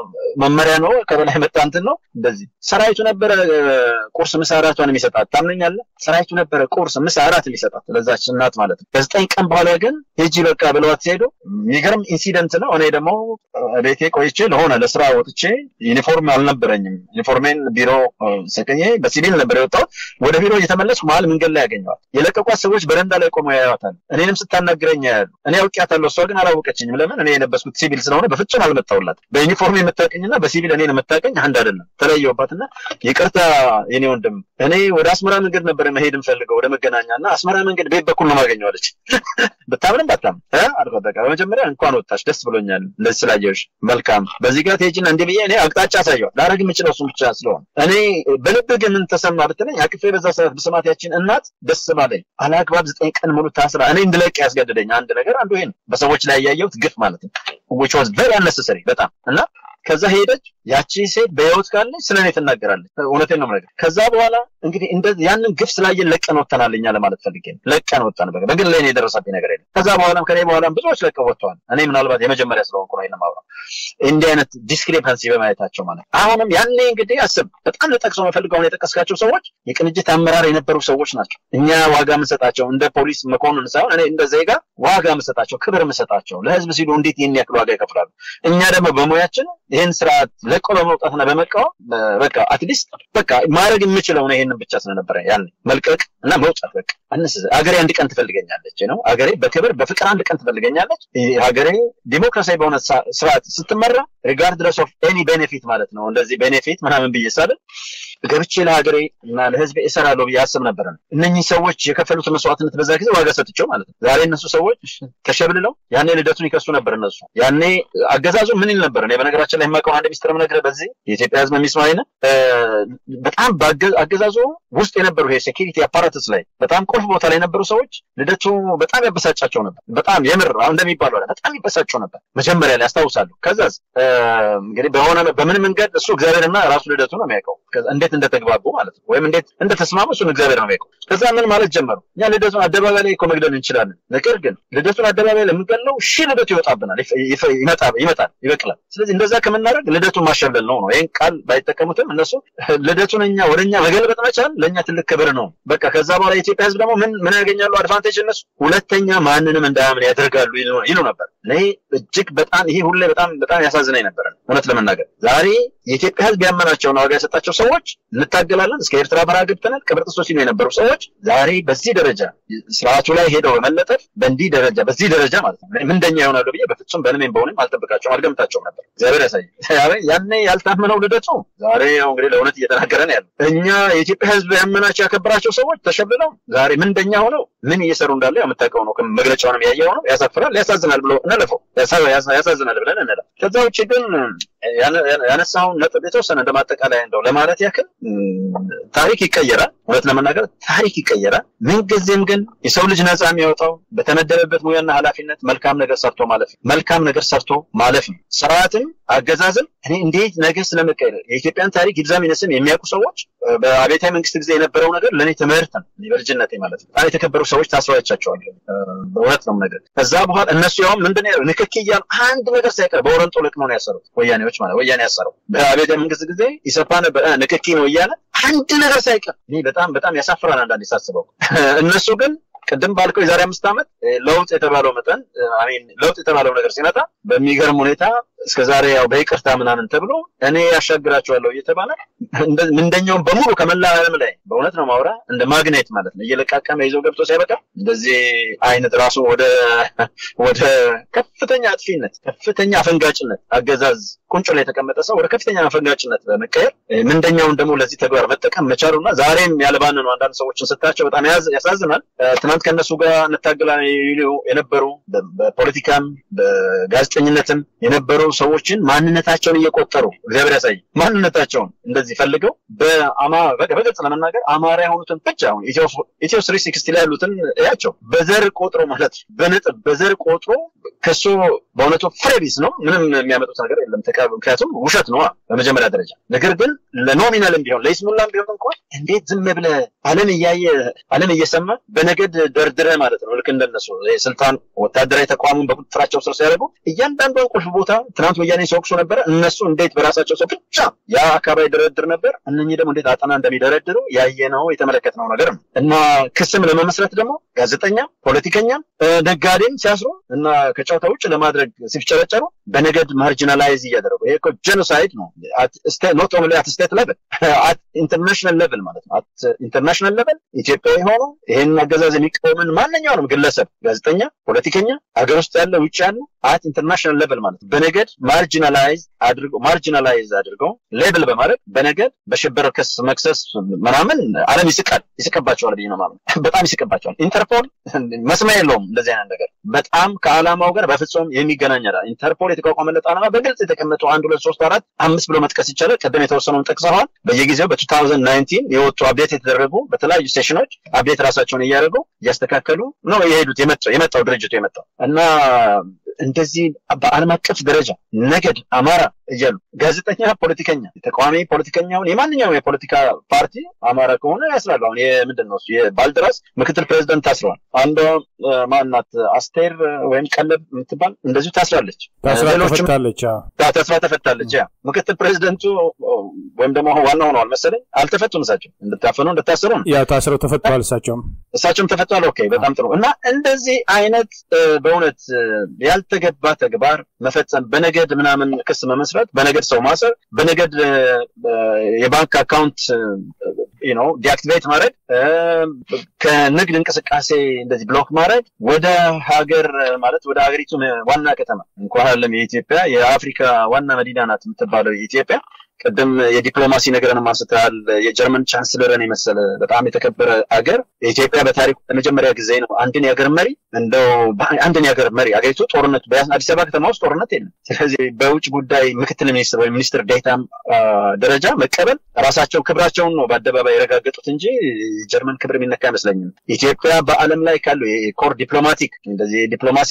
መመሪያ ነው ከበላይ መጣ እንትን ነው እንደዚህ። ሰራዊቱ ነበረ ቁርስ ምሳ እራቷን የሚሰጣት ታምነኛለህ? ሰራዊቱ ነበረ ቁርስ ምሳ እራት የሚሰጣት ለዛች እናት ማለት ነው። ከዘጠኝ ቀን በኋላ ግን ሂጂ በቃ ብለዋት ሲሄዱ የሚገርም ኢንሲደንት ነው። እኔ ደግሞ ቤቴ ቆይቼ ለሆነ ለስራ ወጥቼ ዩኒፎርም አልነበረኝም። ዩኒፎርሜን ቢሮ ሰቅኜ በሲቪል ነበር የወጣሁት። ወደ ቢሮ እየተመለስኩ መሀል መንገድ ላይ ያገኘዋት። የለቀቋት ሰዎች በረንዳ ላይ ቆመው ያዩዋታል። እኔንም ስታናግረኝ ያያሉ። እኔ አውቄያታለሁ፣ እሷ ግን አላወቀችኝም። ለምን? እኔ የለበስኩት ሲቪል ስለሆነ በፍጹም አልመጣሁላት። በዩኒፎርም የምታቀኝና በሲቪል እኔን የምታቀኝ አንድ አይደለም። ተለየሁባትና ይቅርታ የኔ ወንድም፣ እኔ ወደ አስመራ መንገድ ነበር መሄድ የምፈልገው ወደ መገናኛ እና አስመራ መንገድ ቤት በኩል ነው ማገኘዋለች። ብታምንም ባታም አልኳት። በቃ በመጀመሪያ እንኳን ወጣች ደስ ብሎኛል እንደዚህ ስላየሁሽ መልካም። በዚህ ጋር ትሄጂና እንዲህ ብዬ እኔ አቅጣጫ አሳየዋት። ላደርግ የምችለው እሱን ብቻ ስለሆነ እኔ በልብ ግን ምን ተሰማ ብትለኝ አቅፌ በዛ ሰዓት ብስማት ያችን እናት ደስ ባለኝ። አላግባብ ዘጠኝ ቀን ሙሉ ታስራ እኔ እንድለቅ ያስገደደኝ አንድ ነገር አንዱ ይሄ ነው። በሰዎች ላይ ያየሁት ግፍ ማለት ነው which was very unnecessary በጣም እና ከዛ ሄደች። ያቺ ሴት በህይወት ካለች ስለ እኔ ትናገራለች። እውነቴን ነው የምነግርህ። ከዛ በኋላ እንግዲህ እንደዚህ ያንን ግፍ ስላየን ለቀን ወጥተናል እኛ ለማለት ፈልጌ ነው። ለቀን ወጣን። በቃ በግል ላይ የደረሰብኝ ነገር የለም። ከዛ በኋላም ከኔ በኋላም ብዙዎች ለቀው ወጥተዋል። እኔ ምናልባት የመጀመሪያ ስለሆንኩ ነው ይሄን የማወራው እንዲህ አይነት ዲስክሪፐንሲ በማየታቸው ማለት አሁንም ያኔ እንግዲህ አስብ። በጣም ልጠቅሰው የምፈልገው አሁን የጠቀስካቸው ሰዎች የቅንጅት አመራር የነበሩ ሰዎች ናቸው። እኛ ዋጋ የምንሰጣቸው እንደ ፖሊስ መኮንን ሳይሆን እኔ እንደ ዜጋ ዋጋ የምንሰጣቸው ክብር የምንሰጣቸው ለህዝብ ሲሉ እንዴት ይህን ያክል ዋጋ ይከፍላሉ። እኛ ደግሞ በሙያችን ይህን ስርዓት ለቆ በመውጣትና በመቃወም በቃ አትሊስት በቃ ማድረግ የምችለው ነው ይህንን ብቻ ስለነበረ ያን መልቀቅ እና መውጣት በቃ አንስ ሀገሬ አንድ ቀን ትፈልገኛለች ነው ሀገሬ በክብር በፍቅር አንድ ቀን ትፈልገኛለች ሀገሬ ዲሞክራሲያዊ በሆነ ስርዓት ስትመራ ሪጋርድለስ ኦፍ ኤኒ ቤኔፊት ማለት ነው እንደዚህ ቤኔፊት ምናምን ብዬ ሳልን ገብቼ ለሀገሬ እና ለህዝብ እሰራለሁ ብዬ አስብ ነበረ እነኚህ ሰዎች የከፈሉት መስዋዕትነት በዛ ጊዜ ዋጋ ሰጥቸው ማለት ነው ዛሬ እነሱ ሰዎች ተሸብልለው ያኔ ልደቱን ይከሱ ነበር እነሱ ያኔ አገዛዙ ምን ይል ነበር እኔ በነገራችን ላይ የማውቀው አንድ ሚኒስትር ነገር በዚህ የኢትዮጵያ ህዝብ የሚስማኝ በጣም አገዛዙ ውስጥ የነበሩ ይሄ ሴኪሪቲ አፓራትስ ላይ በጣም ቁልፍ ቦታ ላይ የነበሩ ሰዎች ልደቱ በጣም ያበሳጫቸው ነበር በጣም የምር እንደሚባለው በጣም ይበሳቸው ነበር መጀመሪያ ላይ አስታውሳለሁ ከዛዝ እንግዲህ በሆነ በምን መንገድ እሱ እግዚአብሔርና ራሱ ልደቱ ነው የሚያውቀው እንዴት እንደተግባቡ ማለት ነው ወይም እንዴት እንደተስማሙ እሱን እግዚአብሔር ነው የሚያውቀው ከዛ ምን ማለት ጀመሩ እኛ ልደቱን አደባባይ ላይ እኮ መግደል እንችላለን ነገር ግን ልደቱን አደባባይ ላይ የምንገለው ሺህ ልደቱ ይወጣብናል ይመጣል ይበቅላል ስለዚህ እንደዛ ከምናደርግ ልደቱን ማሸብለል ነው ነው ይህን ቃል ባይጠቀሙትም እነሱ ልደቱን እኛ ወደ እኛ መገልበጥ መቻል ለእኛ ትልቅ ክብር ነው በቃ ከዛ በኋላ የኢትዮጵያ ህዝብ ደግሞ ምን ምን ያገኛሉ አድቫንቴጅ እነሱ ሁለተኛ ማንንም እንዳያምን ያደርጋሉ ይሉ ነበር ይሄ እጅግ በጣም ይሄ ሁሌ በጣም በጣም ያሳዝናኝ ነበር እውነት ለመናገር ዛሬ የኢትዮጵያ ህዝብ ያመናቸውን ዋጋ የሰጣቸው ሰዎች እንታገላለን እስከ ኤርትራ በረሃ ገብተናል ቅብር ጥሶ ሲሉ የነበሩ ሰዎች ዛሬ በዚህ ደረጃ ስርዓቱ ላይ ሄደው በመለጠፍ በእንዲህ ደረጃ በዚህ ደረጃ ማለት ነው ምንደኛ ይሆናሉ ብዬ በፍጹም በምንም በሆንም አልጠብቃቸውም አልገምታቸውም ነበር እግዚአብሔር ያሳይ ያኔ ያልታመነው ልደቱ ዛሬ ያው እንግዲህ ለእውነት እየተናገረ ነው ያለው እኛ የኢትዮጵያ ህዝብ ያመናቸው ያከበራቸው ሰዎች ተሸብለው ዛሬ ምንደኛ ሆነው ምን እየሰሩ እንዳለ የምታውቀው ነው መግለጫውንም ያየው ነው ያሳፍራል ያሳዝናል ብሎ እንለፈው ያሳዝናል ብለን እንለፍ ከዛ ውጭ ግን ያነሳውን ነጥብ የተወሰነ እንደማጠቃላይ እንደው ለማለት ያክል ታሪክ ይቀየራል እውነት ለመናገር ታሪክ ይቀየራል ምንጊዜም ግን የሰው ልጅ ነፃ የሚያወጣው በተመደበበት ሙያና ኃላፊነት መልካም ነገር ሰርቶ ማለፍ መልካም ነገር ሰርቶ ማለፍ ነው ስርዓትም አገዛዝም እኔ እንዴት ነገር ስለመቀየር የኢትዮጵያን ታሪክ ይብዛም ይነስም የሚያውቁ ሰዎች በአብዮታዊ መንግስት ጊዜ የነበረው ነገር ለእኔ ትምህርት ነው በልጅነቴ ማለት ነው በጣም የተከበሩ ሰዎች ታስሯቻቸዋል በእውነት ነው ነገር ከዛ በኋላ እነሱ ያውም ምንድን ነው ንክኪ እያሉ አንድ ነገር ሳይቀር በወረንጦ ለቅመው ነው ያሰሩት ወያኔዎች ማለት ወያኔ ያሰረው በአብዮታዊ መንግስት ጊዜ ኢሰፓ ነበር ንክኪ ነው እያለ አንድ ነገር ሳይቀር እኔ በጣም በጣም ያሳፍራል አንዳንዴ ሳስበው እነሱ ግን ቅድም ባልከው የዛሬ አምስት ዓመት ለውጥ የተባለው መጠን ለውጥ የተባለው ነገር ሲመጣ በሚገርም ሁኔታ እስከ ዛሬ ያው በይቅርታ ምናምን ተብሎ እኔ ያሻግራቸዋለሁ እየተባለ ምንደኛውን በሙሉ ከመላ ዓለም ላይ በእውነት ነው ማውራ እንደ ማግኔት ማለት ነው እየለቃቀመ ይዘው ገብቶ ሲያበቃ እንደዚህ አይነት ራሱ ወደ ወደ ከፍተኛ አጥፊነት ከፍተኛ አፈንጋጭነት አገዛዝ ቁንጮ ላይ የተቀመጠ ሰው ወደ ከፍተኛ አፈንጋጭነት በመቀየር ምንደኛውን ደግሞ ለዚህ ተግባር መጠቀም መቻሉና ዛሬም ያለባንኑ አንዳንድ ሰዎችን ስታቸው በጣም ያሳዝናል ትናንት ከእነሱ ጋር እንታገላለን የነበሩ በፖለቲካም በጋዜጠኝነትም የነበሩ ሰዎችን ማንነታቸውን እየቆጠሩ እግዚአብሔር ያሳይ ማንነታቸውን እንደዚህ ፈልገው በገጽ ለመናገር አማራ የሆኑትን ብቻ አሁን ኢትዮ ስሪ ሲክስቲ ላይ ያሉትን ያቸው በዘር ቆጥሮ ማለት በነጥብ በዘር ቆጥሮ ከሱ በእውነቱ ፍሬቢስ ነው ምንም የሚያመጡት ነገር የለም ምክንያቱም ውሸት ነው በመጀመሪያ ደረጃ ነገር ግን ለኖሚናልም ቢሆን ለይስሙላም ቢሆን እንኳን እንዴት ዝም ብለ አለም እያየ አለም እየሰማ በነገድ ደርድረ ማለት ነው ልክ እንደነሱ ስልጣን ወታደራዊ ተቋሙን በቁጥጥራቸው ስር ሲያደርጉ እያንዳንዷን ቁልፍ ቦታ ትናንት ወያኔ ሲወቅሱ ነበረ እነሱ እንዴት በራሳቸው ሰው ብቻ ያ አካባቢ ደረድር ነበር እነኚህ ደግሞ እንዴት አጠና እንደሚደረድሩ ያየነው የተመለከትነው ነገር ነው እና ክስም ለመመስረት ደግሞ ጋዜጠኛ ፖለቲከኛም ነጋዴም ሲያስሩ እና ከጨዋታ ውጭ ለማድረግ ሲፍጨረጨሩ በነገድ ማርጂናላይዝ እያደረጉ ይሄ እኮ ጄኖሳይድ ነው ኖት ኦንሊ አት ስቴት ሌቭል አት ኢንተርናሽናል ሌቭል ማለት ነው አት ኢንተርናሽናል ሌቭል ኢትዮጵያዊ ሆኖ ይህን አገዛዝ የሚቃወምን ማንኛውንም ግለሰብ ጋዜጠኛ ፖለቲከኛ ሀገር ውስጥ ያለ ውጭ ያለ አት ኢንተርናሽናል ሌቭል ማለት በነገድ ማርጂናላይዝ አድርገው ማርጂናላይዝ አድርገው ሌብል በማድረግ በነገድ በሽብር ክስ መክሰስ ምናምን አለም ይስቃል ይስቅባቸዋል ብዬ ነው ማለት በጣም ይስቅባቸዋል ኢንተርፖል መስሚያ የለውም እንደዚህ አይነት ነገር በጣም ከዓላማው ጋር በፍጹም የሚገናኝ አይደል ኢንተርፖል የተቋቋመለት ዓላማ በግልጽ የተቀመጡ አንድ ሁለት ሶስት አራት አምስት ብሎ መጥቀስ ይቻላል ቀደም የተወሰነውን ጠቅሰዋል በየጊዜው በ2019 የወጡ አፕዴት የተደረጉ በተለያዩ ስቴሽኖች አፕዴት ራሳቸውን እያደረጉ እያስተካከሉ ነው የሄዱት የመጣው ድርጅቱ የመጣው እና እንደዚህ በአለም አቀፍ ደረጃ ነገድ አማራ እያሉ ጋዜጠኛ ፖለቲከኛ ተቃዋሚ ፖለቲከኛውን የማንኛውም የፖለቲካ ፓርቲ አማራ ከሆነ ያስራሉ አሁን የምንድን ነው የባልደራስ ምክትል ፕሬዚደንት ታስረዋል አንዷ ማናት አስቴር ወይም ቀለብ የምትባል እንደዚሁ ታስራለች ተፈታለች ተስፋ ተፈታለች ያ ምክትል ፕሬዚደንቱ ወይም ደግሞ ዋና ሆነዋል መሰለኝ አልተፈቱም እሳቸው እንድታፈኑ እንድታሰሩ ነው ያ ታስረው ተፈተዋል እሳቸውም እሳቸውም ተፈተዋል ኦኬ በጣም ጥሩ እና እንደዚህ አይነት በእውነት ያልተገባ ተግባር መፈጸም በነገድ ምናምን ክስ መመስረት መስራት፣ በነገድ ሰው ማሰር፣ በነገድ የባንክ አካውንት ነው ዲአክቲቬት ማድረግ፣ ከንግድ እንቅስቃሴ እንደዚህ ብሎክ ማድረግ፣ ወደ ሀገር ማለት ወደ ሀገሪቱ ዋና ከተማ እንኳን አለም የኢትዮጵያ የአፍሪካ ዋና መዲና ናት የምትባለው የኢትዮጵያ ቅድም የዲፕሎማሲ ነገርን አንስተሃል። የጀርመን ቻንስለርን የመሰለ በጣም የተከበረ አገር የኢትዮጵያ በታሪኩ ለመጀመሪያ ጊዜ ነው አንድን የሀገር መሪ እንደው አንድን የሀገር መሪ አገሪቱ ጦርነት አዲስ አበባ ከተማ ውስጥ ጦርነት የለም። ስለዚህ በውጭ ጉዳይ ምክትል ሚኒስትር ወይም ሚኒስትር ዴታ ደረጃ መቀበል ራሳቸው ክብራቸውን ነው በአደባባይ የረጋገጡት እንጂ የጀርመን ክብር የሚነካ አይመስለኝም። ኢትዮጵያ በዓለም ላይ ካሉ የኮር ዲፕሎማቲክ እንደዚህ የዲፕሎማሲ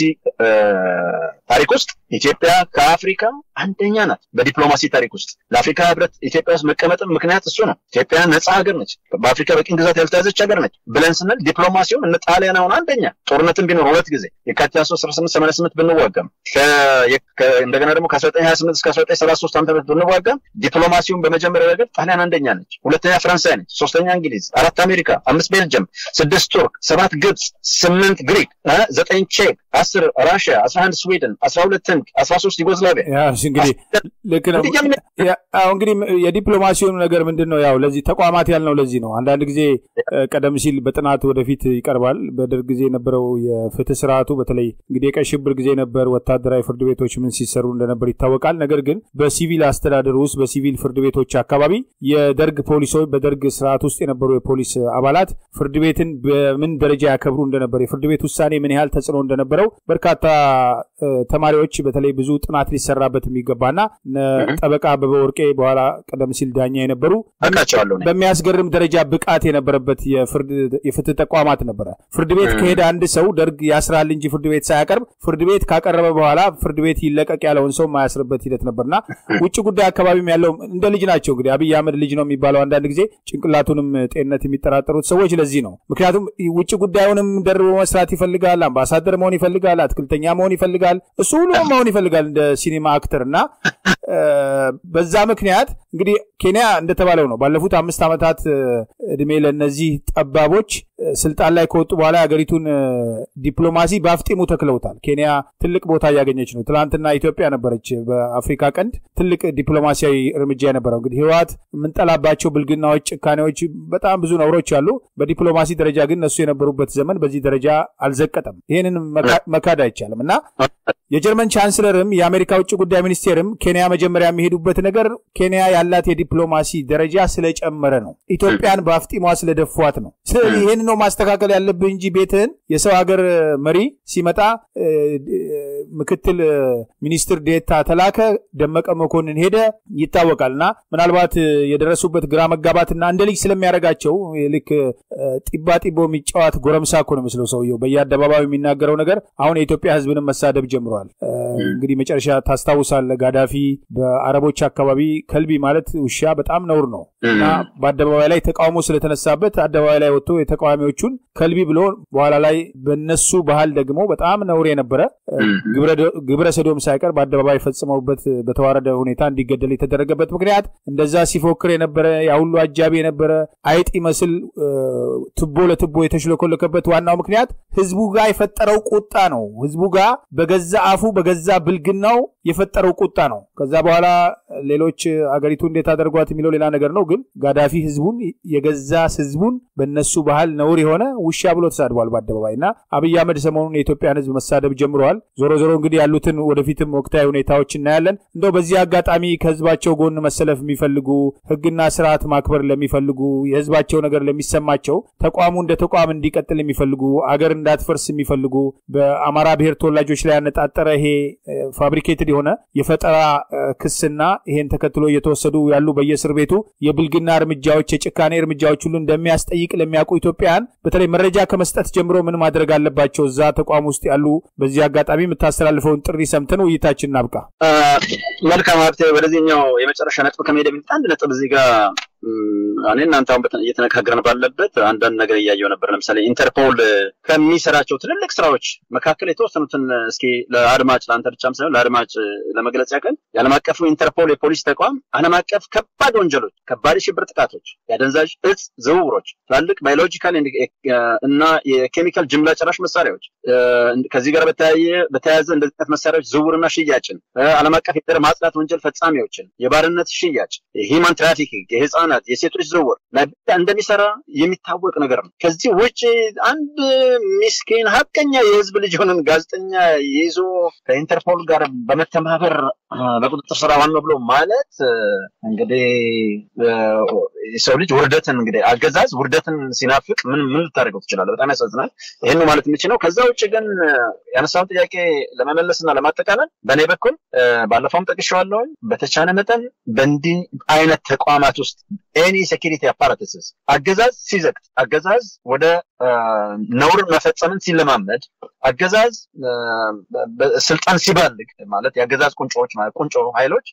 ታሪክ ውስጥ ኢትዮጵያ ከአፍሪካ አንደኛ ናት። በዲፕሎማሲ ታሪክ ውስጥ ለአፍሪካ ህብረት ኢትዮጵያ ውስጥ መቀመጥም ምክንያት እሱ ነው። ኢትዮጵያ ነፃ ሀገር ነች፣ በአፍሪካ በቅኝ ግዛት ያልተያዘች ሀገር ነች ብለን ስንል ዲፕሎማሲውን እነ ጣሊያን አሁን አንደኛ ጦርነትን ቢኖር ሁለት ጊዜ የካቲት 1888 ብንዋጋም እንደገና ደግሞ ከ1928 እስከ 1933 ዓ ም ብንዋጋም ዲፕሎማሲውን በመጀመሪያ ረገድ ጣሊያን አንደኛ ነች፣ ሁለተኛ ፈረንሳይ ነች፣ ሶስተኛ እንግሊዝ፣ አራት አሜሪካ፣ አምስት ቤልጅየም፣ ስድስት ቱርክ፣ ሰባት ግብፅ፣ ስምንት ግሪክ፣ ዘጠኝ ቼክ፣ አስር ራሽያ፣ አስራ አንድ ስዊድን፣ አስራ ሁለት ህንድ፣ አስራ ሶስት ዩጎዝላቪያ እንግዲህ ልክ ነው። እንግዲህ የዲፕሎማሲውን ነገር ምንድን ነው ያው ለዚህ ተቋማት ያልነው ለዚህ ነው። አንዳንድ ጊዜ ቀደም ሲል በጥናት ወደፊት ይቀርባል። በደርግ ጊዜ የነበረው የፍትህ ስርዓቱ በተለይ እንግዲህ የቀይ ሽብር ጊዜ ነበር። ወታደራዊ ፍርድ ቤቶች ምን ሲሰሩ እንደነበር ይታወቃል። ነገር ግን በሲቪል አስተዳደር ውስጥ በሲቪል ፍርድ ቤቶች አካባቢ የደርግ ፖሊሶች በደርግ ስርዓት ውስጥ የነበሩ የፖሊስ አባላት ፍርድ ቤትን በምን ደረጃ ያከብሩ እንደነበር የፍርድ ቤት ውሳኔ ምን ያህል ተጽዕኖ እንደነበረው በርካታ ተማሪዎች በተለይ ብዙ ጥናት ሊሰራበት የሚገባና ጠበቃ አበበ ወርቄ በኋላ ቀደም ሲል ዳኛ የነበሩ በሚያስገርም ደረጃ ብቃት የነበረበት የፍትህ ተቋማት ነበረ። ፍርድ ቤት ከሄደ አንድ ሰው ደርግ ያስራል እንጂ ፍርድ ቤት ሳያቀርብ ፍርድ ቤት ካቀረበ በኋላ ፍርድ ቤት ይለቀቅ ያለውን ሰው ማያስርበት ሂደት ነበርና ውጭ ጉዳይ አካባቢም ያለው እንደ ልጅ ናቸው። እንግዲህ አብይ አህመድ ልጅ ነው የሚባለው አንዳንድ ጊዜ ጭንቅላቱንም ጤንነት የሚጠራጠሩት ሰዎች ለዚህ ነው። ምክንያቱም ውጭ ጉዳዩንም ደርቦ መስራት ይፈልጋል፣ አምባሳደር መሆን ይፈልጋል፣ አትክልተኛ መሆን ይፈልጋል፣ እሱ ሁሉ መሆን ይፈልጋል እንደ ሲኒማ አክተር እና በዛ ምክንያት እንግዲህ ኬንያ እንደተባለው ነው። ባለፉት አምስት ዓመታት እድሜ ለእነዚህ ጠባቦች ስልጣን ላይ ከወጡ በኋላ የሀገሪቱን ዲፕሎማሲ በአፍጢሙ ተክለውታል። ኬንያ ትልቅ ቦታ እያገኘች ነው። ትናንትና ኢትዮጵያ ነበረች በአፍሪካ ቀንድ ትልቅ ዲፕሎማሲያዊ እርምጃ የነበረው። እንግዲህ ህወሓት የምንጠላባቸው ብልግናዎች፣ ጭካኔዎች፣ በጣም ብዙ ነውሮች አሉ። በዲፕሎማሲ ደረጃ ግን እነሱ የነበሩበት ዘመን በዚህ ደረጃ አልዘቀጠም። ይህንን መካድ አይቻልም እና የጀርመን ቻንስለርም የአሜሪካ ውጭ ጉዳይ ሚኒስቴርም ኬንያ መጀመሪያ የሚሄዱበት ነገር ኬንያ ያላት የዲፕሎማሲ ደረጃ ስለጨመረ ነው። ኢትዮጵያን በአፍጢሟ ስለደፏት ነው። ስለዚህ ይህን ነው ማስተካከል ያለብህ እንጂ ቤትህን የሰው ሀገር መሪ ሲመጣ ምክትል ሚኒስትር ዴታ ተላከ፣ ደመቀ መኮንን ሄደ ይታወቃል። እና ምናልባት የደረሱበት ግራ መጋባትና እንደ ልጅ ስለሚያደርጋቸው ልክ ጢባ ጢቦ የሚጫወት ጎረምሳ እኮ ነው መስለው ሰውየው በየአደባባዩ የሚናገረው ነገር አሁን የኢትዮጵያ ሕዝብንም መሳደብ ጀምረዋል። እንግዲህ መጨረሻ ታስታውሳለህ፣ ጋዳፊ በአረቦች አካባቢ ከልቢ ማለት ውሻ በጣም ነውር ነው እና በአደባባይ ላይ ተቃውሞ ስለተነሳበት አደባባይ ላይ ወጥቶ የተቃዋሚዎቹን ከልቢ ብሎ በኋላ ላይ በነሱ ባህል ደግሞ በጣም ነውር የነበረ ግብረ ሰዶም ሳይቀር በአደባባይ ፈጽመውበት በተዋረደ ሁኔታ እንዲገደል የተደረገበት ምክንያት እንደዛ ሲፎክር የነበረ ያሁሉ አጃቢ የነበረ አይጥ ይመስል ትቦ ለትቦ የተሽለኮለከበት ዋናው ምክንያት ህዝቡ ጋር የፈጠረው ቁጣ ነው። ህዝቡ ጋር በገዛ አፉ በገዛ ብልግናው የፈጠረው ቁጣ ነው። ከዛ በኋላ ሌሎች አገሪቱ እንዴት አደርጓት የሚለው ሌላ ነገር ነው። ግን ጋዳፊ ህዝቡን የገዛ ህዝቡን በነሱ ባህል ነውር የሆነ ውሻ ብሎ ተሳድቧል በአደባባይ እና አብይ አህመድ ሰሞኑን የኢትዮጵያን ህዝብ መሳደብ ጀምረዋል። ዞሮ ዞሮ እንግዲህ ያሉትን ወደፊትም ወቅታዊ ሁኔታዎች እናያለን። እንደው በዚህ አጋጣሚ ከህዝባቸው ጎን መሰለፍ የሚፈልጉ ህግና ስርዓት ማክበር ለሚፈልጉ የህዝባቸው ነገር ለሚሰማቸው ተቋሙ እንደ ተቋም እንዲቀጥል የሚፈልጉ አገር እንዳትፈርስ የሚፈልጉ በአማራ ብሔር ተወላጆች ላይ ያነጣጠረ ይሄ ፋብሪኬትድ የሆነ የፈጠራ ክስና ይሄን ተከትሎ እየተወሰዱ ያሉ በየእስር ቤቱ የብልግና እርምጃዎች፣ የጭካኔ እርምጃዎች ሁሉ እንደሚያስጠይቅ ለሚያውቁ ኢትዮጵያውያን በተለይ መረጃ ከመስጠት ጀምሮ ምን ማድረግ አለባቸው እዛ ተቋም ውስጥ ያሉ በዚህ አጋጣሚ የምታስተላልፈውን ጥሪ ሰምተን ውይይታችን እናብቃ። መልካም ሀብቴ፣ ወደዚህኛው የመጨረሻ ነጥብ ከመሄድ በፊት አንድ ነጥብ እዚህ ጋር እኔ እናንተ አሁን እየተነጋገርን ባለበት አንዳንድ ነገር እያየው ነበር። ለምሳሌ ኢንተርፖል ከሚሰራቸው ትልልቅ ስራዎች መካከል የተወሰኑትን እስኪ ለአድማጭ ለአንተ ብቻም ሳይሆን ለአድማጭ ለመግለጽ ያክል የዓለም አቀፉ ኢንተርፖል የፖሊስ ተቋም ዓለም አቀፍ ከባድ ወንጀሎች፣ ከባድ የሽብር ጥቃቶች፣ የአደንዛዥ እጽ ዝውውሮች፣ ትላልቅ ባዮሎጂካል እና የኬሚካል ጅምላ ጨራሽ መሳሪያዎች ከዚህ ጋር በተያያዘ እንደዚህ አይነት መሳሪያዎች ዝውውርና ሽያጭን፣ ዓለም አቀፍ የዘር ማጽዳት ወንጀል ፈጻሚዎችን፣ የባርነት ሽያጭ፣ የሂማን ትራፊኪንግ፣ የህፃናት የሴቶች ዝውውር ላይ ብቻ እንደሚሰራ የሚታወቅ ነገር ነው። ከዚህ ውጭ አንድ ሚስኪን ሀቀኛ የህዝብ ልጅ የሆነን ጋዜጠኛ ይዞ ከኢንተርፖል ጋር በመተባበር በቁጥጥር ስር ዋን ብሎ ማለት እንግዲህ የሰው ልጅ ውርደትን እንግዲህ አገዛዝ ውርደትን ሲናፍቅ ምን ምን ልታደርገው ትችላለህ? በጣም ያሳዝናል። ይህን ነው ማለት የምችለው። ከዛ ውጭ ግን ያነሳውን ጥያቄ ለመመለስና ለማጠቃለል በእኔ በኩል ባለፈውም ጠቅሼዋለሁኝ። በተቻለ መጠን በእንዲህ አይነት ተቋማት ውስጥ ኤኒ ሴኪሪቲ አፓራተስስ አገዛዝ ሲዘግት፣ አገዛዝ ወደ ነውር መፈጸምን ሲለማመድ፣ አገዛዝ ስልጣን ሲባልግ ማለት የአገዛዝ ቁንጮዎች ማለት ቁንጮ ኃይሎች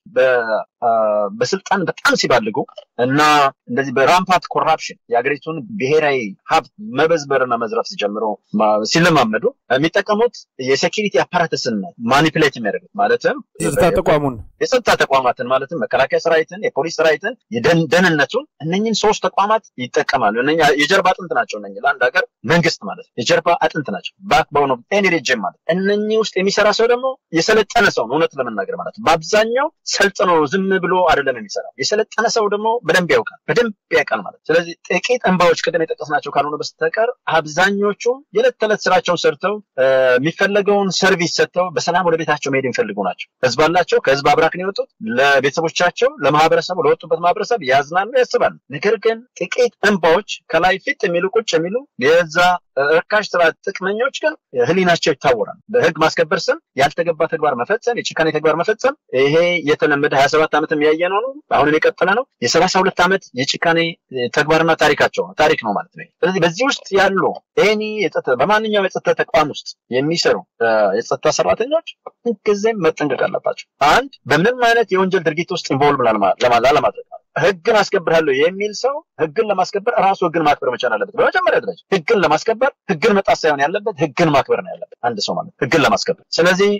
በስልጣን በጣም ሲባልጉ እና እንደዚህ በራምፓት ኮራፕሽን የሀገሪቱን ብሔራዊ ሀብት መበዝበርና መዝረፍ ሲጀምሩ ሲለማመዱ የሚጠቀሙት የሴኪሪቲ አፓራተስን ነው ማኒፕሌት የሚያደርጉት ማለትም የጸጥታ ተቋሙን የጸጥታ ተቋማትን ማለትም መከላከያ ሰራዊትን፣ የፖሊስ ሰራዊትን፣ የደህንነቱን እነኝን ሶስት ተቋማት ይጠቀማሉ። እነ የጀርባ አጥንት ናቸው። እነ ለአንድ ሀገር መንግስት ማለት የጀርባ አጥንት ናቸው። ባክ በሆነ ኤኒ ሬጅም ማለት እነኚህ ውስጥ የሚሰራ ሰው ደግሞ የሰለጠነ ሰው ነው። እውነት ለመናገር ማለት በአብዛኛው ሰልጥኖ ዝም ብሎ አይደለም የሚሰራው። የሰለጠነ ሰው ደግሞ በደንብ ያውቃል፣ በደንብ ያውቃል ማለት ስለዚህ ጥቂት እንባዎች ቅድም የጠቀስናቸው ካልሆነ በስተቀር አብዛኞቹ የዕለት ተዕለት ስራቸውን ሰርተው የሚፈለገውን ሰርቪስ ሰጥተው በሰላም ወደ ቤታቸው መሄድ የሚፈልጉ ናቸው። ህዝብ አላቸው። ከህዝብ አብራክ ነው የወጡት። ለቤተሰቦቻቸው፣ ለማህበረሰቡ፣ ለወጡበት ማህበረሰብ ያዝናሉ፣ ያስባሉ። ነገር ግን ጥቂት እንባዎች ከላይ ፊት የሚሉ ቁጭ የሚሉ የዛ እርካሽ ስራ ጥቅመኞች ግን ህሊናቸው ይታወራል። በህግ ማስከበር ስም ያልተገባ ተግባር መፈጸም፣ የጭካኔ ተግባር መፈጸም ይሄ የተለመደ ሀያ ሰባት ዓመትም ያየነው ነው። አሁንም የቀጠለ ነው። የሰላሳ ሁለት ዓመት የጭካኔ ተግባርና ታሪካቸው ነው ታሪክ ነው ማለት ነው። ስለዚህ በዚህ ውስጥ ያሉ ኤኒ በማንኛውም የጸጥታ ተቋም ውስጥ የሚሰሩ የጸጥታ ሰራተኞች ጊዜም መጠንቀቅ አለባቸው። አንድ በምንም አይነት የወንጀል ድርጊት ውስጥ ኢንቮልቭ ላለማድረግ ህግን አስከብራለሁ የሚል ሰው ህግን ለማስከበር ራሱ ህግን ማክበር መቻል አለበት። በመጀመሪያ ደረጃ ህግን ለማስከበር ህግን መጣስ ሳይሆን ያለበት ህግን ማክበር ነው ያለበት አንድ ሰው ማለት ህግን ለማስከበር። ስለዚህ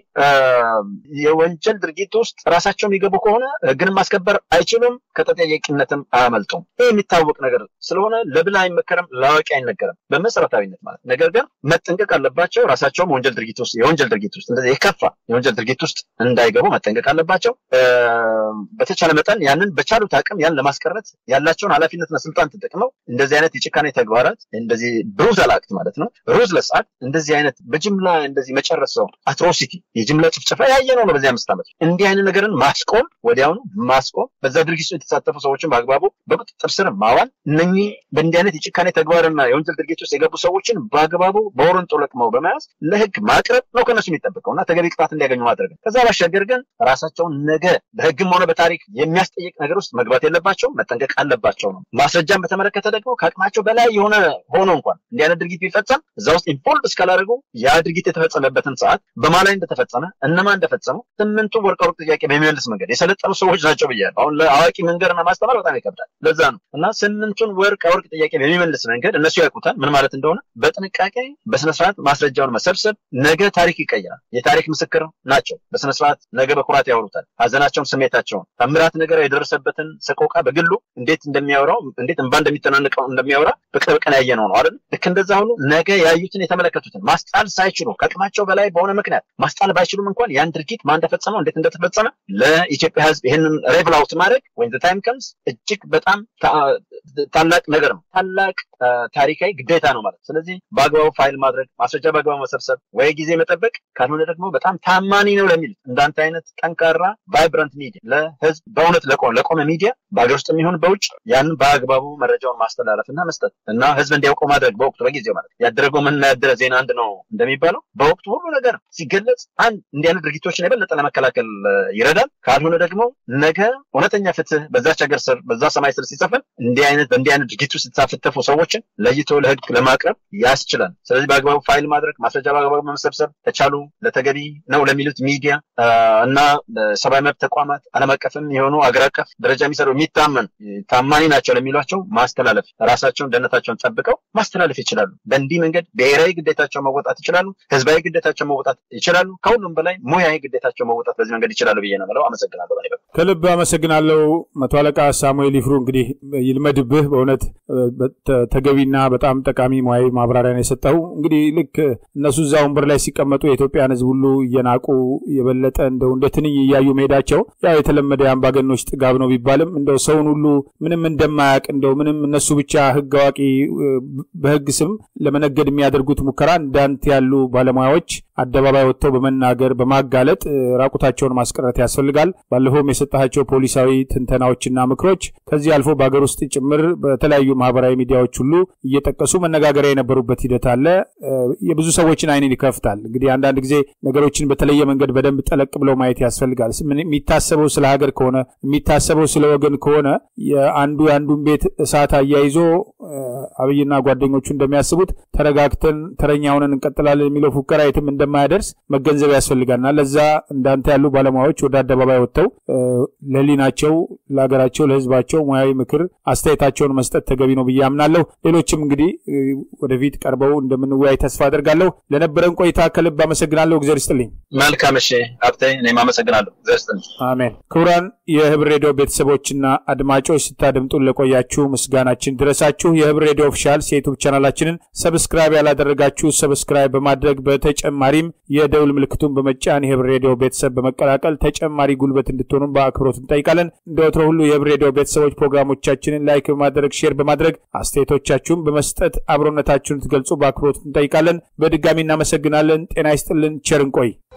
የወንጀል ድርጊት ውስጥ ራሳቸው የሚገቡ ከሆነ ህግን ማስከበር አይችሉም፣ ከተጠያቂነትም አያመልጡም። ይህ የሚታወቅ ነገር ስለሆነ ለብል አይመከርም፣ ለአዋቂ አይነገርም በመሰረታዊነት ማለት ነገር ግን መጠንቀቅ አለባቸው። ራሳቸውም ወንጀል ድርጊት ውስጥ የወንጀል ድርጊት ውስጥ እንደዚህ የከፋ የወንጀል ድርጊት ውስጥ እንዳይገቡ መጠንቀቅ አለባቸው። በተቻለ መጠን ያንን በቻሉት አቅም ያን ለማስቀረት ያላቸውን ኃላፊነትና ስልጣን ተጠቅመው እንደዚህ አይነት የጭካኔ ተግባራት እንደዚህ ብሩዛል አክት ማለት ነው ሩዝለስ አክት እንደዚህ አይነት በጅምላ እንደዚህ መጨረስ ሰው አትሮሲቲ የጅምላ ጭፍጨፋ ያየነው ነው በዚህ አምስት ዓመት እንዲህ አይነት ነገርን ማስቆም ወዲያውኑ ማስቆም በዛ ድርጊት የተሳተፉ ሰዎችን በአግባቡ በቁጥጥር ስር ማዋል እነኚህ በእንዲህ አይነት የጭካኔ ተግባርና የወንጀል ድርጊት ውስጥ የገቡ ሰዎችን በአግባቡ በወረንጦ ለቅመው በመያዝ ለህግ ማቅረብ ነው ከነሱ የሚጠበቀው እና ተገቢ ቅጣት እንዲያገኙ ማድረግ ከዛ ባሻገር ግን ራሳቸውን ነገ በህግም ሆነ በታሪክ የሚያስጠይቅ ነገር ውስጥ መግባት የለባቸው መጠንቀቅ አለባቸው ነው። ማስረጃን በተመለከተ ደግሞ ከአቅማቸው በላይ የሆነ ሆኖ እንኳን እንዲህ አይነት ድርጊት ቢፈጸም እዛ ውስጥ ኢንቮልቭ እስካላደረጉ ያ ድርጊት የተፈጸመበትን ሰዓት በማ ላይ እንደተፈጸመ እነማ እንደፈጸሙ ስምንቱ ወርቅ ወርቅ ጥያቄ በሚመልስ መንገድ የሰለጠኑ ሰዎች ናቸው ብያለሁ። አሁን ለአዋቂ መንገርና ማስተማር በጣም ይከብዳል። ለዛ ነው እና ስምንቱን ወርቅ ወርቅ ጥያቄ በሚመልስ መንገድ እነሱ ያውቁታል ምን ማለት እንደሆነ በጥንቃቄ በስነስርዓት ማስረጃውን መሰብሰብ ነገ ታሪክ ይቀይራል። የታሪክ ምስክር ናቸው። በስነስርዓት ነገ በኩራት ያወሩታል። ሀዘናቸውን፣ ስሜታቸውን ታምራት ነገር የደረሰበትን ሰቆቃ በግሉ እንዴት እንደሚያወራው እንዴት እንባ እንደሚተናንቀው እንደሚያወራ በቅርብ ቀን ያየነው ነው አይደል? ልክ እንደዛ ሁሉ ነገ ያዩትን የተመለከቱትን ማስጣል ሳይችሉ ከአቅማቸው በላይ በሆነ ምክንያት ማስጣል ባይችሉም እንኳን ያን ድርጊት ማን እንደፈጸመው እንዴት እንደተፈጸመ ለኢትዮጵያ ሕዝብ ይህንን ሬቭል አውት ማድረግ ወይም ታይም ከምስ እጅግ በጣም ታላቅ ነገር ነው። ታላቅ ታሪካዊ ግዴታ ነው ማለት። ስለዚህ በአግባቡ ፋይል ማድረግ፣ ማስረጃ በአግባቡ መሰብሰብ፣ ወይ ጊዜ መጠበቅ፣ ካልሆነ ደግሞ በጣም ታማኒ ነው ለሚል እንዳንተ አይነት ጠንካራ ቫይብራንት ሚዲያ ለህዝብ በእውነት ለቆመ ሚዲያ በሀገር ውስጥ የሚሆን በውጭ ያንን በአግባቡ መረጃውን ማስተላለፍ እና መስጠት እና ህዝብ እንዲያውቀው ማድረግ በወቅቱ በጊዜው ማለት ያደረገው ምን ያደረ ዜና አንድ ነው እንደሚባለው በወቅቱ ሁሉ ነገር ሲገለጽ አንድ እንዲህ አይነት ድርጊቶችን የበለጠ ለመከላከል ይረዳል። ካልሆነ ደግሞ ነገ እውነተኛ ፍትህ በዛች ሀገር ስር በዛ ሰማይ ስር ሲሰፍን እንዲህ አይነት በእንዲህ አይነት ድርጊት ውስጥ የተሳተፉ ሰዎች ጉዳዮችን ለይቶ ለህግ ለማቅረብ ያስችላል። ስለዚህ በአግባቡ ፋይል ማድረግ፣ ማስረጃ በአግባቡ መሰብሰብ ተቻሉ ለተገቢ ነው ለሚሉት ሚዲያ እና ሰብአዊ መብት ተቋማት ዓለም አቀፍም የሆኑ አገር አቀፍ ደረጃ የሚሰሩ የሚታመን ታማኒ ናቸው ለሚሏቸው ማስተላለፍ ራሳቸውን ደህንነታቸውን ጠብቀው ማስተላለፍ ይችላሉ። በእንዲህ መንገድ ብሔራዊ ግዴታቸው መወጣት ይችላሉ። ህዝባዊ ግዴታቸው መወጣት ይችላሉ። ከሁሉም በላይ ሙያዊ ግዴታቸው መወጣት በዚህ መንገድ ይችላሉ ብዬ ነው የምለው። አመሰግናለሁ። በኔ በኩል ከልብ አመሰግናለሁ። መቶ አለቃ ሳሙኤል ይፍሩ እንግዲህ ይልመድብህ በእውነት ተገቢና በጣም ጠቃሚ ሙያዊ ማብራሪያ ነው የሰጠው። እንግዲህ ልክ እነሱ እዛ ወንበር ላይ ሲቀመጡ የኢትዮጵያን ህዝብ ሁሉ እየናቁ የበለጠ እንደው እንደ ትንኝ እያዩ መሄዳቸው ያው የተለመደ የአምባገኖች ጥጋብ ነው ቢባልም እንደው ሰውን ሁሉ ምንም እንደማያውቅ እንደው ምንም እነሱ ብቻ ህግ አዋቂ በህግ ስም ለመነገድ የሚያደርጉት ሙከራ እንዳንተ ያሉ ባለሙያዎች አደባባይ ወጥተው በመናገር በማጋለጥ ራቁታቸውን ማስቀረት ያስፈልጋል። ባለፈውም የሰጣቸው ፖሊሳዊ ትንተናዎችና ምክሮች ከዚህ አልፎ በሀገር ውስጥ ጭምር በተለያዩ ማህበራዊ ሚዲያዎች ሁሉ እየጠቀሱ መነጋገሪያ የነበሩበት ሂደት አለ። የብዙ ሰዎችን አይንን ይከፍታል። እንግዲህ አንዳንድ ጊዜ ነገሮችን በተለየ መንገድ በደንብ ጠለቅ ብለው ማየት ያስፈልጋል። የሚታሰበው ስለ ሀገር ከሆነ የሚታሰበው ስለ ወገን ከሆነ የአንዱ የአንዱን ቤት እሳት አያይዞ አብይና ጓደኞቹ እንደሚያስቡት ተረጋግተን ተረኛ ሆነን እንቀጥላለን የሚለው ፉከራ የትም እንደማያደርስ መገንዘብ ያስፈልጋልና ለዛ እንዳንተ ያሉ ባለሙያዎች ወደ አደባባይ ወጥተው ለህሊናቸው፣ ለሀገራቸው፣ ለህዝባቸው ሙያዊ ምክር አስተያየታቸውን መስጠት ተገቢ ነው ብዬ አምናለሁ። ሌሎችም እንግዲህ ወደፊት ቀርበው እንደምንወያይ ተስፋ አደርጋለሁ። ለነበረን ቆይታ ከልብ አመሰግናለሁ። እግዚአብሔር ይስጥልኝ። መልካም። እሺ ሀብቴ፣ እኔም አመሰግናለሁ። እግዚአብሔር ይስጥልኝ። አሜን። ክቡራን የህብር ሬዲዮ ቤተሰቦችና አድማጮች ስታደምጡን ለቆያችሁ ምስጋናችን ድረሳችሁ። የህብር ሬዲዮ ኦፊሻል የዩቱብ ቻናላችንን ሰብስክራይብ ያላደረጋችሁ ሰብስክራይብ በማድረግ በተጨማሪም የደውል ምልክቱን በመጫን የህብር ሬዲዮ ቤተሰብ በመቀላቀል ተጨማሪ ጉልበት እንድትሆኑም በአክብሮት እንጠይቃለን። እንደ ወትሮ ሁሉ የህብር ሬዲዮ ቤተሰቦች ፕሮግራሞቻችንን ላይክ በማድረግ ሼር በማድረግ አስተያየቶቻችሁን በመስጠት አብሮነታችሁን ትገልጹ በአክብሮት እንጠይቃለን። በድጋሚ እናመሰግናለን። ጤና ይስጥልን። ቸር እንቆይ።